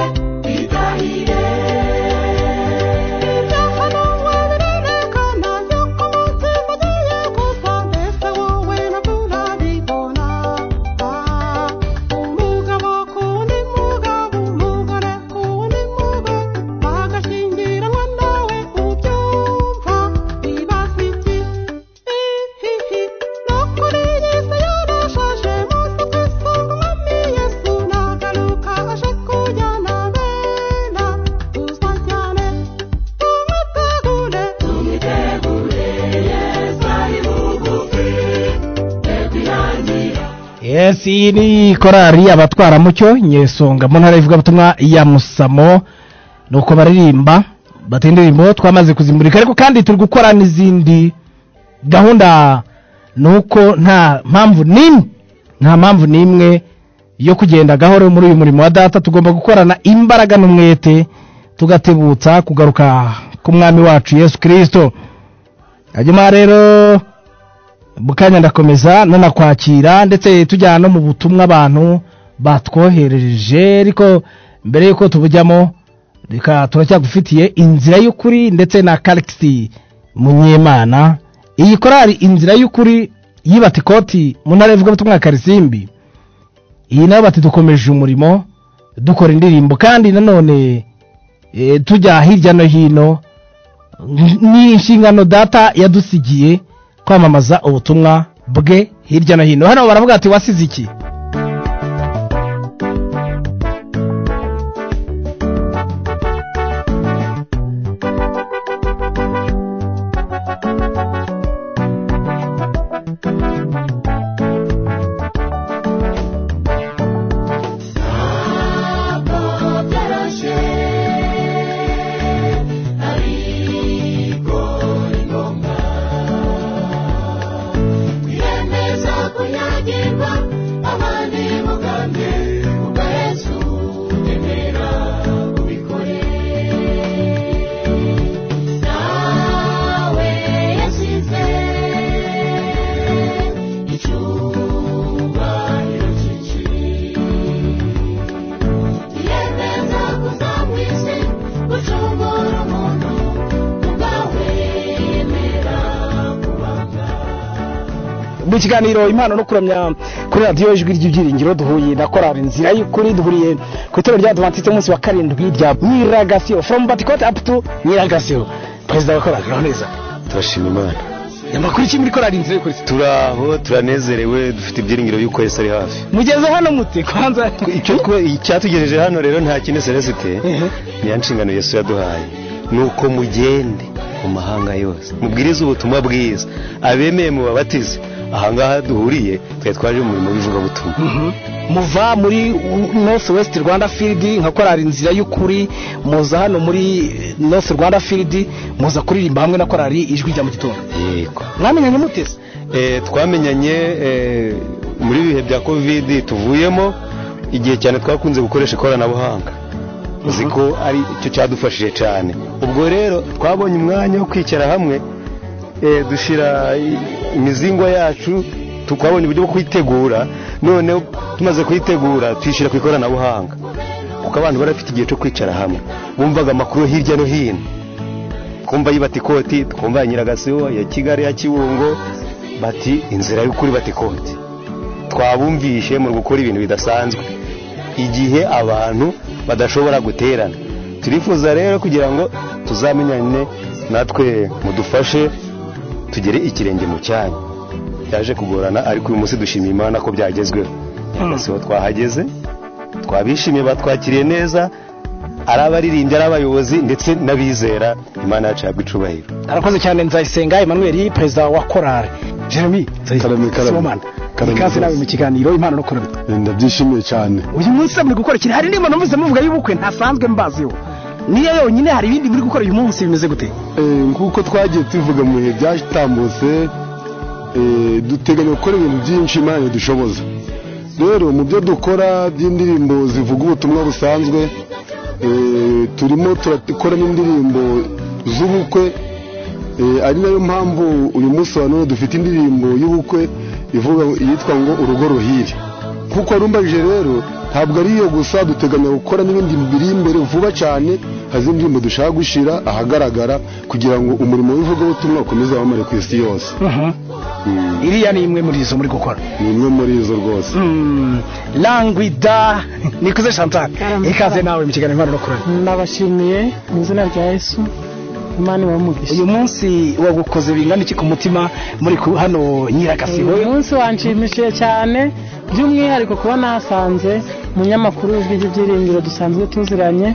yes iyi ni korari abatwaramucyo nyesonga mu ntara y'ivugabutumwa ya musamo ni uko baririmba bati indirimbo twamaze kuzimurika ariko kandi turi gukora n'izindi gahunda ni uko nta mpamvu n'imwe nta mpamvu n'imwe yo kugenda gahoro muri uyu murimo wa data tugomba gukorana imbaraga n'umwete tugatebutsa kugaruka k'umwami wacu yesu kirisito hanyuma rero bukanya ndakomeza nanakwakira ndetse tujyana no mu butumwa abantu batwoherereje ariko mbere y'uko tubujyamo reka turacyagufitiye inzira y'ukuri ndetse na karikisi munyemana iyi korari inzira y'ukuri yibata ikoti mu ntara y'ivugabutumwa ya karisimbi iyi nayo bati dukomeje umurimo dukora indirimbo kandi nanone eh, tujya hirya no hino ni inshingano data yadusigiye kwamamaza ubutumwa bwe hirya no hino hano baravuga ati wasize iki mu kiganiro impano no kuramya kuri radiyo ijwi ry'ibyiringiro duhuye na korari inzira y'ukuri duhuriye ku itorero rya advantiste umunsi wa karindwi rya nyiragasiyo from batikoti up to nyiragasiyo perezida wa korari uraho neza turashima imana amakuru iki muri korari inzira y'ukuri turaho turanezerewe dufite ibyiringiro y'uko yesu ari hafi mugeze hano mute kwanza icyo twe- icyatugejeje hano rero nta kindi celesite niya nshingano yesu yaduhaye ni uko mugende mu mahanga yose mubwirize ubutumwa bwiza abemeye mu babatize ahangaha duhuriye twari twaje mu murimo w'ivugabutumwa muva muri north west rwanda field nka korari inzira y'ukuri muza hano muri north rwanda field muza kuririmba hamwe na korari ijwi rya mu gitondo yego mwamenyanye muteze Eh, twamenyanye eh, muri ibihe bya kovidi tuvuyemo igihe cyane twakunze gukoresha ikoranabuhanga uzi ko ari cyo cyadufashije cyane ubwo rero twabonye umwanya wo kwicara hamwe eh, dushyira i- imizingwa yacu tu- twabonye uburyo bwo kuyitegura noneho tumaze kuyitegura tuyishyira ku ikoranabuhanga kuko abantu bari bafite igihe cyo kwicara hamwe bumvaga amakuru hirya no hino twumva yibata ikoti twumva ya nyiragasiyo ya kigali ya kibungo bati inzira y'ukuri bata ikoti twabumvishe mu gukora ibintu bidasanzwe igihe abantu badashobora guterana turifuza rero kugira ngo tuzamenyane natwe mudufashe tugere ikirenge mu cyanya byaje kugorana ariko uyu munsi dushimiye imana ko byagezweho nyiragasiyo twahageze twabishimiye batwakiriye neza ari abaririmbyi ari abayobozi ndetse n'abizera imana yacu yabwa icubahiro arakoze cyane nzayisenga emmanuel perezida wa korari jeremy karame Sibomana. ikaze nawe mu kiganiro impano no kuramya ndabyishimiye cyane uyu munsi muri gukora ikintu hari nimba numvise muvuga y'ubukwe ntasanzwe mbaziho niyo yonyine hari ibindi muri gukora uyu munsi bimeze gute Eh, nk'uko twagiye tubivuga mu bihe byatambutse eh, duteganya gukora ibintu byinshi imana dushoboza rero mu byo dukora by'indirimbo zivuga ubutumwa busanzwe eh, turimo turakora n'indirimbo z'ubukwe Eh, ari nayo mpamvu uyu munsi wa none dufite indirimbo y'ubukwe ivuga yitwa ngo urugo ruhire nk'uko warumbajije rero ntabwo ari iyo gusa duteganya gukora n'ibindi biri imbere vuba cyane hari indirimbo dushaka gushyira ahagaragara kugira ngo umurimo w'ivugabutumwa ukomeze wamamare ku isi yose iriya ni imwe muri izo muri gukora ni imwe muri izo rwose langwida nikuze chantal ikaze nawe mu kiganiro impano no kuramya nabashimiye mu izina rya yesu imana ibamugisha uyu munsi wagukoze bingana iki ku mutima muri ku- hano nyiragasibo uyu munsi wanshimishije cyane by'umwihariko kuba nahasanze umunyamakuru w'ijwi ry'ibyiringiro dusanzwe tuziranye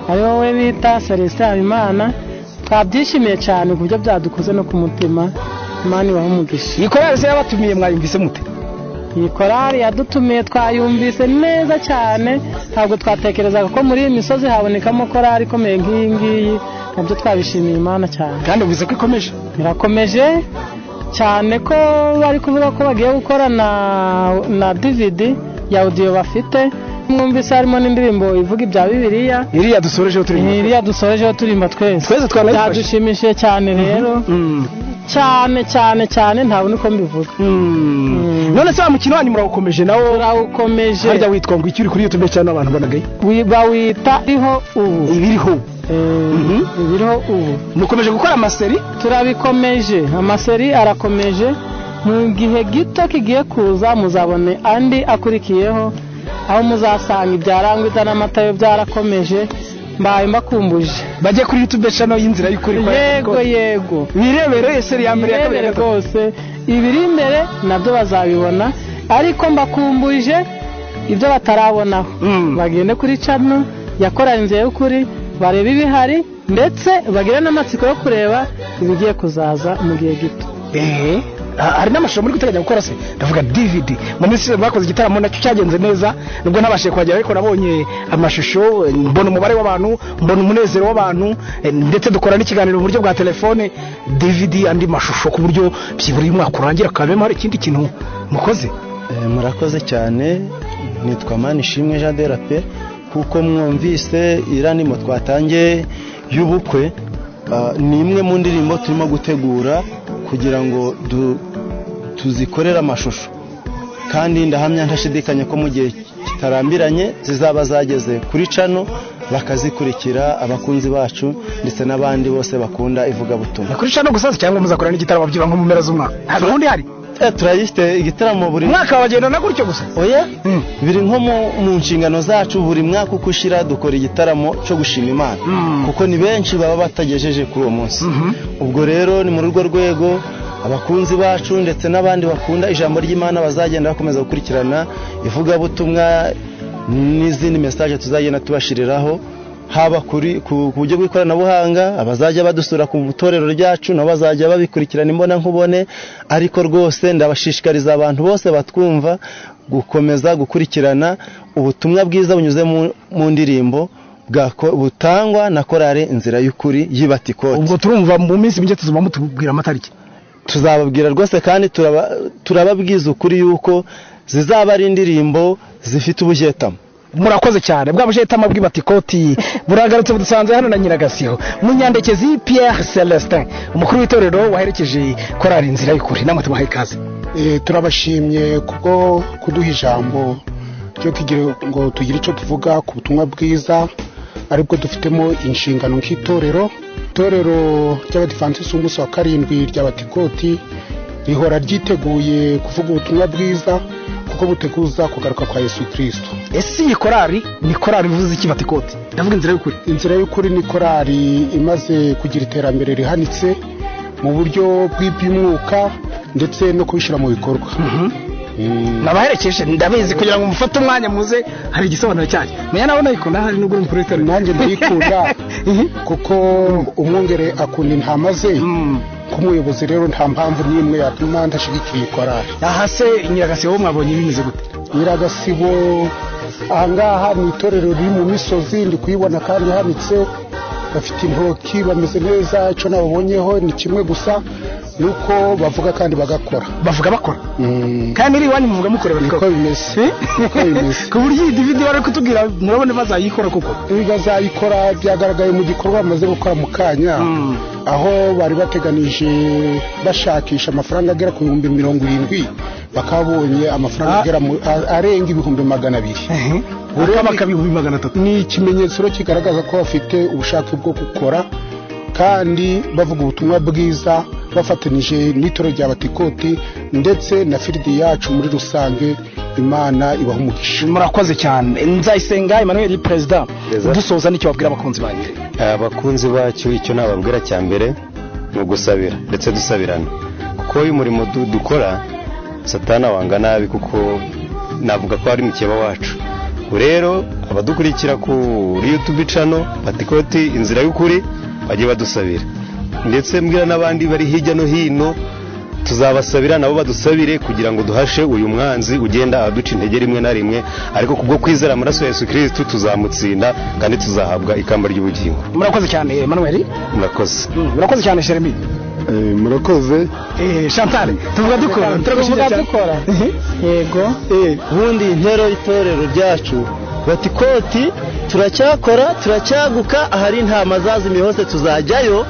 ari wowe bita celestin habimana twabyishimiye cyane ku buryo byadukoze no ku mutima imana ibahe umugisha iyi korari se yabatumiye mwayumvise mute iyi korari yadutumiye twayumvise neza cyane ntabwo twatekerezaga ko muri iyi misozi habonekamo korari ikomeye nk'iyi ngiyi nabyo twabishimiye imana cyane kandi uvuze ko ikomeje irakomeje cyane ko bari kuvuga ko bagiye gukora na na DVD ya audio bafite mwumvise harimo n'indirimbo ivuga ibya bibiliya iriya dusorejeho turimba iriya dusorejeho turimba twese Twese twanayifashe. byadushimishije cyane rero cyane cyane cyane ntabwo niko mbivuga none se wa mukino wanyu murawukomeje nawo turawukomeje harya witwa ngo iki uri kuri youtube cyane abantu banagaye Wi- bawita iriho ubu ibiriho ubu ibiriho ubu mukomeje gukora amaseri turabikomeje amaseri arakomeje mu gihe gito kigiye kuza muzabone andi akurikiyeho aho muzasanga ibyarangwita n'amata yo byarakomeje mbaye mbakumbuje bajye kuri youtube channel y'inzira y'ukuri kwa yego yego birebere seri ya mbere ya kabiri ya Birebere rwose ibiri imbere nabyo bazabibona ariko mbakumbuje ibyo batarabonaho bagende kuri cano yakoranye inzira y'ukuri barebe ibihari ndetse bagire n'amatsiko yo kureba ibigiye kuzaza mu gihe gito Eh, ha- hari n'amashusho muri guteganya gukora se ndavuga dvd mu minsi ishize mwakoze igitaramo nacyo cyagenze neza nubwo ntabashije kuhagera ariko nabonye amashusho eh, mbona umubare w'abantu mbona umunezero w'abantu eh, ndetse dukora n'ikiganiro mu buryo bwa telefone dvd andi mashusho ku buryo byibura uyu mwaka urangira kabemo hari ikindi kintu mukoze Eh, murakoze cyane nitwa manishimwe jean de la pe kuko mwumvise iriya ndimo twatangiye y'ubukwe ah, ni imwe mu ndirimbo turimo gutegura kugira ngo du- tuzikorere amashusho kandi ndahamya ntashidikanya ko mu gihe kitarambiranye zizaba zageze kuri cano bakazikurikira abakunzi bacu ndetse n'abandi bose bakunda ivugabutumwa kuri cano gusa se cyangwa muzakora n'igitaramo byibura nko mu mpera z'umwaka nta gahunda ihari turayifite igitaramo buri mwaka wagendana gutyo gusa oya biri nko mu- mu nshingano zacu buri mwaka uko ushyira dukora igitaramo cyo gushima imana kuko ni benshi baba batagejeje kuri uwo munsi ubwo rero ni muri urwo rwego abakunzi bacu ndetse n'abandi bakunda ijambo ry'imana bazagenda bakomeza gukurikirana ivugabutumwa n'izindi mesaje tuzagenda tubashiriraho haba kuri ku ku buryo bw'ikoranabuhanga abazajya badusura ku itorero ryacu nabo bazajya babikurikirana imbona nkubone ariko rwose ndabashishikariza abantu bose batwumva gukomeza gukurikirana ubutumwa bwiza bunyuze mu, mu ndirimbo bwako- butangwa na korale inzira y'ukuri y'ibatikoti ubwo turumva mu minsi mike tuzaba mutubwira amatariki tuzababwira rwose kandi turaba- turababwiza ukuri yuko zizaba ari indirimbo zifite ubujetamo murakoze cyane bwa bujetama bw'ibatikoti buragarutse budusanze hano na nyiragasiho munyandekezi pierre celestin umukuru w'itorero waherekeje korari inzira y'ukuri namwe tubaha ikaze Eh, turabashimye kubwo kuduha ijambo ryo kugira ngo tugire icyo tuvuga ku butumwa bwiza aribwo dufitemo inshingano nk'itorero itorero ry'abadivansi umunsi wa karindwi ry'abatikoti rihora ryiteguye kuvuga ubutumwa bwiza kuko buteguza kugaruka kwa yesu kirisito ese iyi korari ni korari ivuze iki batikoti ndavuga inzira y'ukuri inzira y'ukuri ni korari imaze kugira iterambere rihanitse mu buryo bw'iby'umwuka ndetse no kubishyira mu bikorwa nabaherekeje ndabizi kugira ngo mufate umwanya muze hari igisobanuro cyanyu menya nawe nayikunda hari nubwo uri umukuru w'itorero nanjye ndayikunda kuko umwungere akunda intama ze nk'umuyobozi rero nta mpamvu n'imwe yatuma ndashyigikira iyi korari aha se nyiragasibo mwabonye bimeze gute nyiragasibo ahangaha ni itorero riri mu misozi ndi kuyibona kandi ihanitse bafite intoki bameze neza icyo nababonyeho ni kimwe gusa ni uko bavuga kandi bagakora bavuga bakora kandi iri iwanyu muvuga mukorera niko bimeze niko bimeze ku buryo iyi dividi wari kutubwira murabona bazayikora kuko bazayikora byagaragaye mu gikorwa bamaze gukora mu kanya aho bari bateganije bashakisha amafaranga agera ku bihumbi mirongo irindwi bakaba babonye amafaranga agera mu- a- arenga ibihumbi magana abiri ibihumbi magana atatu ni ikimenyetso rero kigaragaza ko bafite ubushake bwo gukora kandi bavuga ubutumwa bwiza bafatanije n'itoro rya batikoti ndetse na firidi yacu muri rusange imana ibaha umugisha murakoze cyane nzayisenga emmanuel perezida Perezida. dusoza n'icyo wabwira abakunzi banyu abakunzi bacyo icyo nababwira cya mbere ni ugusabira ndetse dusabirana kuko iyo umurimo du- dukora satana wanga nabi kuko navuga ko ari mukeba wacu Ubu rero abadukurikira kuri yutubi cano batikoti inzira y'ukuri bajye badusabira ndetse mbwira n'abandi bari hirya no hino tuzabasabira nabo badusabire kugira ngo duhashe uyu mwanzi ugenda aduca intege rimwe na rimwe ariko kubwo kwizera amaraso ya yesu kirisitu tuzamutsinda kandi tuzahabwa ikamba ry'ubugingo murakoze cyane emmanuel murakoze murakoze cyane jeremy murakoze chantal tuvuga dukora turagushimira cyane yego ubundi intero y'itorero ryacu bati koti turacyakora turacyaguka ahari intama zazimiye hose tuzajyayo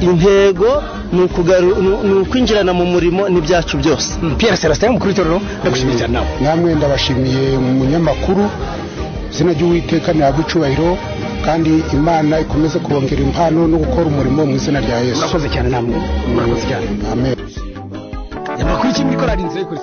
intego ni ukugaru- ni- ni ukwinjirana mu murimo n'ibyacu byose pierre celestin umukuru w'itorero ndagushimiye cyane nawe namwe ndabashimiye umunyamakuru izina ry'uwiteka ntabwo icyubahiro kandi imana ikomeze kubongera impano no gukora umurimo mu izina rya yesu murakoze cyane namwe murakoze cyane amen amakuru iki muri korari inzira y'ukuri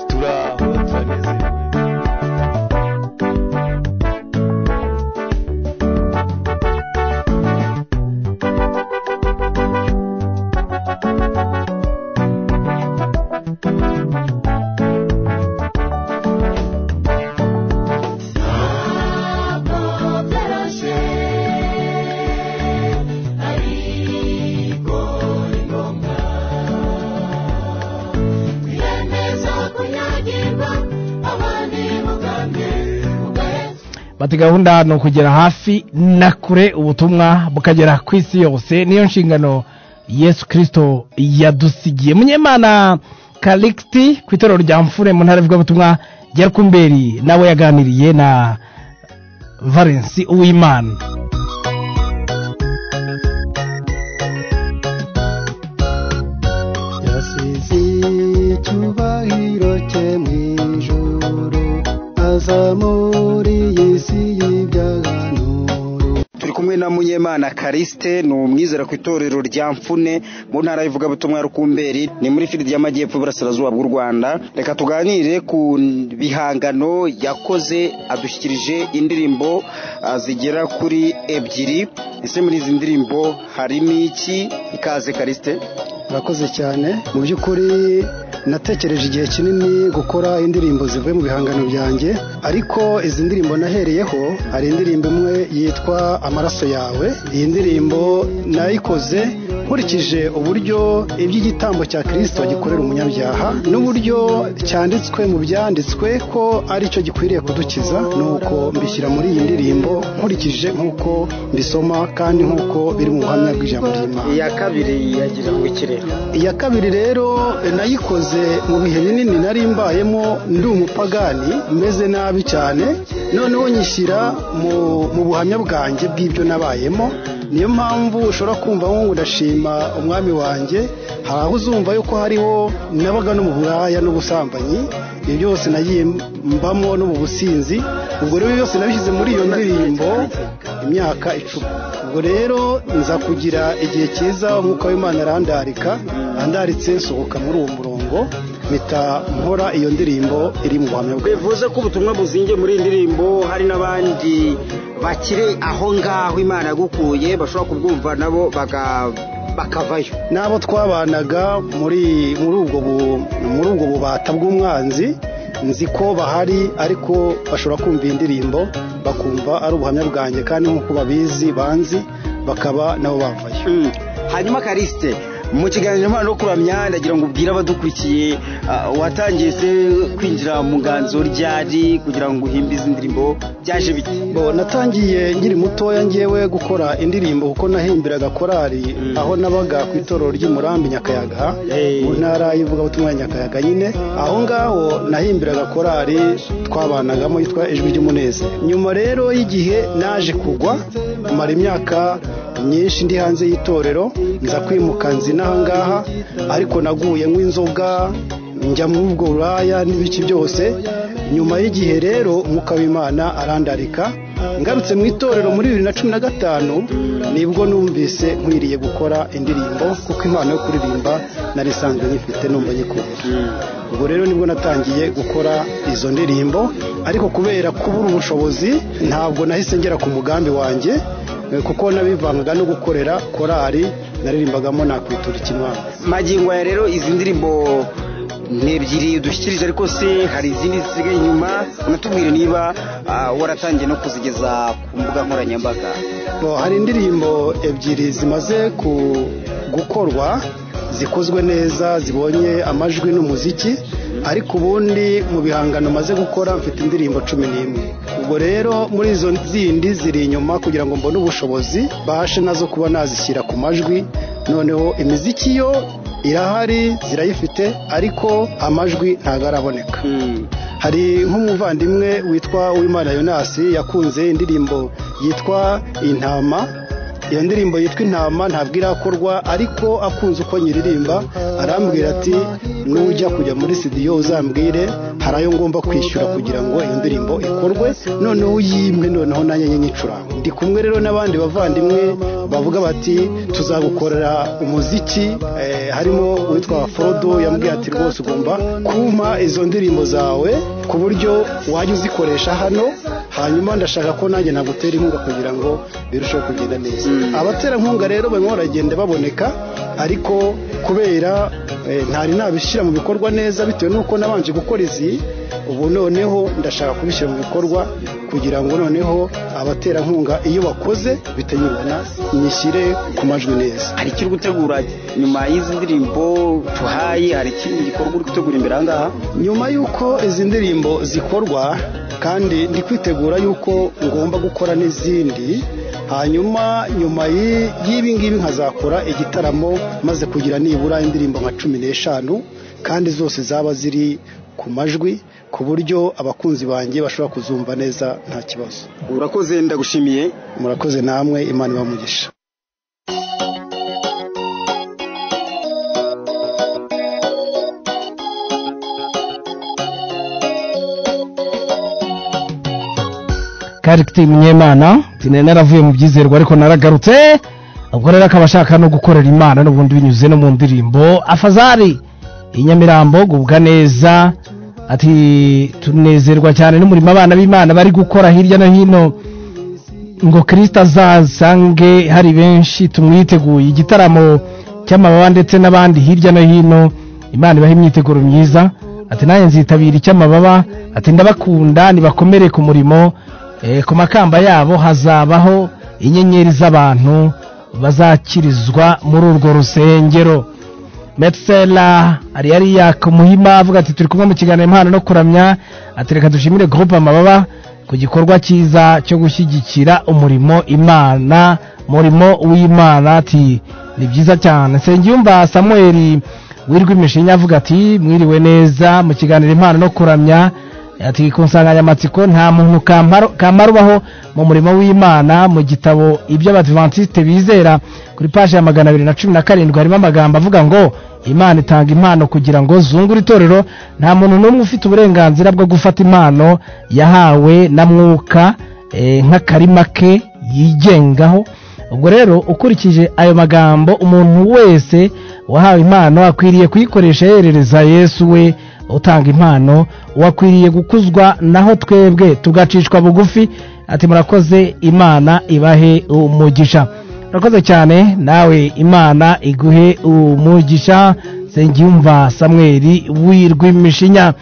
bati gahunda ni ukugera hafi na kure ubutumwa bukagera ku isi yose niyo nshingano yesu kirisito yadusigiye munyemana karikiti ku itorero rya mfure mu ntara y'ubutumwa rya rukumberi nawe yaganiriye na valensi uwimana yasize icyubahiro cye mu ijoro aza muri iyi si y'ibyaha turi kumwe na munyemana karisite ni umwizera ku itorero rya mfune mu ntara y'ivugabutumwa ya rukumberi ni muri filidi y'amajyepfo iburasirazuba bw'u rwanda reka tuganire ku bihangano yakoze adushyikirije indirimbo ah, zigera kuri ebyiri ese muri izi ndirimbo harimo iki ikaze karisite murakoze cyane mu by'ukuri natekereje igihe kinini gukora indirimbo zivuye mu bihangano byanjye ariko izi ndirimbo nahereyeho hari indirimbo imwe yitwa amaraso yawe iyi ndirimbo nayikoze nkurikije uburyo iby'igitambo cya kirisito gikorera umunyabyaha n'uburyo cyanditswe mu byanditswe ko ari cyo gikwiriye kudukiza nuko mbishyira muri iyi ndirimbo nkurikije nk'uko mbisoma kandi nk'uko biri mu buhamya bw'ijambo ry'imana iya kabiri yagira ngo ikirere iya kabiri rero nayikoze mu bihe binini nari mbayemo ndi umupagani meze nabi cyane noneho nyishyira mu mu buhamya bwanjye bw'ibyo nabayemo niyo mpamvu ushobora kumva ngo ndashima umwami wanjye hari aho uzumva yuko hariho nabaga no mu buraya n'ubusambanyi ibyo byose nagiye mbamo no mu businzi ubwo rero byose nabishyize muri iyo ndirimbo imyaka icumi ubwo rero nza kugira igihe cyiza nk'uko Imana arandarika andaritse nsohoka muri uwo murongo mpita nkora iyo ndirimbo iri mu buhamya bwe bivuze ko ubutumwa buzingiye muri iyi ndirimbo hari n'abandi bakiri aho ngaho imana yagukuye bashobora kubwumva nabo baga- bakavayo n'abo twabanaga muri muri ubwo bu- muri ubwo bubata bw'umwanzi nzi ko bahari ariko bashobora kumva iyi ndirimbo bakumva ari ubuhamya bwanjye kandi nk'uko babizi banzi bakaba nabo bavayo hanyuma karisite mu kiganiro mpano no kuramya ndagira ngo ubwire abadukurikiye ah, watangiye se kwinjira mu nganzo ryari kugira ngo uhimbize indirimbo byaje bite bo natangiye nkiri mutoya ngewe gukora indirimbo kuko nahimbiraga korali aho nabaga ku itorero ry'umurambi nyakayaga mu ntara y'ivugabutumwa ya nyakayaga nyine aho ngaho nahimbiraga korali twabanagamo yitwa ijwi ry'umunezero nyuma rero y'igihe naje kugwa mara imyaka myinshi ndi hanze y'itorero nza kwimuka nzinaha ngaha ariko naguye nk'inzoga njya muri ubwo buraya n'ibiki byose nyuma y'igihe rero mukabimana arandarika ngarutse mu itorero muri bibiri na cumi na gatanu nibwo numvise nkwiriye gukora indirimbo kuko impano yo kuririmba nari isanzwe nyifite numva nyikunda ubwo rero nibwo natangiye gukora izo ndirimbo ariko kubera kubura ubushobozi ntabwo nahise ngera ku mugambi wanjye eh, kuko nabivangaga no gukorera korali naririmbagamo nakwitura ikimwana magingo ya rero izi ndirimbo ni ebyiri udushyikirije ariko se hari izindi zisigaye inyuma unatubwire niba ah, waratangiye no kuzigeza ku mbuga nkoranyambaga Bo, hari indirimbo ebyiri zimaze ku- gukorwa zikozwe neza zibonye amajwi n'umuziki ariko ubundi mu bihangano maze gukora mfite indirimbo cumi n'imwe ubwo rero muri izo zindi ziri inyuma kugira ngo mbone ubushobozi bashe nazo kuba nazishyira ku majwi noneho imiziki yo irahari zirayifite ariko amajwi ntabwo araboneka hari nk'umuvandimwe witwa uwimana yonasi yakunze indirimbo yitwa intama iyo ndirimbo yitwa intama ntabwo irakorwa ariko akunze uko nyiririmba arambwira ati nujya kujya muri sidiyo uzambwire hari ayo ngomba kwishyura kugira ngo iyo ndirimbo ikorwe noneho uyimwe noneho nanjye njye nyicuranga ndi kumwe rero n'abandi bavandimwe bavuga bati tuzagukorera umuziki eh, harimo uwitwa forodo yambwiye ati rwose ugomba kumpa izo ndirimbo zawe ku buryo wajya uzikoresha hano hanyuma ndashaka ko nanjye nagutera inkunga kugira ngo birusheho kugenda neza abaterankunga rero barimo baragenda baboneka ariko kubera eh, ntari nabishyira mu bikorwa neza bitewe n'uko nabanje gukora izi ubu noneho ndashaka kubishyira mu bikorwa kugira ngo noneho abaterankunga iyo bakoze bitayibona nyishyire ku majwi neza hari icyo uri gutegura nyuma y'izi ndirimbo tuhaye hari ikindi gikorwa uri gutegura imbere aha ngaha nyuma y'uko izi ndirimbo zikorwa kandi ndi kwitegura y'uko ngomba gukora n'izindi hanyuma nyuma y'i- y'ibi ngibi nkazakora igitaramo maze kugira nibura indirimbo nka cumi n'eshanu kandi zose zaba ziri ku majwi ku buryo abakunzi banjye bashobora kuzumva neza nta kibazo urakoze ndagushimiye murakoze namwe imana ibamugisha karikiti munyemana tinene naravuye mu byizerwa ariko naragarutse ubwo rero akaba ashaka no gukorera imana n'ubundi binyuze no mu ndirimbo afazari i nyamirambo gubwa neza ati tunezerwa cyane n'umurimo abana b'imana bari gukora hirya no hino ngo kirisita azasange hari benshi tumwiteguye igitaramo cy'amababa ndetse n'abandi hirya no hino imana ibaha imyiteguro myiza ati nanjye nzitabira icy'amababa ati ndabakunda nibakomere ku murimo Eh, ku makamba yabo hazabaho inyenyeri z'abantu bazakirizwa muri urwo rusengero metsela ariyari yaka muhima avuga ati turi kumwe mu kiganiro impano no kuramya ati reka dushimire groupe amababa ku gikorwa cyiza cyo gushyigikira umurimo imana murimo w'imana ati ni byiza cyane nsengiyumva samuel wirwa imishinya avuga ati mwiriwe neza mu kiganiro impano no kuramya ati ku nsanganyamatsiko nta muntu kamaro- kamara ubaho mu murimo w'imana mu gitabo ibyo abadivantisite bizera kuri paji ya magana abiri na cumi na karindwi harimo amagambo avuga ngo imana itanga impano kugira ngo zungure itorero nta muntu n'umwe ufite uburenganzira bwo gufata impano yahawe na mwuka eh, nk'akarima ke yigengaho ubwo rero ukurikije ayo magambo umuntu wese wahawe impano akwiriye kuyikoresha yerereza yesu we utanga impano wakwiriye gukuzwa naho twebwe tugacishwa bugufi ati murakoze imana ibahe umugisha murakoze cyane nawe imana iguhe umugisha nsengiyumva samweri wirw'imishinya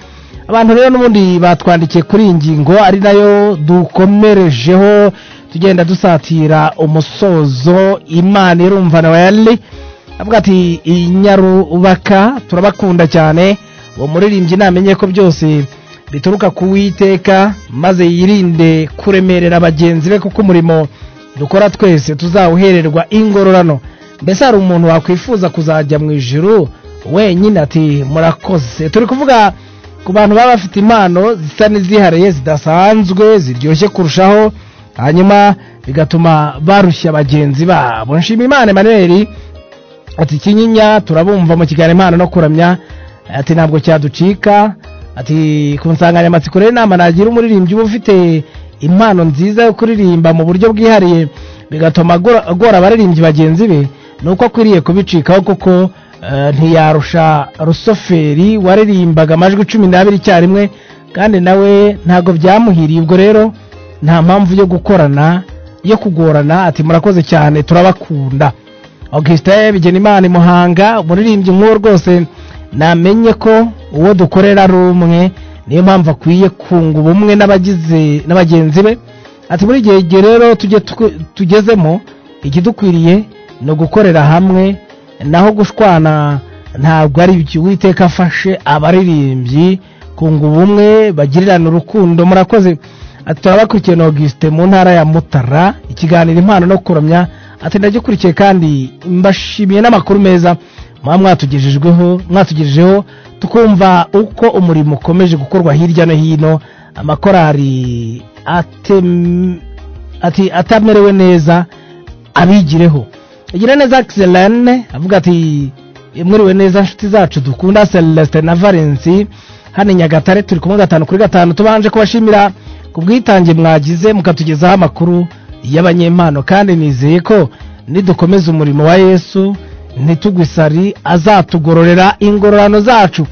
abantu rero n'ubundi batwandikiye kuri iyi ngingo ari nayo dukomerejeho tugenda dusatira umusozo imana irumva na weli avuga ati inyarubaka turabakunda cyane uwo muririmbyi namenye ko byose bituruka ku witeka maze yirinde kuremerera bagenzi be kuko umurimo dukora twese tuzawuhererwa ingororano mbese hari umuntu wakwifuza kuzajya mu ijuru wenyine ati murakoze turi kuvuga ku bantu baba bafite impano zisa n'izihariye zidasanzwe ziryoshye kurushaho hanyuma bigatuma barushya bagenzi babo nshima imana emanuel ati kinyinya turabumva mu kiganiro impano no kuramya ati ntabwo cyaducika ati ku nsanganyamatsiko rero inama nagira umuririmbyi uba ufite impano nziza yo kuririmba mu buryo bwihariye bigatuma agora agora abaririmbyi bagenzi be ni uko akwiriye kubicikaho kuko eh, ntiyarusha rusoferi waririmbaga amajwi cumi n'abiri icyarimwe kandi nawe ntabwo byamuhiriye ubwo rero nta mpamvu yo gukorana yo kugorana ati murakoze cyane turabakunda augustin bigenimana i muhanga umuririmbyi nk'uwo rwose namenye ko uwo dukorera ari umwe niyo mpamvu akwiye kunga ubumwe n'abagize n'abagenzi be ati muri igihe gihe rero tujye twe- tugezemo ikidukwiriye ni ugukorera hamwe naho gushwana ntabwo ari byo uwiteka afashe abaririmbyi kunga ubumwe bagirirana urukundo murakoze ati turabakurikiye na augustin mu ntara ya mutara ikiganiro impano no kuramya ati ndagikurikiye kandi mbashimiye n'amakuru meza muba mwatugejejweho mwatugejejeho tukumva uko umurimo ukomeje gukorwa hirya no hino amakorari atem- ati atamerewe neza abigireho igira neza akiselene avuga ati mwiriwe neza inshuti zacu dukunda celestin na valensi hano i nyagatare turi kumwe gatanu kuri gatanu tubanje kubashimira ku bwitange mwagize mukatugezaho amakuru y'abanyempano kandi nizeye ko nidukomeza umurimo wa yesu ntitugwisari azatugororera ingororano zacu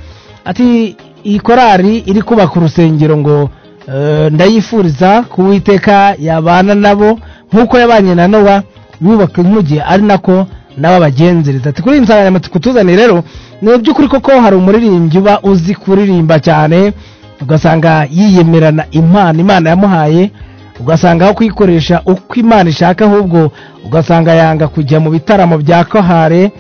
ati iyi korari iri kubaka urusengero ngo eh, ndayifuriza kuwiteka yabana nabo nk'uko yabanye na nowa yubaka inkuge ari nako nabo abagenzereza ati kuri iyi nsanganyamatsiko tuzaniye rero ni by'ukuri koko hari umuririmbyi uba uzi kuririmba cyane ugasanga yiyemerana impano imana yamuhaye ugasanga aho kuyikoresha uko imana ishaka ahubwo ugasanga yanga kujya mu bitaramo bya kohare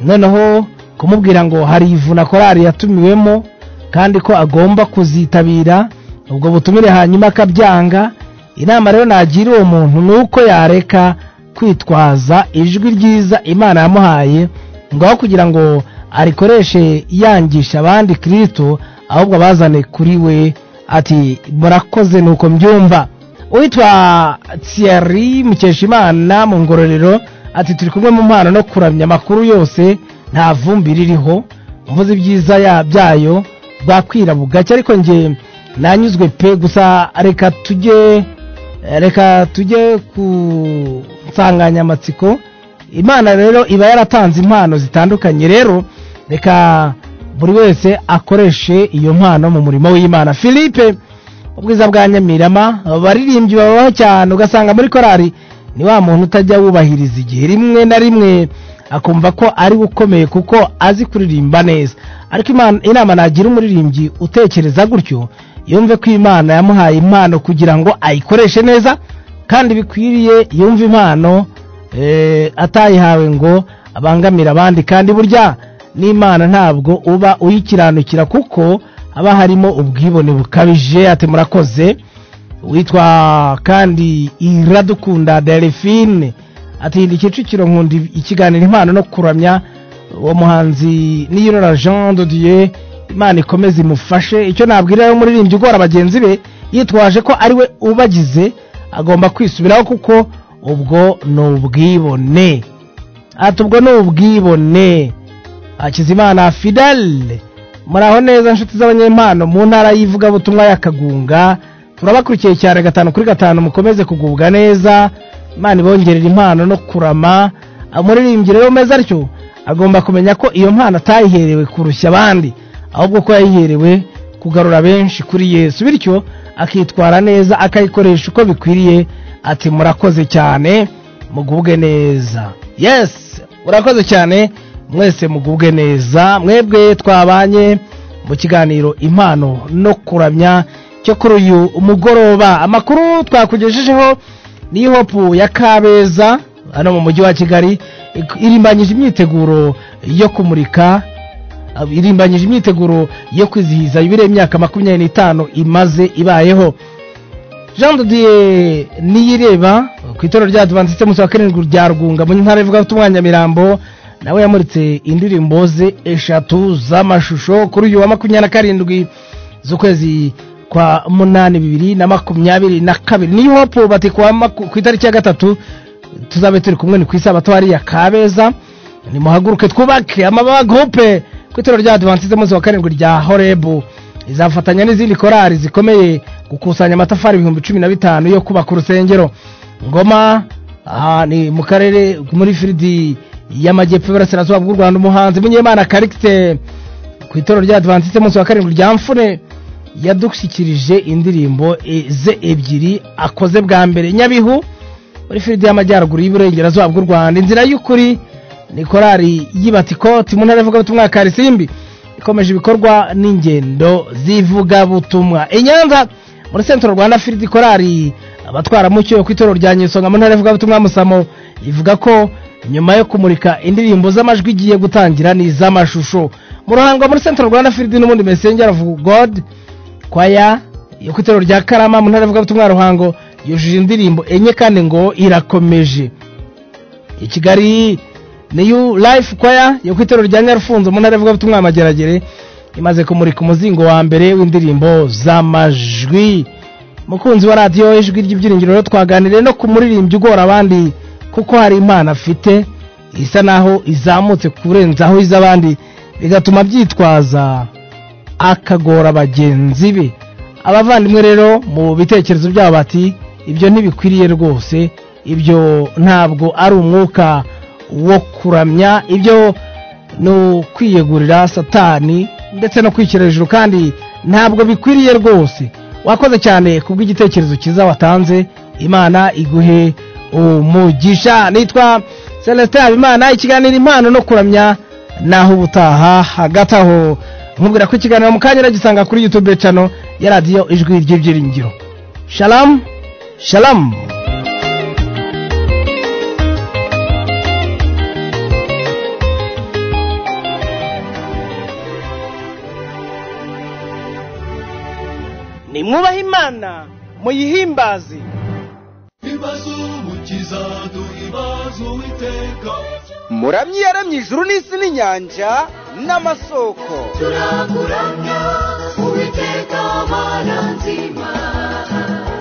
noneho kumubwira ngo hari ivuna korari yatumiwemo kandi ko agomba kuzitabira ubwo butumire hanyuma akabyanga inama rero nagira uwo muntu ni uko yareka kwitwaza ijwi ryiza imana yamuhaye ngo aho kugira ngo arikoreshe yangisha abandi kirisito ahubwo abazane kuri we ati murakoze nuko mbyumva uwitwa Thierry Mukeshimana mu ngororero ati turi kumwe mu mpano no kuramya amakuru yose nta vumbi ririho mvuze ibyiza ya- byayo bwakwira bugacya ariko nge nanyuzwe pe gusa reka tujye reka tujye ku nsanganyamatsiko imana rero iba yaratanze impano zitandukanye rero reka buri wese akoreshe iyo mpano mu murimo w'imana philippe ubwiza bwa nyamirama abaririmbyi babaho cyane ugasanga muri korari ni wa muntu utajya wubahiriza igihe rimwe na rimwe akumva ko ari we ukomeye kuko azi kuririmba neza ariko Imana- inama nagira umuririmbyi utekereza gutyo yumve ko imana yamuhaye impano kugira ngo ayikoreshe neza kandi bikwiriye yumve impano eh, atayihawe ngo abangamire abandi kandi burya n'imana ntabwo uba uyikiranukira kuko haba harimo ubwibone bukabije ati murakoze witwa kandi iradukunda delphine atinda kicukiro nkunda ikiganiro impano no kuramya uwo muhanzi niyirora jean de dieu imana ikomeze imufashe icyo nabwira umuririmbyi ugora bagenzi be yitwaje ko ari we ubagize agomba kwisubiraho kuko ubwo ni ubwibone ati ubwo ni ubwibone hakizimana fidele muraho neza inshuti z'abanyempano mu ntara y'ivugabutumwa ya kagunga turabakurikiye cyane gatanu kuri gatanu mukomeze kugubwa neza imana ibongerera impano no kurama umuririmbyi rero umeze atyo agomba kumenya ko iyo mpano atayiherewe kurushya abandi ahubwo ko yayiherewe kugarura benshi kuri yesu bityo akitwara neza akayikoresha uko bikwiriye ati murakoze cyane mugubwe neza yes urakoze cyane mwese mugubwe neza mwebwe twabanye mu kiganiro impano no kuramya cyo kuri uyu mugoroba amakuru twakugejejeho ni hopu ya kabeza hano mu mujyi wa kigali irimbanyije imyiteguro yo kumurika irimbanyije imyiteguro yo kwizihiza yubile imyaka makumyabiri n'itanu imaze ibayeho jean dodiye niyireba ku itorero rya adivantiste munsi wa karindwi rya rugunga mu ntara ivuga ubutumwa nyamirambo nawe yamuritse indirimbo ze eshatu z'amashusho kuri uyu wa makumyabiri na karindwi z'ukwezi kwa munani bibiri na makumyabiri na kabiri niyo hopu bati ku wa maku- ku itariki ya gatatu tuzabe turi kumwe ni ku isabato hariya kabeza nimuhaguruke twubake amabagupe ku itorero rya adivantiste munsi wa karindwi rya horebu izafatanya n'izindi korari zikomeye gukusanya amatafari ibihumbi cumi na bitanu yo kubaka urusengero ngoma aha ni mu karere muri firidi y'amajyepfo iburasirazuba bw'u rwanda umuhanzi munyemana karikite ku itorero rya adivantiste munsi wa karindwi rya mfune yadushyikirije indirimbo e, ze ebyiri akoze bwa mbere nyabihu muri firidi y'amajyaruguru y'iburengerazuba bw'u rwanda inzira y'ukuri ni korari y'ibatikoti mu ntara ivugabutumwa ya karisimbi ikomeje ibikorwa n'ingendo z'ivugabutumwa i nyanza muri sentro rwanda firidi korari abatwaramucyo yo ku itorero rya nyisonga mu ntara ivugabutumwa musamo ivuga ko nyuma yo kumurika indirimbo z'amajwi igiye gutangira ni iz'amashusho mu ruhango muri sentro rwanda firidi n'ubundi mesengera of god kwaya yo ku itorero rya karama mu ntara ivugabutumwa ya ruhango yujuje indirimbo enye kandi ngo irakomeje i kigali niyu life kwaya yo ku itorero rya nyarufunzo mu ntara ivugabutumwa amageragere imaze kumurika umuzingo wa mbere w'indirimbo z'amajwi mukunzi wa radiyo ijwi ry'ibyiringiro rero twaganiriye no ku muririmbyi ugora abandi kuko hari impano afite isa naho izamutse kurenzaho iz'abandi bigatuma byitwaza akagora bagenzi be abavandimwe rero mu bitekerezo byabo bati ibyo ntibikwiriye rwose ibyo ntabwo ari umwuka wo kuramya ibyo ni ukwiyegurira satani ndetse no kwishyira hejuru kandi ntabwo bikwiriye rwose wakoze cyane ku bw'igitekerezo cyiza watanze imana iguhe umugisha nitwa celestin habimana ikiganiro impano no kuramya naho ubutaha hagati aho nkubwira ko ikiganiro mu kanya gisanga kuri youtube channel ya radiyo ijwi ry'ibyiringiro shalamu shalamu nimwubahe imana muyihimbaze ibibazo umukiza duha ibibazo uwiteka muramyi yaramye ijuru n'isi n'inyanja n'amasoko turakuramya uwiteka mana nzima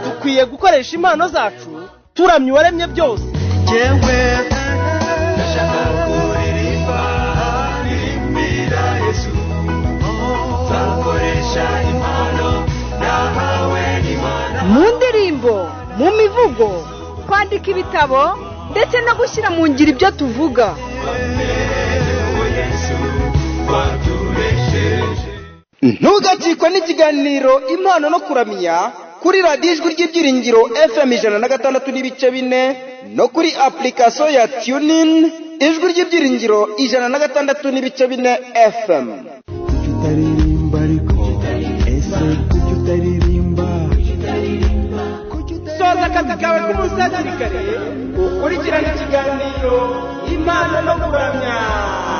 dukwiye gukoresha impano zacu turamya uwaremye byose yewe ndashaka kuririmba irimbira yesu nzakoresha impano nahawe n'imana mu ndirimbo mu mivugo kwandika ibitabo ndetse no gushyira mu ngiro ibyo tuvuga ntugacikwe n'ikiganiro impano no kuramya kuri radiyo ijwi ry'ibyiringiro fm ijana na gatandatu n'ibice bine no kuri apurikasiyo ya tunin ijwi ry'ibyiringiro ijana na gatandatu n'ibice bine fm utaririmba ariko ese kuki utaririmba soza akazi kawe k'umunsi hakiri kare ukurikirane ikiganiro impano no kuramya